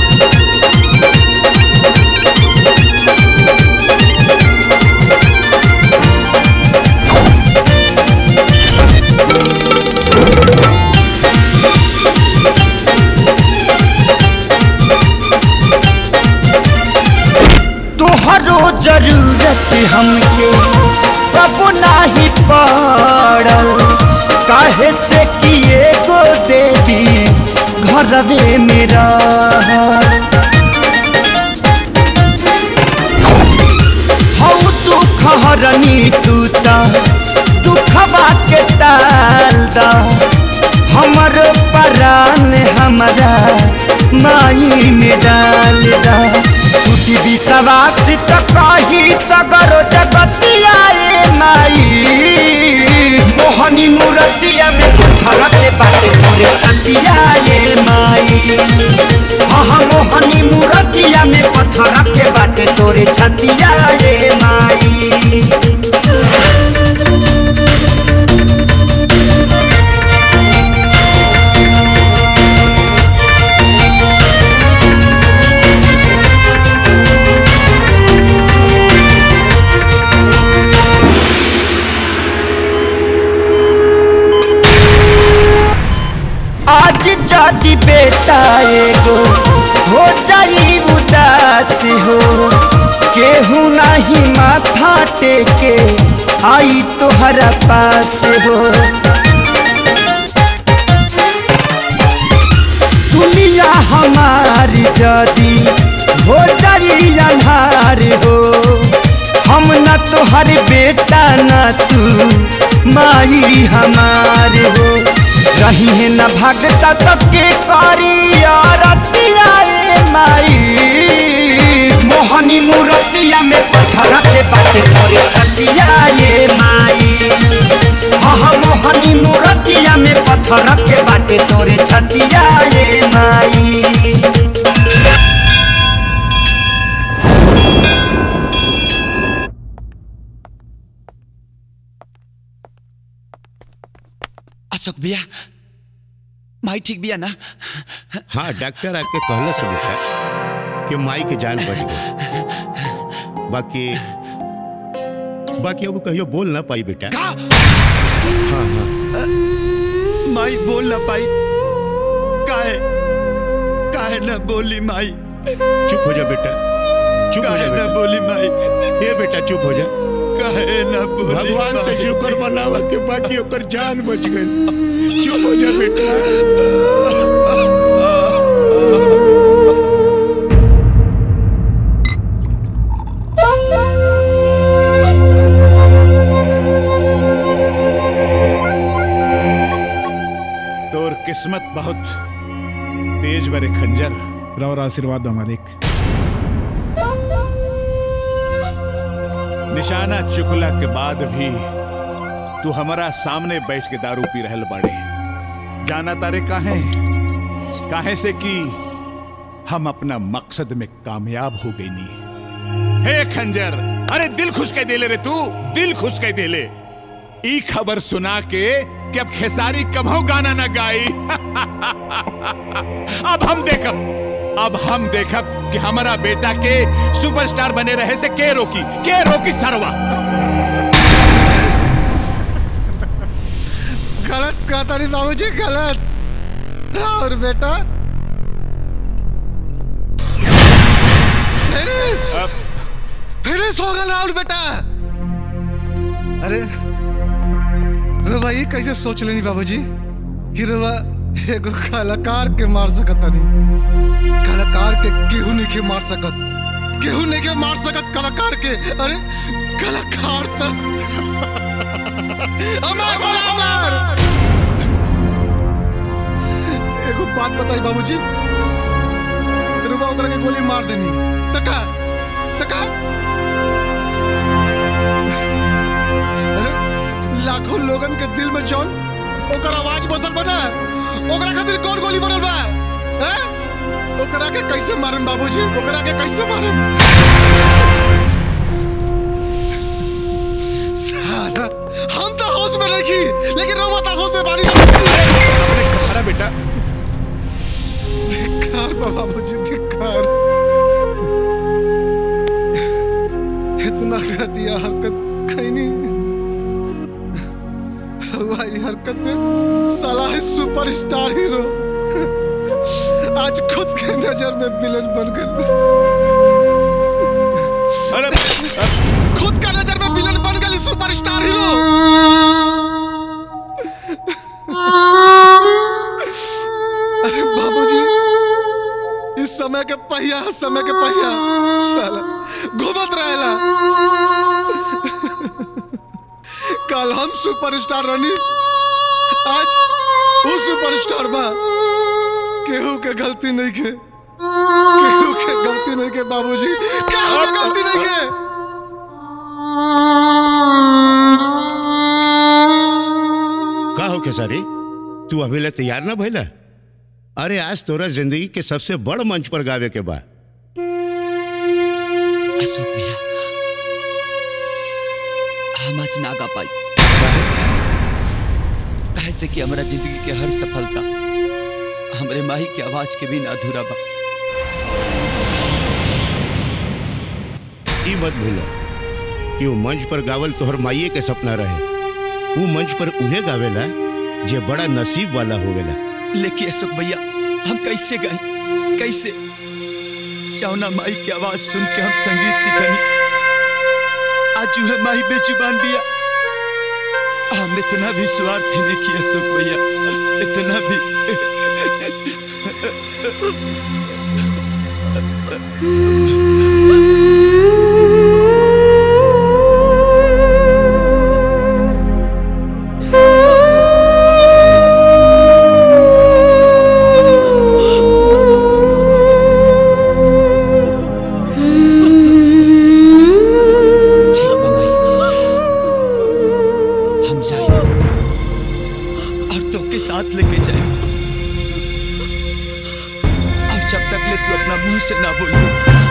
तोहरो जरूरत हमके कब नाही पड़ल काहे से किए गो देवी घरवे में रहल हौ दुख हरनी तू त दुखवा के टाल दा हमर परान हमरा माई में डाल दा टूटी विश्वास त कही सगरो जगतिया ए माई मोहनी मूर्तिया में पत्थर के बाटे तोरे छतिया ए माई हाँ मोहनी मूर्तिया में पत्थर के बाटे तोरे छतिया ए माई आज जाति बेटा एगो हो जाई उदास हो केहू नहीं माथा टेके आई तोहरा पास हो दुनिया हमारी जदी हो जाई अन्हार हो हम न तोहर बेटा न तू माई हमार हो रही है न भगता तो के करी रतिया ए माई मोहनी मूर्तिया में पत्थर के बाटे तोरे छतिया ए माई हाँ मोहनी मूर्ति अशोक भैया माई ठीक बिया ना हाँ डॉक्टर आके कहला से बेटा कि माई के जान बच गई बाकी बाकी अब कहियो बोल ना पाई बेटा हाँ हाँ माई बोल ना पाई काहे काहे ना बोली माई चुप हो जा बेटा चुप हो जा काहे ना बेटा बोली माई ये बेटा चुप हो जा काहे ना बोली भगवान से माई? शुक्र मनावा के बाकी ओकर जान बच गई चुप हो जा बेटा तोर किस्मत बहुत तेज बरे खंजर रावर आशीर्वाद बा मालिक निशाना चुकला के बाद भी तू हमारा सामने बैठ के दारू पी रहल बाड़े जाना तारे काहे काहे से कि हम अपना मकसद में कामयाब हो गई नी हे खंजर अरे दिल खुश कह देले रे तू दिल खुश कह देले ई खबर सुना के कि अब खेसारी कभो गाना ना गाई अब हम देखब अब हम देखब कि हमारा बेटा के सुपरस्टार बने रहे से के रोकी के रोकी सरवा गलत कहता नहीं बाबूजी गलत राहुल बेटा फिनिश फिनिश हो गया राहुल बेटा अरे रुआ ये कैसे सोच लेनी बाबूजी कि रुआ एगो कलाकार के मार सकत नहीं कलाकार के केहू नहीं के मार सकत केहू नहीं के मार सकत कलाकार के अरे कलाकार तो अमर बोला अमर एगो बात बताई बाबूजी रुआ ओकरा के गोली मार देनी तका तका अरे लाखों लोगन के दिल में जौन ओकर आवाज बसल बना ओकरा खातिर कौन गोली बनल बा हैं ओकरा के कैसे मारम बाबूजी ओकरा के कैसे मारम साला हम तो होश में नहीं की लेकिन रोवा तो होश में बानी हरा बेटा धिक्कार बा बाबूजी धिक्कार इतना घटिया हरकत कहीं नहीं हुआ ये हरकत से साला है सुपरस्टार हीरो आज खुद के नजर में विलन बन गए अरे खुद का नजर में विलन बन गए सुपरस्टार हीरो अरे बाबूजी इस समय के पहिया समय के पहिया साला घूमत रहेला कल हम सुपरस्टार रनी आज वो सुपरस्टार बा केहू के गलती नहीं के केहू के गलती नहीं के बाबूजी केहू के गलती नहीं के का हो खेसारी तू अभी ले तैयार ना भइला अरे आज तोरा जिंदगी के सबसे बड़ मंच पर गावे के बा अशोक भैया हम आज ना गा पाई काहे से कि हमारा जिंदगी के हर सफलता हमरे माही के आवाज के बिना अधूरा बा ई मत भूलो कि वो मंच पर गावल तोहर माइये के सपना रहे वो मंच पर उहे गावेला जे बड़ा नसीब वाला होवेला लेकिन अशोक भैया हम कैसे गाए कैसे चावना माई की आवाज सुन के हम संगीत सीखनी आज जो है माई बेजुबान बिया हम इतना भी स्वार्थी नहीं किया अशोक भैया इतना भी हम जाए और तो के साथ लेके जाए और जब तक ले तू अपना मुंह से ना बोलो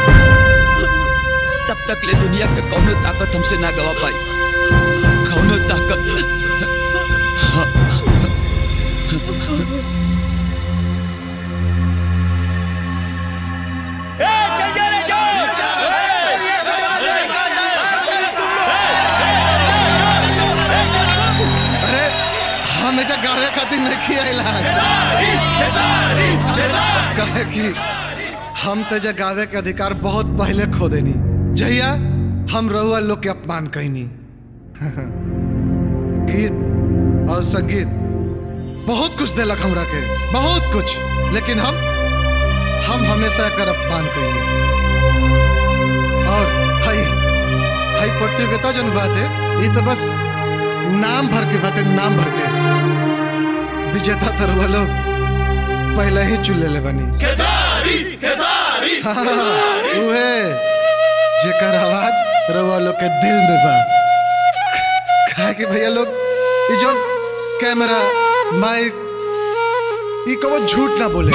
तब तक ले दुनिया के कौनो ताकत हमसे ना गवा पाई कौनो ताकत हाँ, अरे हम एजा गावे खातिर नहीं आइला कहे कि हम तो एजा गावे के अधिकार बहुत पहले खो देनी जहिया हम रहुआ लोग के अपमान कैनी गीत और संगीत बहुत कुछ देलक हमरा के बहुत कुछ लेकिन हम हम हमेशा एकर अपमान कैनी और हई हई प्रतियोगिता जन बाटे ये तो बस नाम भर के बाटे नाम भर के विजेता तो रहुआ लोग पहले ही चुन ले बनी हाँ, उहे जेकर आवाज रहुआ लोग के दिल में बा काहे कि भैया लोग ये जो कैमरा माइक ये कबो झूठ ना बोले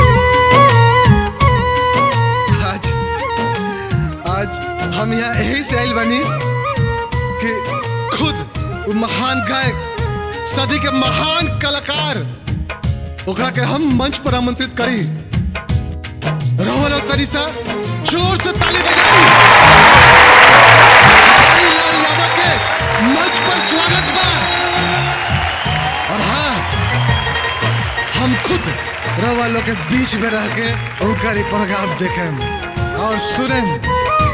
आज आज हम यहाँ यही से आइल बनी कि खुद वो महान गायक सदी के महान कलाकार ओकरा के हम मंच पर आमंत्रित करी रोहन और तनिषा जोर से ताली बजाई खेसारी लाल यादव के मंच पर स्वागत बा और हाँ हम खुद रवा लोग के बीच में रह के उनका ये प्रोग्राम देखें और सुनें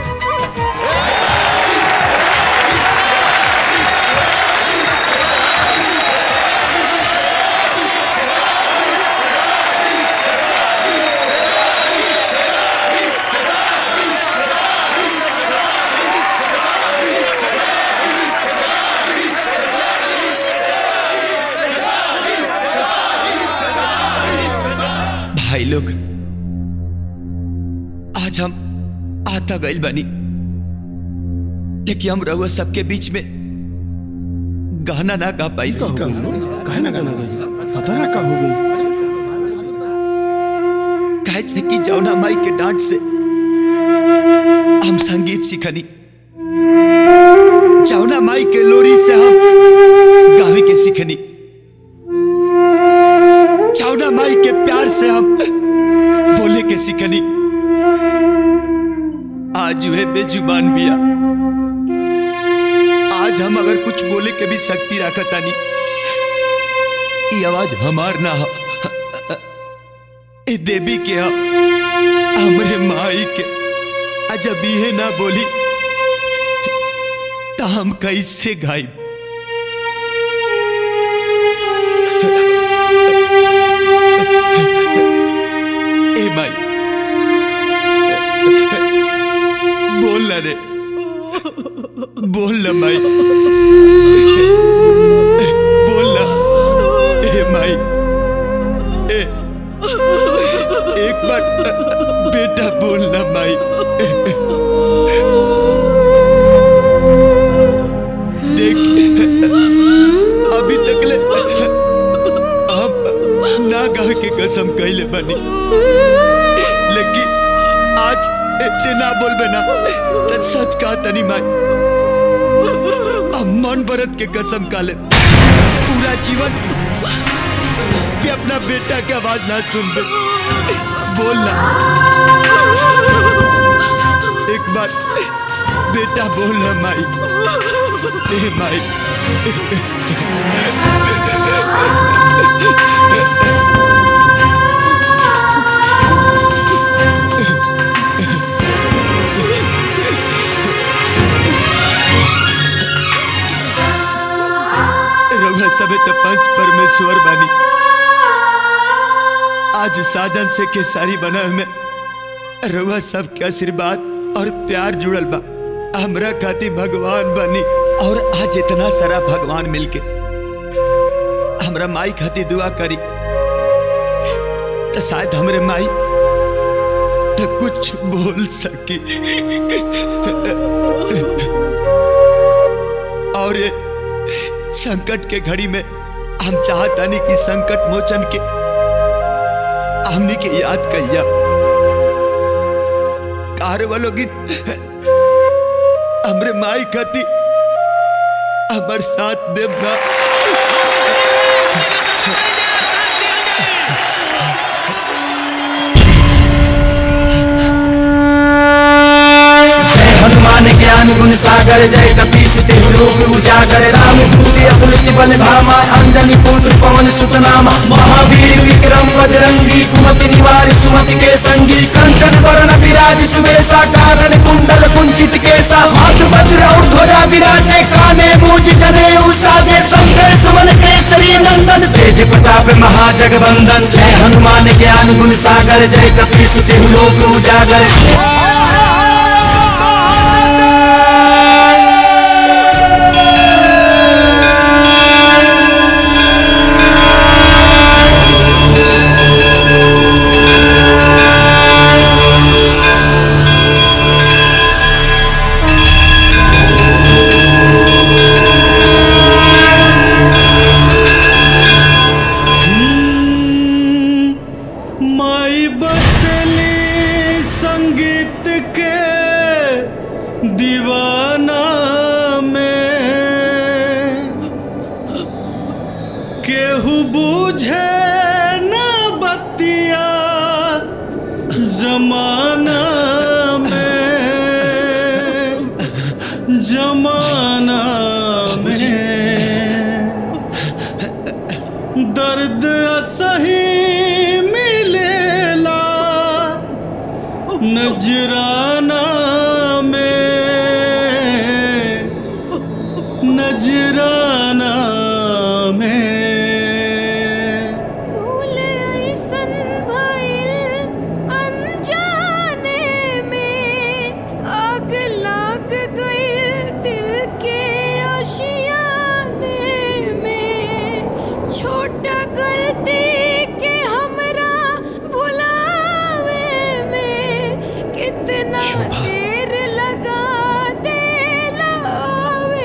भाई लोग आज हम आता गइल बनी लेकिन हम रहुआ सबके बीच में गाना ना गा पाई कहना गाना पता ना का हो गई काहे से कि जौना माई के डांट से हम संगीत सीखनी जौना माई के लोरी से हम गावे के सीखनी जौना माई के प्यार से हम बोले के सीखनी आज वह बेजुबान बिया आज हम अगर कुछ बोले के भी शक्ति रखतानी ये आवाज हमार ना हो ए देवी के हा हमरे माई के अजब ये ना बोली तो हम कैसे गाई ए माई बोल ना रे बोल ना माई बोल ना ए माई ए एक बार बेटा बोलना माई देख अभी तक ले हम ना कह के कसम कैले बनी लेकिन आज इतने ना बोलबे ना तो सच कहा तनी माई हम मन भरत के कसम काले पूरा जीवन कि अपना बेटा की आवाज ना सुन दे बोलना एक बार बेटा बोलना माई ए माई रउआ सबे तो पंच परमेश्वर बानी आज साधन से केसारी बना में रउआ सबके आशीर्वाद और प्यार जुड़ल बा हमरा खातिर भगवान बनी और आज इतना सारा भगवान मिलके हमरा माई खातिर दुआ करी तो शायद हमरे माई तो कुछ बोल सकी और ये संकट के घड़ी में हम चाहता नहीं कि संकट मोचन के हमने के याद कहिया कार वालों की हमरे माई खाती हमर साथ देव ना सागर जय कपीस तेहु लोक उजागर राम भूति अतुलित बल धामा अंजनी पुत्र पवन सुत नामा महावीर विक्रम बजरंगी कुमति निवार सुमति के संगी कंचन वरण विराज सुबेसा कानन कुंडल कुंचित केसा हाथ वज्र और ध्वजा विराजे काने मूज जने उसाजे शंकर सुमन केसरी नंदन तेज प्रताप महाजगवंदन जय हनुमान ज्ञान गुण सागर जय कपीस तेहु लोक उजागर माई बसली संगीत के दीवाना में केहू बूझे न बतिया जमाना में जमाना में दर्द असही मिलेला नजराना में नजराना में भूले ऐसन भइल अनजाने में आग लाग गई दिल के आशियाने में छोटा गलती के हमरा भुलावे में कितना देर लगा दिलावे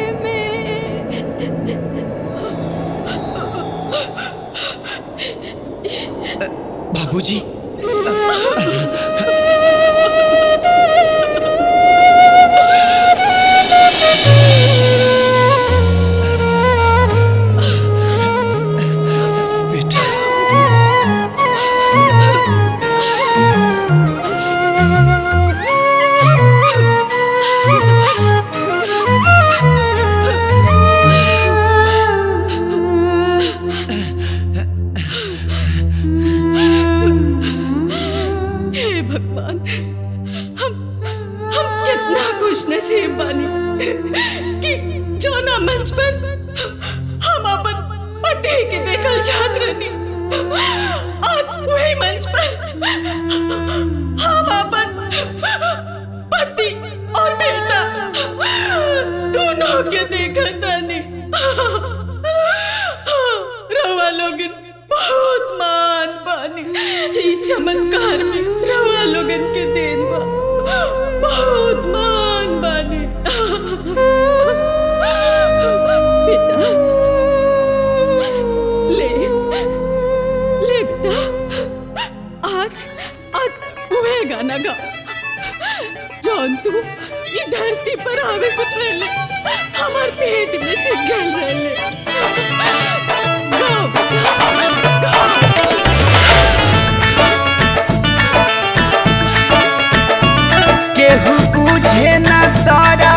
बाबूजी हे भगवान हम हम कितना खुश नसीब बानी कि जोना मंच पर हम अपन पति के देखल चाहत रहनी आज वही मंच पर हम अपन पति और बेटा दोनों के देखत तानी रवा लोगन बहुत मान बानी ई चमत्कार में रवा लोगन के देन बा बहुत मान बानी बेटा ले ले बेटा आज आज वह गाना गा जौन तू ई धरती पर आवे से पहले हमार पेट में से गल रहले केहू बुझे न तारा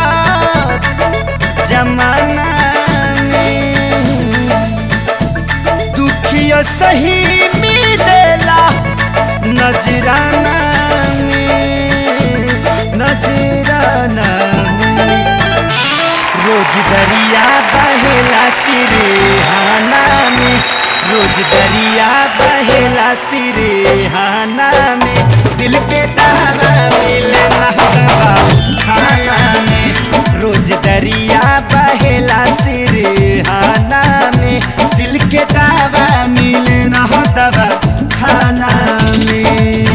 जमाना में दुखिया सही मिलेला नजराना में नजराना में रोज दरिया बहेला सिरेहाना में रोज दरिया बहेला सिरेहाना में दिल के दाना मिले ना दवा खाना में रोज दरिया बहेला सिरेहाना में दिल के दावा मिले ना दवा खाना में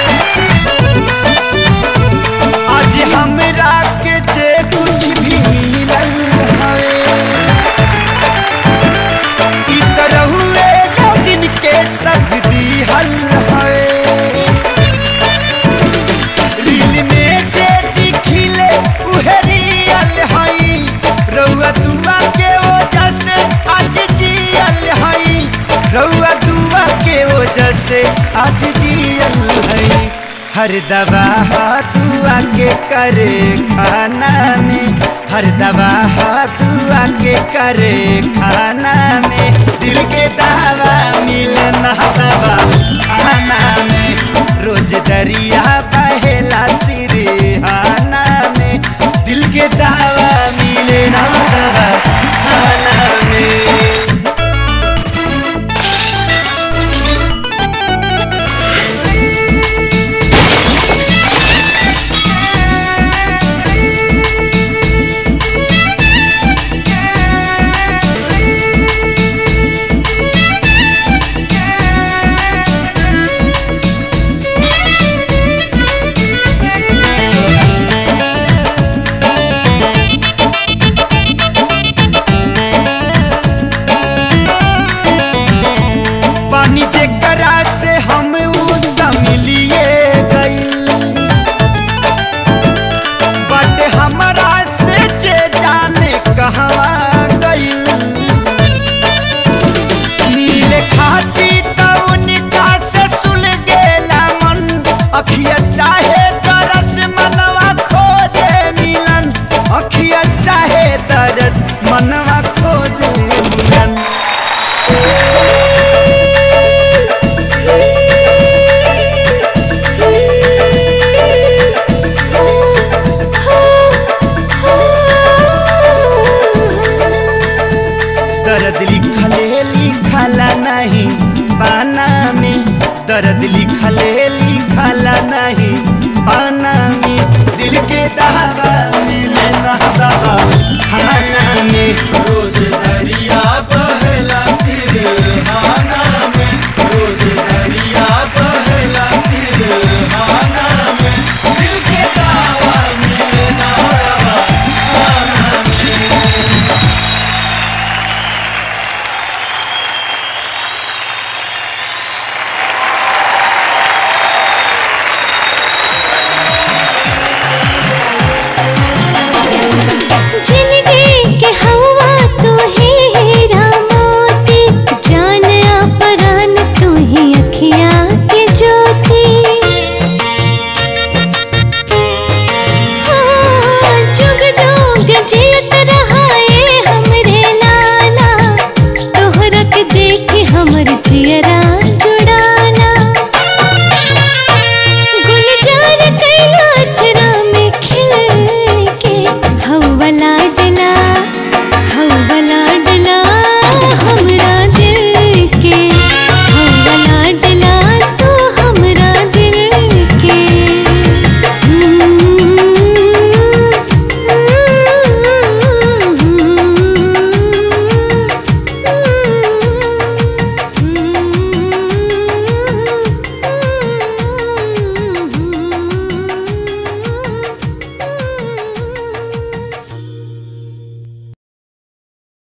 आज हमरा के जे कुछ भी से आज जियल है हर दवा तू आके करे खाना में हर दवा तू आके करे खाना में दिल के दावा मिले ना दवा खाना में रोज दरिया बहेला सिरहाना में दिल के दावा मिले ना दवा खाना में पानी जेकरा से हम उदम लिए गइल बट हमरा से जे जाने कहवा गइल मिले खाती त उनका से सुल गेला मन अखिया चाहे तरस मनवा खोजे मिलन अखिया चाहे तरस मनवा खोजे मिलन दर्द लिखले लिखला नहीं पाना में दर्द लिखले लिखला नहीं पाना में दिल के दावा